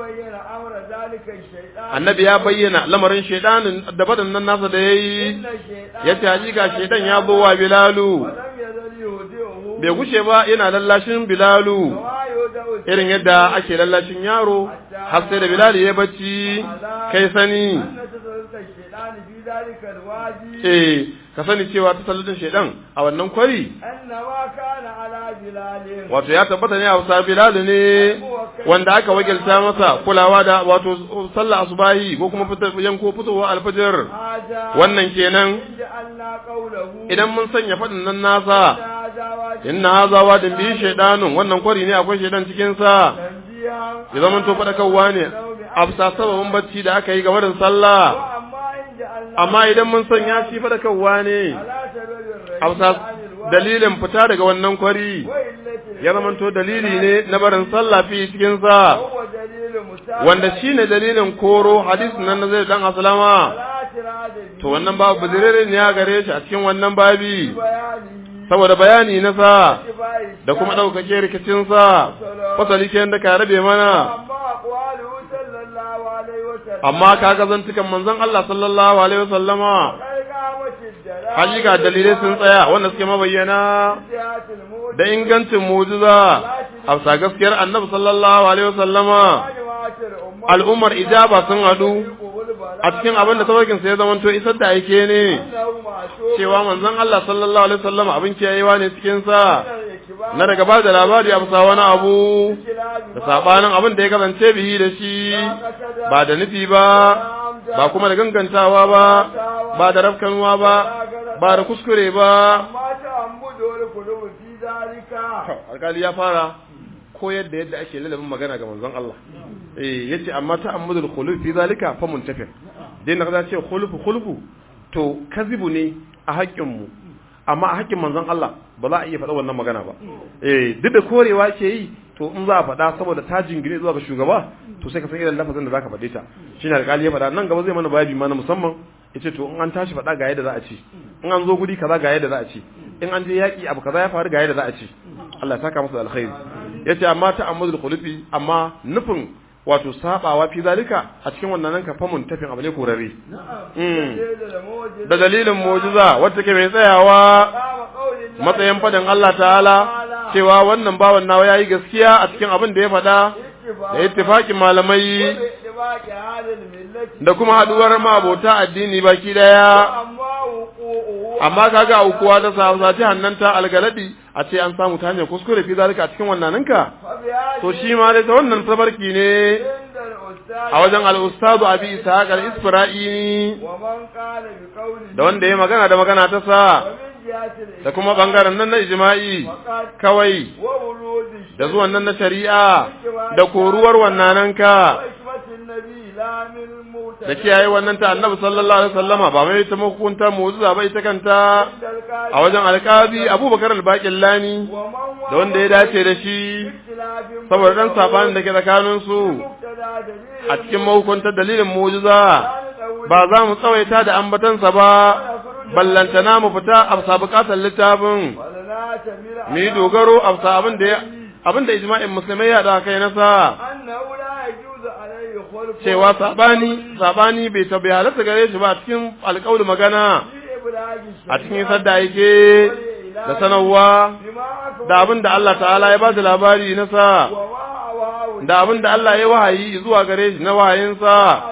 annabi ya bayyana lamarin shaidanin da badan nan nasa da yayi yace hakika shaidan ya zo wa bilalu bai gushe ba yana lallashin bilalu irin yadda ake lallashin yaro har sai da bilal ya bacci kai sani eh ka sani cewa ta sallatin shaidan a wannan kwari wato ya tabbata ne a wasa bilal ne wanda aka wakilta masa kulawa da wato sallah asubahi ko kuma fitar yanko fitowa alfajir wannan kenan idan mun sanya fadin nan nasa inna haza wadin bi shaidanun wannan kwari ne akwai shaidan cikin sa ya zama to fadakarwa ne afsa sababin bacci da aka yi game da sallah amma idan mun sanya shi fadakarwa ne afsa dalilin fita daga wannan kwari ya zama to dalili ne na barin sallah fi cikin sa wanda shine dalilin koro hadis nan na zai dan aslama to wannan babu buzirere ne ya gare shi a cikin wannan babi saboda bayani na sa da kuma ɗaukake rikicinsa fasali ke da ka rabe mana amma ka ga zantukan manzon Allah sallallahu alaihi wasallama hakika dalilai sun tsaya wanda suke mabayyana da ingancin mujiza a bisa gaskiyar annabi sallallahu alaihi wasallama al'ummar ijaba sun hadu a cikin abin da tabarkin sa ya zamanto isar da aike ne cewa manzon Allah sallallahu alaihi wasallam abin kiyayewa ne cikin sa na daga ba da labari a bisa wani abu da sabanin abin da ya kasance bihi da shi ba da nufi ba ba kuma da gangantawa ba ba da rafkanuwa ba ba da kuskure ba alkali ya fara koyar da yadda ake lalabin magana ga manzon Allah eh yace amma ta'ammudul khuluf fi zalika fa muntafir dai na ce khulufu khulufu to kazibu ne a haƙƙin mu amma a haƙƙin manzon Allah ba za a iya faɗa wannan magana ba eh duk da korewa ke yi to in za a faɗa saboda ta jingine zuwa ga shugaba to sai ka san irin lafazin da zaka faɗe ta shine alƙali ya faɗa nan gaba zai mana bayani ma na musamman yace to in an tashi faɗa ga yadda za a ci in an zo guri kaza ga yadda za a ci in an je yaƙi abu kaza ya faru ga yadda za a ci Allah ya saka masa alkhairi yace amma ta amudul khulufi amma nufin wato sabawa fi zalika a cikin wannan nan ka famun tafin abu ne korare da dalilin mu'jiza wacce ke mai tsayawa matsayin fadin Allah ta'ala cewa wannan bawan nawa yayi gaskiya a cikin abin da ya faɗa da ittifaqin malamai da kuma haduwar mabota addini baki daya amma kaga aukuwa ta sa ta hannanta algaladi a ce an samu ta hanyar kuskure fi zalika a cikin wannan ninka to shi ma dai ta wannan tabarki ne a wajen al-ustadu abi ishaq al-isfira'ini da wanda ya magana da magana ta sa da kuma bangaren nan na ijma'i kawai da zuwan nan na shari'a da koruwar wannan ka da kiyaye wannan ta annabi sallallahu alaihi wasallama ba mai ta mahukunta mu'jiza ba ita kanta a wajen alƙazi abubakar al lani da wanda ya dace da shi saboda dan sabanin da ke tsakanin su a cikin mahukunta dalilin mu'jiza ba za mu tsawaita da ambatansa ba ballantana mu fita a bisa bukatar littafin mu yi dogaro a bisa abin da abin da ijma'in musulmai ya da kai nasa cewa sabani sabani bai tabi halatta gare shi ba a cikin alƙawli magana a cikin sadda yake da sanarwa da abin da Allah ta'ala ya ba da labari na sa da abin da Allah ya wahayi zuwa gare shi na wahayinsa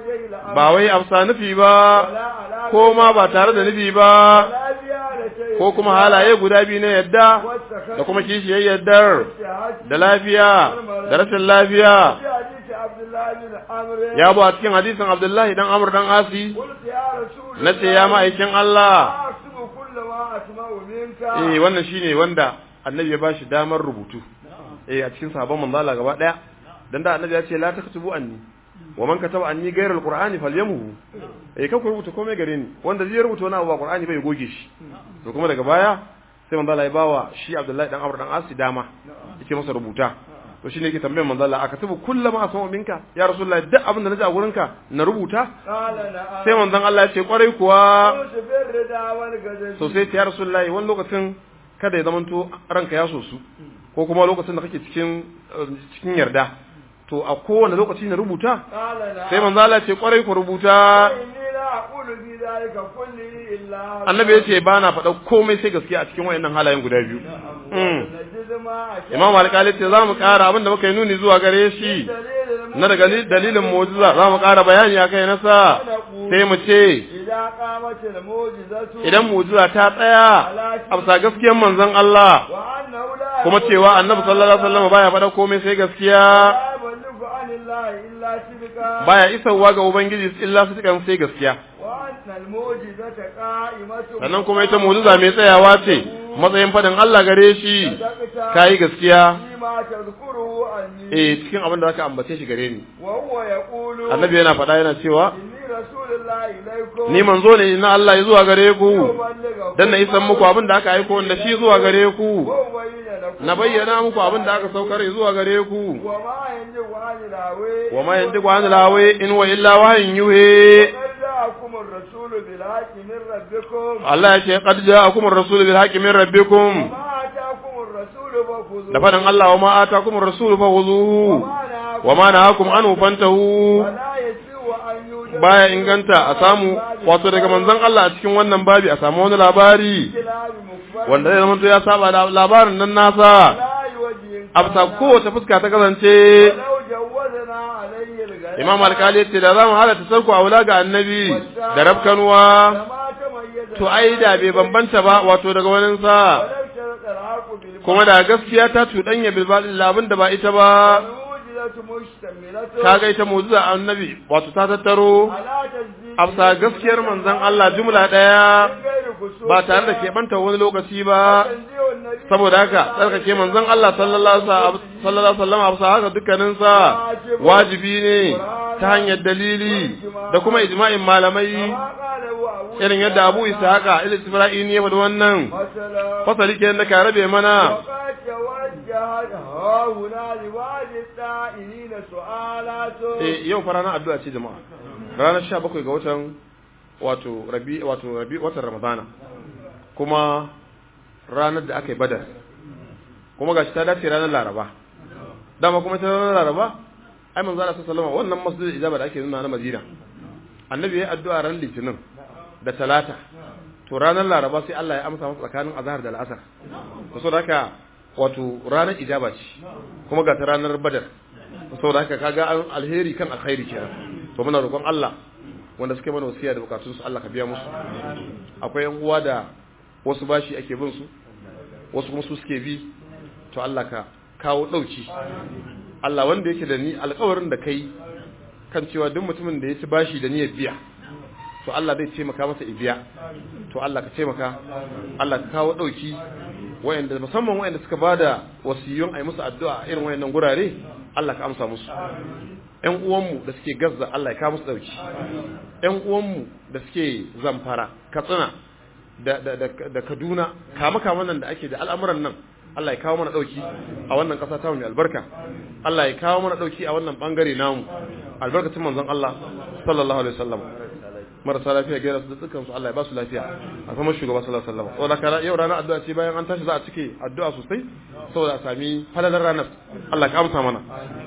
وجه الأمر ba wai amsa nufi ba ولا على ko ma ba tare da nufi ba ولا زيادة ko kuma halaye guda biyu na yadda da kuma kishiyar yaddar da lafiya da rashin lafiya في حديث عبد الله بن عمرو ya bu a cikin hadisin abdullahi dan amur dan asi قلت يا رسول na ce ya ma'aikin Allah أكتب كل ما أسمع منك eh wannan shine wanda annabi ya bashi damar rubutu eh a cikin sahabban manzo Allah gaba daya dan da annabi ya ce la taktubu anni wa man kataba anni ghayra alqur'ani falyamuhu eh kan ku rubuta komai gare ni wanda zai rubuta wani abu ba qur'ani bai goge shi to kuma daga baya sai manzo Allah ya bawa shi Abdullahi dan Amr dan Asi dama yake masa rubuta to shine yake tambayar manzo Allah aka tubu kullama asma minka ya rasulullahi duk abin da naji a gurinka na rubuta قال نعم sai manzon Allah ya ce kwarai kuwa قلت في الردى والغزل so sai ya rasulullahi wani lokacin kada ya zamanto ranka ya so su ko kuma lokacin da kake cikin eh, cikin yarda to a kowane lokaci na rubuta قال نعم sai manzo Allah ya ce kwarai ku rubuta إني لا أقول في ذلك كله إلا annabi ya ce ba na faɗa komai sai gaskiya a cikin wayannan halayen guda biyu Mm. نجد ما أشاء imam alƙali ce za mu ƙara abin da muka yi nuni zuwa gare shi دليل na daga li- dalilin mu'jiza za mu ƙara bayani a kai nasa sai mu ce إذا قامت المعجزة idan mu'jiza ta tsaya a bisa gaskiyar manzon Allah وأنه لا kuma cewa annabi sallallahu alaihi wasallam baya faɗa komai sai gaskiya لا يبلغ عن الله إلا صدقا baya isarwa ga ubangiji illa su cikan sai gaskiya وأن المعجزة قائمة sannan kuma ita mu'jiza mai tsayawa ce matsayin faɗin Allah gare shi صدقت kayi gaskiya فيما تذكره عني eh cikin abin da zaka ambace shi gare ni وهو يقول annabi yana faɗa yana cewa إني رسول الله إليكم ni manzo ne na Allah ya zuwa gare ku أبلغكم dan na isan muku abin da aka aiko da shi zuwa gare ku وأبين لكم na bayyana muku abin da aka saukar zuwa gare ku وما ينجو عن الهوى wa ma yantiqu anil hawa in wa illa wahyin yuhi قد جاءكم الرسول بالحق من ربكم Allah ya ce qad ja'akum ar-rasul bil haqqi min rabbikum وما آتاكم الرسول فخذوه da faɗin Allah wa ma atakum ar-rasul fakhuzuhu wa ma nahakum anhu fantahu ولا يسوء أن يوجد baya inganta a samu wato daga manzon Allah a cikin wannan babi a samu wani labari كلام مخبر wanda zai zama ya saba da labarin nan nasa لا يوجه a bisa kowace fuska ta kasance ولو جوزنا عليه الغيب imam alkali ya ce da za mu halatta sarku a wula ga annabi da rabkanuwa لما تميز to ai da bai bambanta ba wato daga waninsa ولو شرط الحق بالباطل kuma da gaskiya ta cuɗanya bilbaɗin labin da ba ita ba والموجزة مشتملة kaga ita mu'jiza annabi wato ta tattaro على تجديد a bisa gaskiyar manzon Allah jumla ɗaya من غير كسوف ba tare da keɓanta wani lokaci ba تنزيه النبي saboda haka tsarkake manzon Allah sallallahu alaihi wasallam a bisa haka dukkaninsa wajibi ne ta hanyar dalili da kuma ijma'in malamai ما قاله أبو irin yadda Abu Ishaqa il-Isra'ili ya faɗi wannan مثلا fasali kenan da ka rabe mana وقد توجهت ها هنا لبعض السائلين سؤالات eh yau fa ranar addu'a ce jama'a ranar 17 ga watan wato rabi wato rabi watan Ramadana kuma ranar da aka yi Badar kuma gashi ta dace ranar Laraba dama kuma ta ranar Laraba ai manzo Allah sallallahu alaihi wasallam wannan masjidil ijaba da ake nuna na Madina annabi ya yi addu'a ran litinin da talata to ranar Laraba sai Allah ya amsa masa tsakanin azhar da al'asar to saboda haka wato ranar ijaba ce kuma ga ta ranar Badar saboda haka kaga an alheri kan alkhairi kenan to muna roƙon Allah wanda suke mana wasiya da bukatun su Allah ka biya musu akwai yan uwa da wasu bashi ake bin su wasu kuma su suke bi to Allah ka kawo dauki Allah wanda yake da ni alƙawarin da kai kan cewa duk mutumin da ya ci bashi da niyyar biya to Allah zai taimaka masa ibiya to Allah ka taimaka Allah ka kawo dauki wayanda musamman wayanda suka bada wasiyun ai musu addu'a irin wayannan gurare Allah ka amsa musu ƴan uwanmu da suke gazza Allah ya kawo musu dauki ƴan uwanmu da suke zamfara katsina da da da, da Kaduna kama kama nan da ake da al'amuran nan Allah ya kawo mana dauki a wannan ƙasa ta mu albarka Allah ya kawo mana dauki a wannan bangare namu albarkacin manzon Allah sallallahu alaihi wasallam marasa lafiya gaira su da dukkan su Allah ya ba su lafiya a kuma shugaba sallallahu alaihi wasallam saboda kana yau ranar addu'a ce bayan an tashi za a cike addu'a sosai saboda a sami falalar ranar Allah ka amsa mana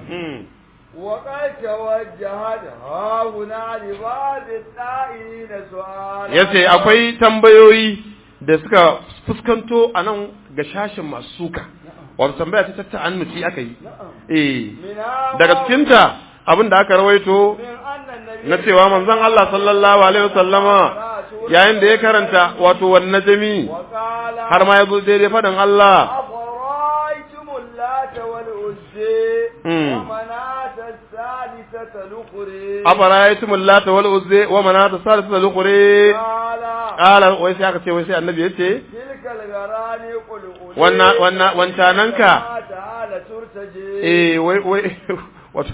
وقد توجهت ها هنا لبعض السائلين سؤالات yace akwai tambayoyi da suka fuskanto a nan ga shashin masu suka wato tambaya ta tatta annuci aka yi eh منها daga cikinta abin da aka rawaito من أن النبي na cewa manzon Allah sallallahu alaihi wasallama yayin da ya karanta wato wan najmi وقال har ma yazo daidai fadan Allah أفرأيتم اللات والعزى مم. ومناة الثالثة الأخرى afara'aytum allata wal uzza wa manata salisa al-ukhra قال qala wai sai aka ce wai sai annabi yace تلك الغرانيق الأولى wannan wannan wancananka تعالى ترتجي eh wai wai wato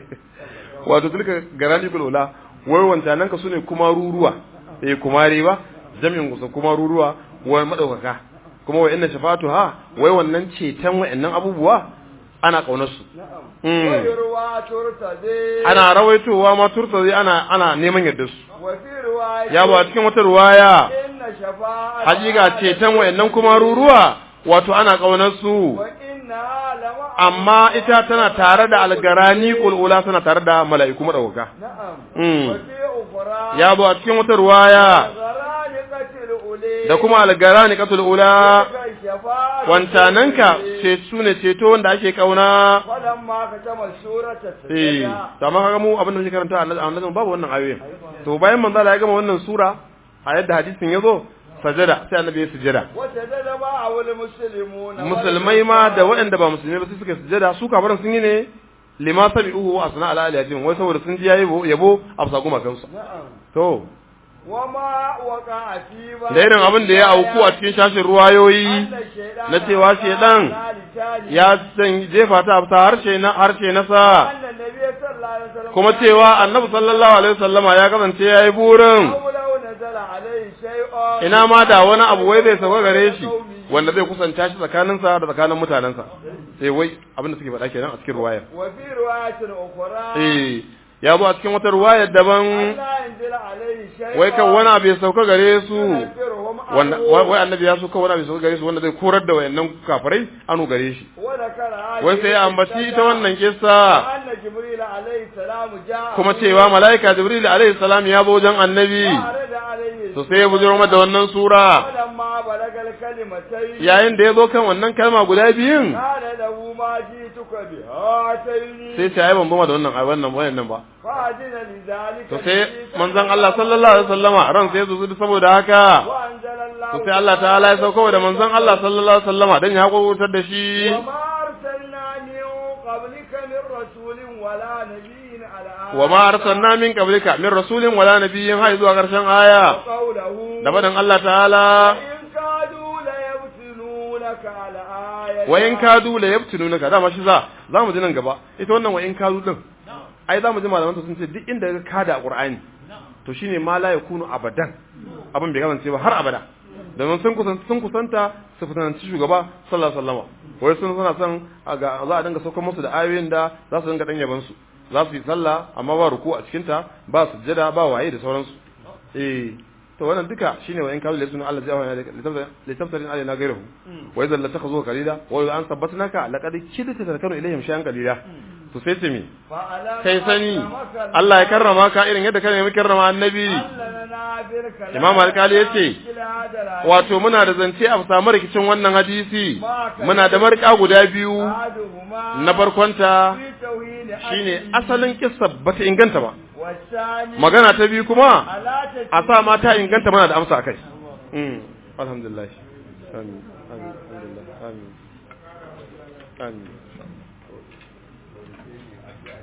wato tilka garani kulula wai wancananka sune kuma ruruwa eh kumare ba jami'in kusa kuma ruruwa wai madaukaka kuma wai inna shafatu ha wai wannan ceton wa'annan abubuwa ana kaunar su نعم Mm. ويروى ترتجي ana rawaitowa ma turta zai ana ana neman yadda su وفي رواية ya ba cikin wata ruwaya إن شفاعة hakika ceton wa'annan kuma ruruwa wato ana kaunar su وإنها لمع amma ita tana tare da algarani kulula tana tare da mala'iku madauka نعم Mm. وفي أخرى ya zo a cikin wata ruwaya الغرانقة الأولى da kuma algarani katul ula تلك الشفاعة wancananka الأولى. ce su ne ceto wanda ake kauna فلما ختم السورة eh السجدة to amma kaga mu abin da muke karanta a annabi babu wannan ayoyin to bayan manzo Allah ya gama wannan sura a yadda hadisin ya zo sajada sai annabi ya sujada وسجد معه المسلمون musulmai ma da waɗanda ba musulmai ba sai suka sujada su kafaran sun yi ne lima sabi'uhu wa asna ala aliyatin wai saboda sun ji yayi yabo a bisa gumakansu نعم to وما وقع في بعض da irin abin da ya auku a cikin shashin ruwayoyi أن الشيطان na cewa shedan قال لسانه ya san jefa ta afta harshe na harshe na sa أن النبي صلى الله عليه وسلم kuma cewa annabi sallallahu alaihi wasallama ya kasance yayi burin أو لو نزل عليه شيء ina ma da wani abu wai zai sauka gare shi wanda zai kusanta shi tsakaninsa da tsakanin mutanensa sai wai abin da suke faɗa kenan a cikin ruwayar وفي رواية أخرى eh ya zo a cikin wata ruwayar daban لا ينزل عليه شيء wai kan wani abu ya sauka gare su ينفرهم wanda عنه. wai wai annabi ya so kan wani abu ya sauka gare su wanda zai korar da wayannan kafirai anu gare shi وذكر هذه wai sai ya ambaci ita wannan kissa أن جبريل عليه السلام جاء kuma cewa mala'ika jibril alaihi salam ya zo wajen annabi وعرض عليه to sai ya bujiro mata wannan sura فلما بلغ الكلمتين yayin da ya zo kan wannan kalma guda biyun قال له ما جئتك بهاتين sai ce ai ban bama da wannan ai wannan wayannan ba فأذن لذلك to sai manzon Allah sallallahu alaihi wasallama ran sai ya zo saboda haka وأنزل الله to sai Allah ta'ala ya sauko da manzon Allah sallallahu alaihi wasallama dan ya hakurtar da shi وما أرسلنا من قبلك من رسول ولا نبي على wa ma arsalna min qablika min rasulin wala nabiyyin har zuwa karshen aya قوله da faɗin Allah ta'ala إن كادوا ليفتنونك على آية wa in kadu la yaftununaka dama shi za za mu ji nan gaba ita wannan wa in kadu din ai za mu ji malaman sun ce duk inda ka kada a Qur'ani to shine ma la yakunu abadan abin bai kasance ba har abada domin sun kusanta sun kusanta su fitanci shugaba sallallahu alaihi wasallam wai sun suna son a ga za a dinga saukar musu da ayoyin da za su dinga dan yaban su za su yi sallah amma ba ruku a cikin ta ba sujjada ba waye da sauransu eh to wannan duka shine wa in kazu laysa Allah zai awana li tafsirin alaina ghayruhu wa idza latakhuzu qalila wa idza an sabbatnaka laqad kidta tarkanu ilayhim shay'an qalila to sai ce me kai sani Allah ya karrama ka irin yadda ka nemi karrama annabi Imam Alkali yace wato muna da zance a samu rikicin wannan hadisi muna da marka guda biyu na barkonta shine asalin kissa bata inganta ba magana ta biyu kuma a sa ma ta inganta mana da amsa akai mm alhamdulillah amin amin alhamdulillah amin amin